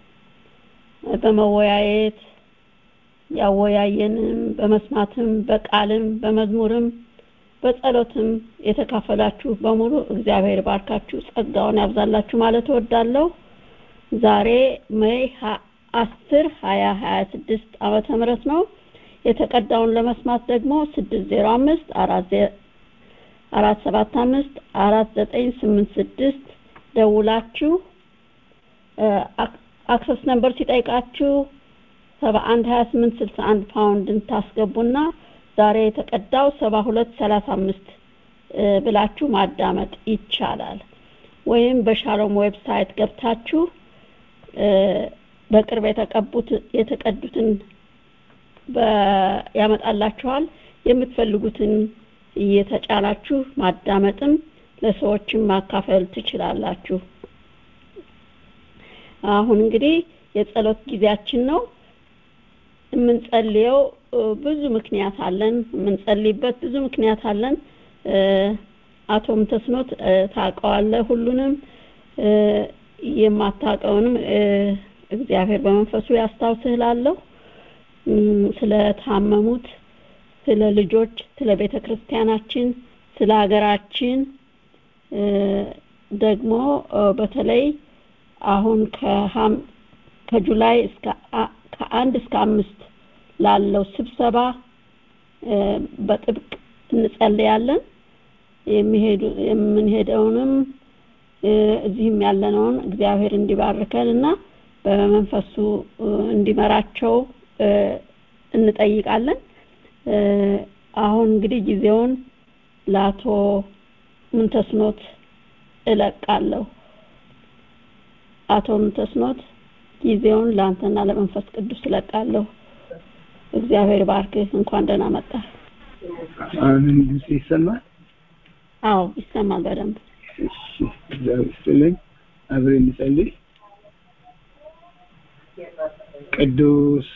በመወያየት ያወያየንም በመስማትም በቃልም በመዝሙርም በጸሎትም የተካፈላችሁ በሙሉ እግዚአብሔር ባርካችሁ ጸጋውን ያብዛላችሁ ማለት እወዳለሁ ዛሬ ሜይ አስር ሀያ ሀያ ስድስት ዓመተ ምህረት ነው የተቀዳውን ለመስማት ደግሞ ስድስት ዜሮ አምስት አራት አራት ሰባት አምስት አራት ዘጠኝ ስምንት ስድስት ደውላችሁ አክሰስ ነምበር ሲጠይቃችሁ ሰባ አንድ ሀያ ስምንት ስልሳ አንድ ፓውንድን ታስገቡና ዛሬ የተቀዳው ሰባ ሁለት ሰላሳ አምስት ብላችሁ ማዳመጥ ይቻላል ወይም በሻሎም ዌብሳይት ገብታችሁ በቅርብ የተቀቡት የተቀዱትን ያመጣላችኋል የምትፈልጉትን እየተጫናችሁ ማዳመጥም ለሰዎችም ማካፈል ትችላላችሁ አሁን እንግዲህ የጸሎት ጊዜያችን ነው የምንጸልየው ብዙ ምክንያት አለን የምንጸልይበት ብዙ ምክንያት አለን አቶ ምተስኖት ታውቀዋለህ ሁሉንም የማታውቀውንም እግዚአብሔር በመንፈሱ ያስታውስህ ላለሁ ስለታመሙት ስለ ልጆች ስለ ቤተ ክርስቲያናችን ስለ ሀገራችን ደግሞ በተለይ አሁን ከጁላይ እስከ ከአንድ እስከ አምስት ላለው ስብሰባ በጥብቅ እንጸልያለን የሚሄዱ የምንሄደውንም እዚህም ያለነውን እግዚአብሔር እንዲባርከን እና በመንፈሱ እንዲመራቸው እንጠይቃለን አሁን እንግዲህ ጊዜውን ለአቶ ምንተስኖት እለቃለሁ አቶ ምንተስኖት ጊዜውን ለአንተና ለመንፈስ ቅዱስ እለቃለሁ እግዚአብሔር ባርክህ እንኳን ደህና መጣ አሜን ድምጽ ይሰማል አዎ ይሰማል በደንብ እሺ እግዚአብሔር ይስጥልኝ አብረን እንጸልይ ቅዱስ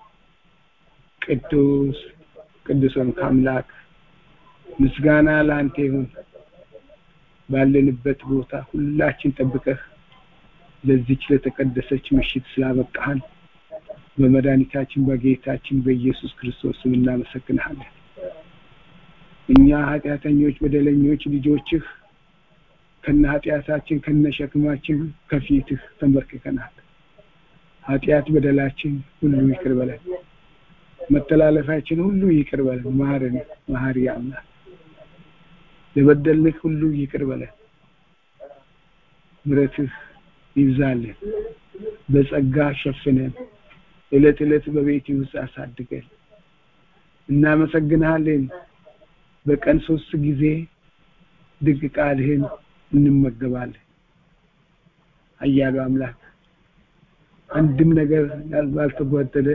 ቅዱስ ቅዱስን አምላክ ምስጋና ለአንተ ይሁን ባለንበት ቦታ ሁላችን ጠብቀህ ለዚች ለተቀደሰች ምሽት ስላበቃህን በመድኃኒታችን በጌታችን በኢየሱስ ክርስቶስ ስም እናመሰግንሃለን። እኛ ኃጢአተኞች በደለኞች ልጆችህ ከነ ኃጢአታችን ከነ ሸክማችን ከፊትህ ተንበርክከናል። ኃጢአት በደላችን ሁሉ ይቅር በለን፣ መተላለፋችን ሁሉ ይቅር በለን። ማረን፣ መሐሪ አምላክ ለበደልንህ ሁሉ ይቅር በለን። ምሕረትህ ይብዛልን፣ በጸጋ ሸፍነን፣ ዕለት ዕለት በቤት ውስጥ አሳድገን። እናመሰግንሃለን። በቀን ሶስት ጊዜ ድንቅ ቃልህን እንመገባለን። ኃያሉ አምላክ አንድም ነገር ባልተጓደለ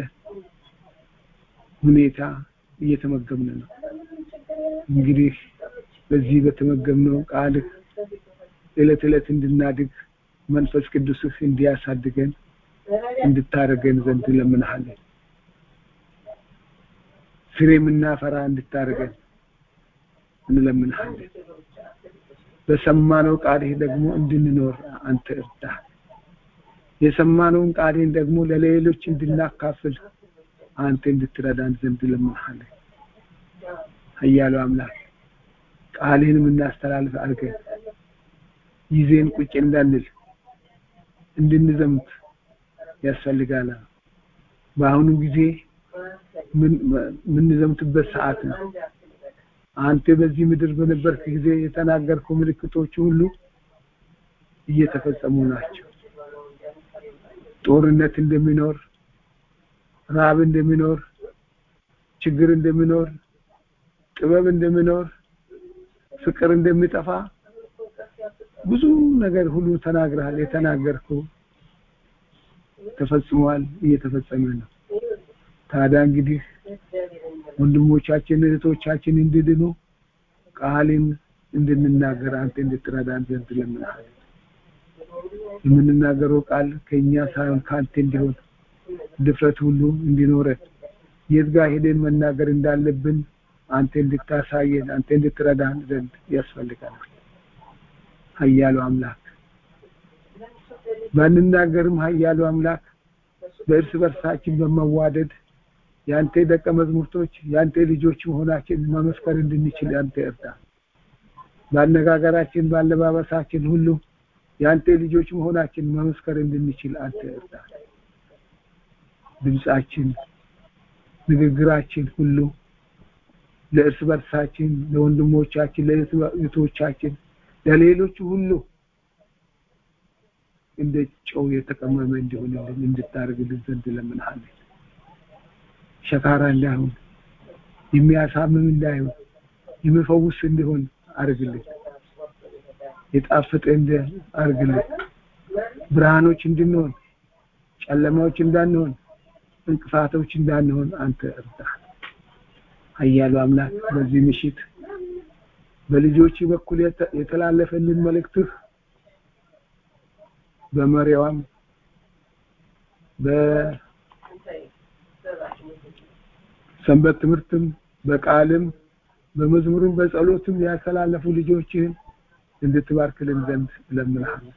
ሁኔታ እየተመገብን ነው። እንግዲህ በዚህ በተመገብነው ቃልህ ዕለት ዕለት እንድናድግ መንፈስ ቅዱስህ እንዲያሳድገን እንድታረገን ዘንድ እንለምንሃለን። ፍሬ የምናፈራ እንድታረገን እንለምንሃለን። በሰማነው ቃልህ ደግሞ እንድንኖር አንተ እርዳ። የሰማነውን ቃልህን ደግሞ ለሌሎች እንድናካፍል አንተ እንድትረዳን ዘንድ እንለምንሃለን። ኃያሉ አምላክ ቃልህን የምናስተላልፍ አድርገን ይዜን ቁጭ እንዳንል እንድንዘምት ያስፈልጋል። በአሁኑ ጊዜ የምንዘምትበት ሰዓት ነው። አንተ በዚህ ምድር በነበርክ ጊዜ የተናገርከው ምልክቶች ሁሉ እየተፈጸሙ ናቸው። ጦርነት እንደሚኖር፣ ራብ እንደሚኖር፣ ችግር እንደሚኖር፣ ጥበብ እንደሚኖር፣ ፍቅር እንደሚጠፋ ብዙ ነገር ሁሉ ተናግረሃል። የተናገርከው ተፈጽሟል፣ እየተፈጸመ ነው። ታዲያ እንግዲህ ወንድሞቻችን እህቶቻችን እንድድኑ ቃልን እንድንናገር አንተ እንድትረዳን ዘንድ ለምንሃለን። የምንናገረው ቃል ከእኛ ሳይሆን ከአንተ እንዲሆን ድፍረት ሁሉ እንዲኖረን የት ጋር ሄደን መናገር እንዳለብን አንተ እንድታሳየን አንተ እንድትረዳን ዘንድ ያስፈልገናል። ኃያሉ አምላክ ባንናገርም ኃያሉ አምላክ በእርስ በርሳችን በመዋደድ የአንተ ደቀ መዝሙርቶች የአንተ ልጆች መሆናችን መመስከር እንድንችል አንተ እርዳ። በአነጋገራችን በአለባበሳችን ሁሉ የአንተ ልጆች መሆናችን መመስከር እንድንችል አንተ እርዳ። ድምጻችን፣ ንግግራችን ሁሉ ለእርስ በርሳችን፣ ለወንድሞቻችን፣ ለእህቶቻችን፣ ለሌሎቹ ሁሉ እንደ ጨው የተቀመመ እንዲሆንልን እንድታደርግልን ዘንድ ለምንሃለን። ሸካራ እንዳይሆን የሚያሳምም እንዳይሆን የሚፈውስ እንዲሆን አርግልን። የጣፈጠ እንደ አርግልን። ብርሃኖች እንድንሆን ጨለማዎች እንዳንሆን እንቅፋቶች እንዳንሆን አንተ እርዳ። ኃያሉ አምላክ በዚህ ምሽት በልጆች በኩል የተላለፈልን መልእክትህ በመሪያዋም በሰንበት ትምህርትም በቃልም በመዝሙርም በጸሎትም ያስተላለፉ ልጆችህን እንድትባርክልን ዘንድ እለምንሃለሁ።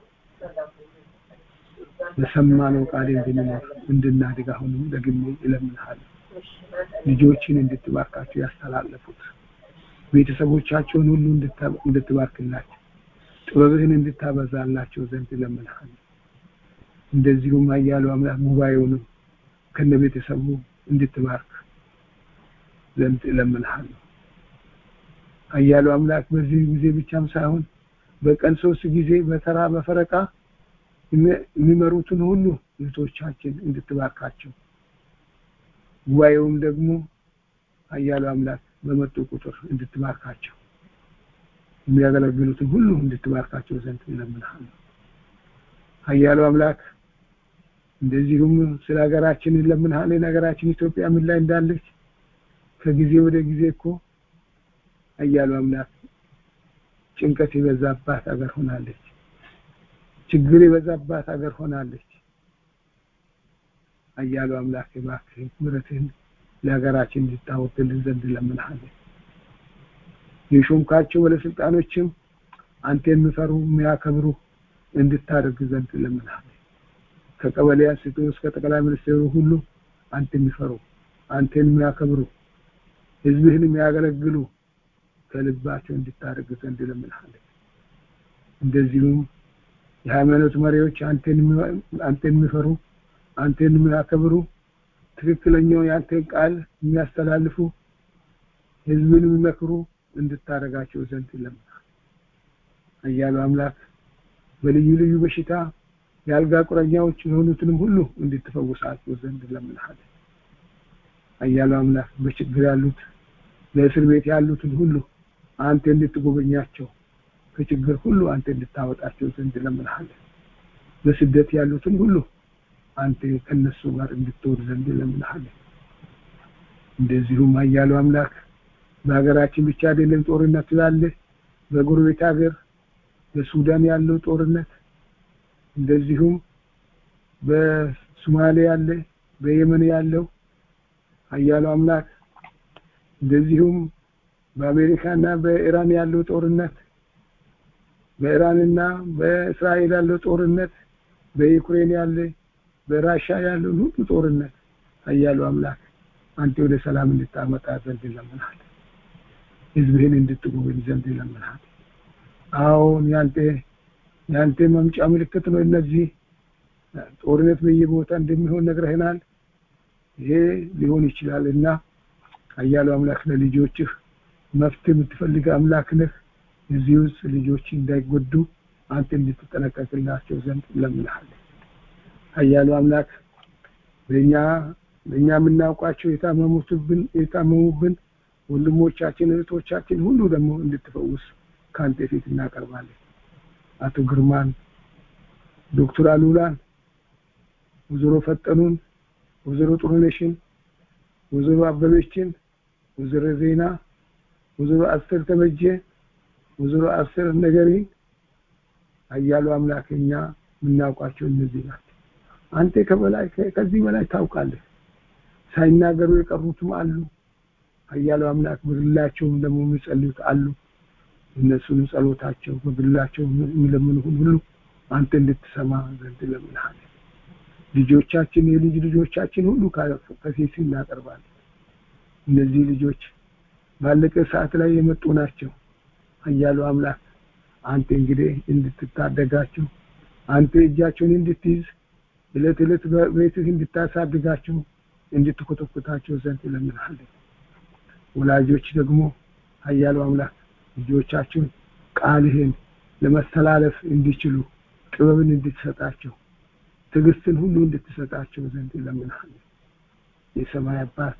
በሰማነው ቃል እንድንኖር እንድናድግ አሁንም ደግሜ እለምንሃለሁ። ልጆችን እንድትባርካቸው ያስተላለፉት ቤተሰቦቻቸውን ሁሉ እንድትባርክላቸው ጥበብህን እንድታበዛላቸው ዘንድ እለምንሃለሁ። እንደዚሁም ኃያሉ አምላክ ጉባኤውንም ከነ ቤተሰቡ እንድትባርክ ዘንድ እለምንሃለሁ። ኃያሉ አምላክ በዚህ ጊዜ ብቻም ሳይሆን በቀን ሶስት ጊዜ በተራ በፈረቃ የሚመሩትን ሁሉ እህቶቻችን እንድትባርካቸው ጉባኤውም ደግሞ ኃያሉ አምላክ በመጡ ቁጥር እንድትባርካቸው የሚያገለግሉትን ሁሉ እንድትባርካቸው ዘንድ እለምንሃለሁ። ኃያሉ አምላክ እንደዚሁም ስለ ሀገራችን እንለምንሃለን። ሀገራችን ኢትዮጵያ ምን ላይ እንዳለች ከጊዜ ወደ ጊዜ እኮ ኃያሉ አምላክ ጭንቀት የበዛባት ሀገር ሆናለች። ችግር የበዛባት ሀገር ሆናለች። ኃያሉ አምላክ እባክህ ምሕረትህን ለሀገራችን እንድታወርድልን ዘንድ እለምንሃለን። የሾምካቸው ባለስልጣኖችም አንተ የሚፈሩ የሚያከብሩ እንድታደርግ ዘንድ እለምንሃለን። ከቀበሌ አንስቶ እስከ ጠቅላይ ሚኒስትሩ ሁሉ አንተ የሚፈሩ አንተን የሚያከብሩ ህዝብህን የሚያገለግሉ ከልባቸው እንድታደርግ ዘንድ እለምንሃለሁ። እንደዚሁም የሃይማኖት መሪዎች አንተን የሚፈሩ አንተን የሚያከብሩ ትክክለኛው የአንተን ቃል የሚያስተላልፉ ህዝብን የሚመክሩ እንድታደርጋቸው ዘንድ እለምንሃለሁ። ኃያሉ አምላክ በልዩ ልዩ በሽታ የአልጋ ቁረኛዎች የሆኑትንም ሁሉ እንድትፈውሳቸው ዘንድ እለምንሃለሁ። ኃያሉ አምላክ በችግር ያሉት በእስር ቤት ያሉትን ሁሉ አንተ እንድትጎበኛቸው ከችግር ሁሉ አንተ እንድታወጣቸው ዘንድ እለምንሃለሁ። በስደት ያሉትን ሁሉ አንተ ከነሱ ጋር እንድትወድ ዘንድ እለምንሃለሁ። እንደዚሁም ኃያሉ አምላክ በሀገራችን ብቻ አይደለም ጦርነት ስላለ በጎረቤት ሀገር በሱዳን ያለው ጦርነት እንደዚሁም በሶማሌ ያለ በየመን ያለው ኃያሉ አምላክ እንደዚሁም በአሜሪካና በኢራን ያለው ጦርነት በኢራንና በእስራኤል ያለው ጦርነት በዩክሬን ያለ በራሻ ያለው ሁሉ ጦርነት ኃያሉ አምላክ አንተ ወደ ሰላም እንድታመጣ ዘንድ ይለምናል። ህዝብህን እንድትጎበኝ ዘንድ ይለምናል። አሁን ያንተ ያንተ መምጫ ምልክት ነው። እነዚህ ጦርነት በየቦታ እንደሚሆን ነግረህናል። ይሄ ሊሆን ይችላል እና ኃያሉ አምላክ ለልጆችህ መፍትሄ የምትፈልግ አምላክ ነህ። እዚህ ውስጥ ልጆች እንዳይጎዱ አንተ እንድትጠነቀቅላቸው ዘንድ እለምንሃለሁ። ኃያሉ አምላክ በእኛ በእኛ የምናውቃቸው የታመሙትብን የታመሙብን ወንድሞቻችን እህቶቻችን ሁሉ ደግሞ እንድትፈውስ ከአንተ ፊት እናቀርባለን። አቶ ግርማን፣ ዶክተር አሉላን፣ ወይዘሮ ፈጠኑን፣ ወይዘሮ ጥሩነሽን፣ ወይዘሮ አበበችን፣ ወይዘሮ ዜና፣ ወይዘሮ አስር ተበጀ፣ ወይዘሮ አስር ነገሪን ኃያሉ አምላክ እኛ የምናውቃቸው እነዚህ ናቸው። አንተ ከበላይ ከዚህ በላይ ታውቃለህ። ሳይናገሩ የቀሩትም አሉ። ኃያሉ አምላክ በግላቸውም ደግሞ የሚጸልዩት አሉ። እነሱንም ጸሎታቸው በግላቸው የሚለምኑ ሁሉ አንተ እንድትሰማ ዘንድ እለምንሃለሁ። ልጆቻችን የልጅ ልጆቻችን ሁሉ ከፊት እናቀርባለን። እነዚህ ልጆች ባለቀ ሰዓት ላይ የመጡ ናቸው። ኃያሉ አምላክ አንተ እንግዲህ እንድትታደጋቸው አንተ እጃቸውን እንድትይዝ እለት እለት በቤትህ እንድታሳድጋቸው እንድትኮተኩታቸው ዘንድ እለምንሃለሁ። ወላጆች ደግሞ ኃያሉ አምላክ ልጆቻቸውን ቃልህን ለመተላለፍ እንዲችሉ ጥበብን እንድትሰጣቸው ትዕግስትን ሁሉ እንድትሰጣቸው ዘንድ እለምንሃለሁ። የሰማይ አባት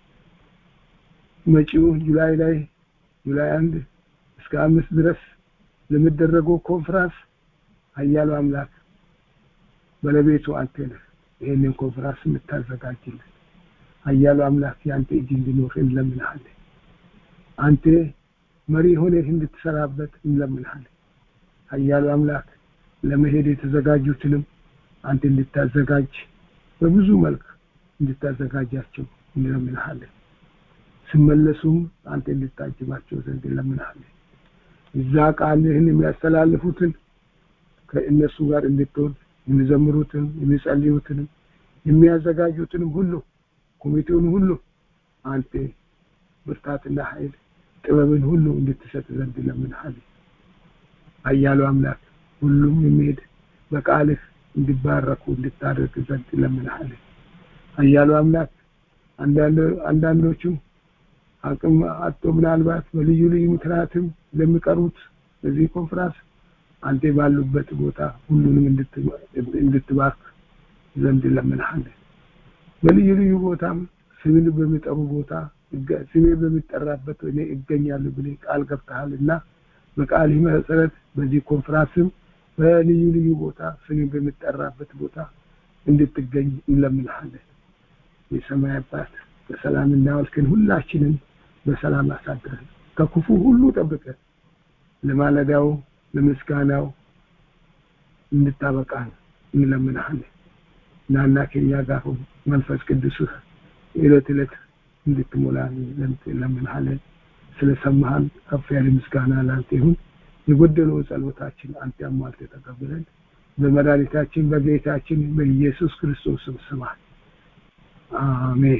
መጪው ጁላይ ላይ ጁላይ አንድ እስከ አምስት ድረስ ለሚደረገው ኮንፍራንስ ኃያሉ አምላክ ባለቤቱ አንተ ነህ። ይህንን ኮንፍራንስ የምታዘጋጅልን ኃያሉ አምላክ የአንተ እጅ እንዲኖር እንለምንሃለን። አንተ መሪ ሆነህ እንድትሰራበት እንለምንሃለን። ኃያሉ አምላክ ለመሄድ የተዘጋጁትንም አንተ እንድታዘጋጅ በብዙ መልክ እንድታዘጋጃቸው እንለምንሃለን። ሲመለሱም አንተ እንድታጅባቸው ዘንድ እንለምንሃለን። እዛ ቃልህን የሚያስተላልፉትን ከእነሱ ጋር እንድትሆን የሚዘምሩትን የሚጸልዩትንም የሚያዘጋጁትንም ሁሉ ኮሚቴውን ሁሉ አንተ ብርታትና ኃይል ጥበብን ሁሉ እንድትሰጥ ዘንድ እለምንሃለሁ። ኃያሉ አምላክ ሁሉም የሚሄድ በቃልህ እንዲባረኩ እንድታደርግ ዘንድ እለምንሃለሁ። ኃያሉ አምላክ አንዳንዶቹ አቅም አጥቶ ምናልባት በልዩ ልዩ ምክንያትም ለሚቀሩት በዚህ ኮንፍራንስ አንተ ባሉበት ቦታ ሁሉንም እንድትባርክ ዘንድ እለምንሃለን። በልዩ ልዩ ቦታም ስምን በሚጠሩ ቦታ ስሜ በሚጠራበት እኔ እገኛለሁ ብለህ ቃል ገብተሃል እና በቃልህ መሰረት በዚህ ኮንፍራንስም በልዩ ልዩ ቦታ ስሜ በሚጠራበት ቦታ እንድትገኝ እንለምንሃለን። የሰማይ አባት በሰላም እናዋልክን ሁላችንን በሰላም አሳድረን ከክፉ ሁሉ ጠብቀን ለማለዳው ለምስጋናው እንድታበቃን እንለምንሃለን። ናና ከኛ ጋር ሁን መንፈስ ቅዱስህ ዕለት ዕለት እንድትሞላን ዘንድ እንለምንሃለን። ስለሰማህን ከፍ ያለ ምስጋና ለአንተ ይሁን። የጎደለውን ጸሎታችን አንተ አሟልተህ ተቀብለን በመድኃኒታችን በጌታችን በኢየሱስ ክርስቶስ ስም ስማን። አሜን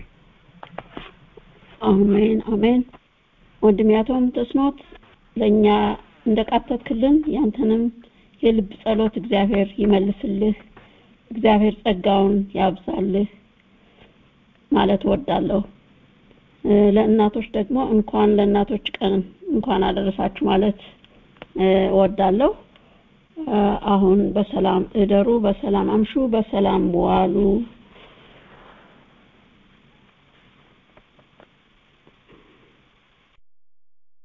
አሜን አሜን። ወንድሜ አቶም ተስኖት ለእኛ እንደቃተትክልን ያንተንም የልብ ጸሎት እግዚአብሔር ይመልስልህ፣ እግዚአብሔር ጸጋውን ያብዛልህ ማለት እወዳለሁ። ለእናቶች ደግሞ እንኳን ለእናቶች ቀን እንኳን አደረሳችሁ ማለት እወዳለሁ። አሁን በሰላም እደሩ፣ በሰላም አምሹ፣ በሰላም ዋሉ።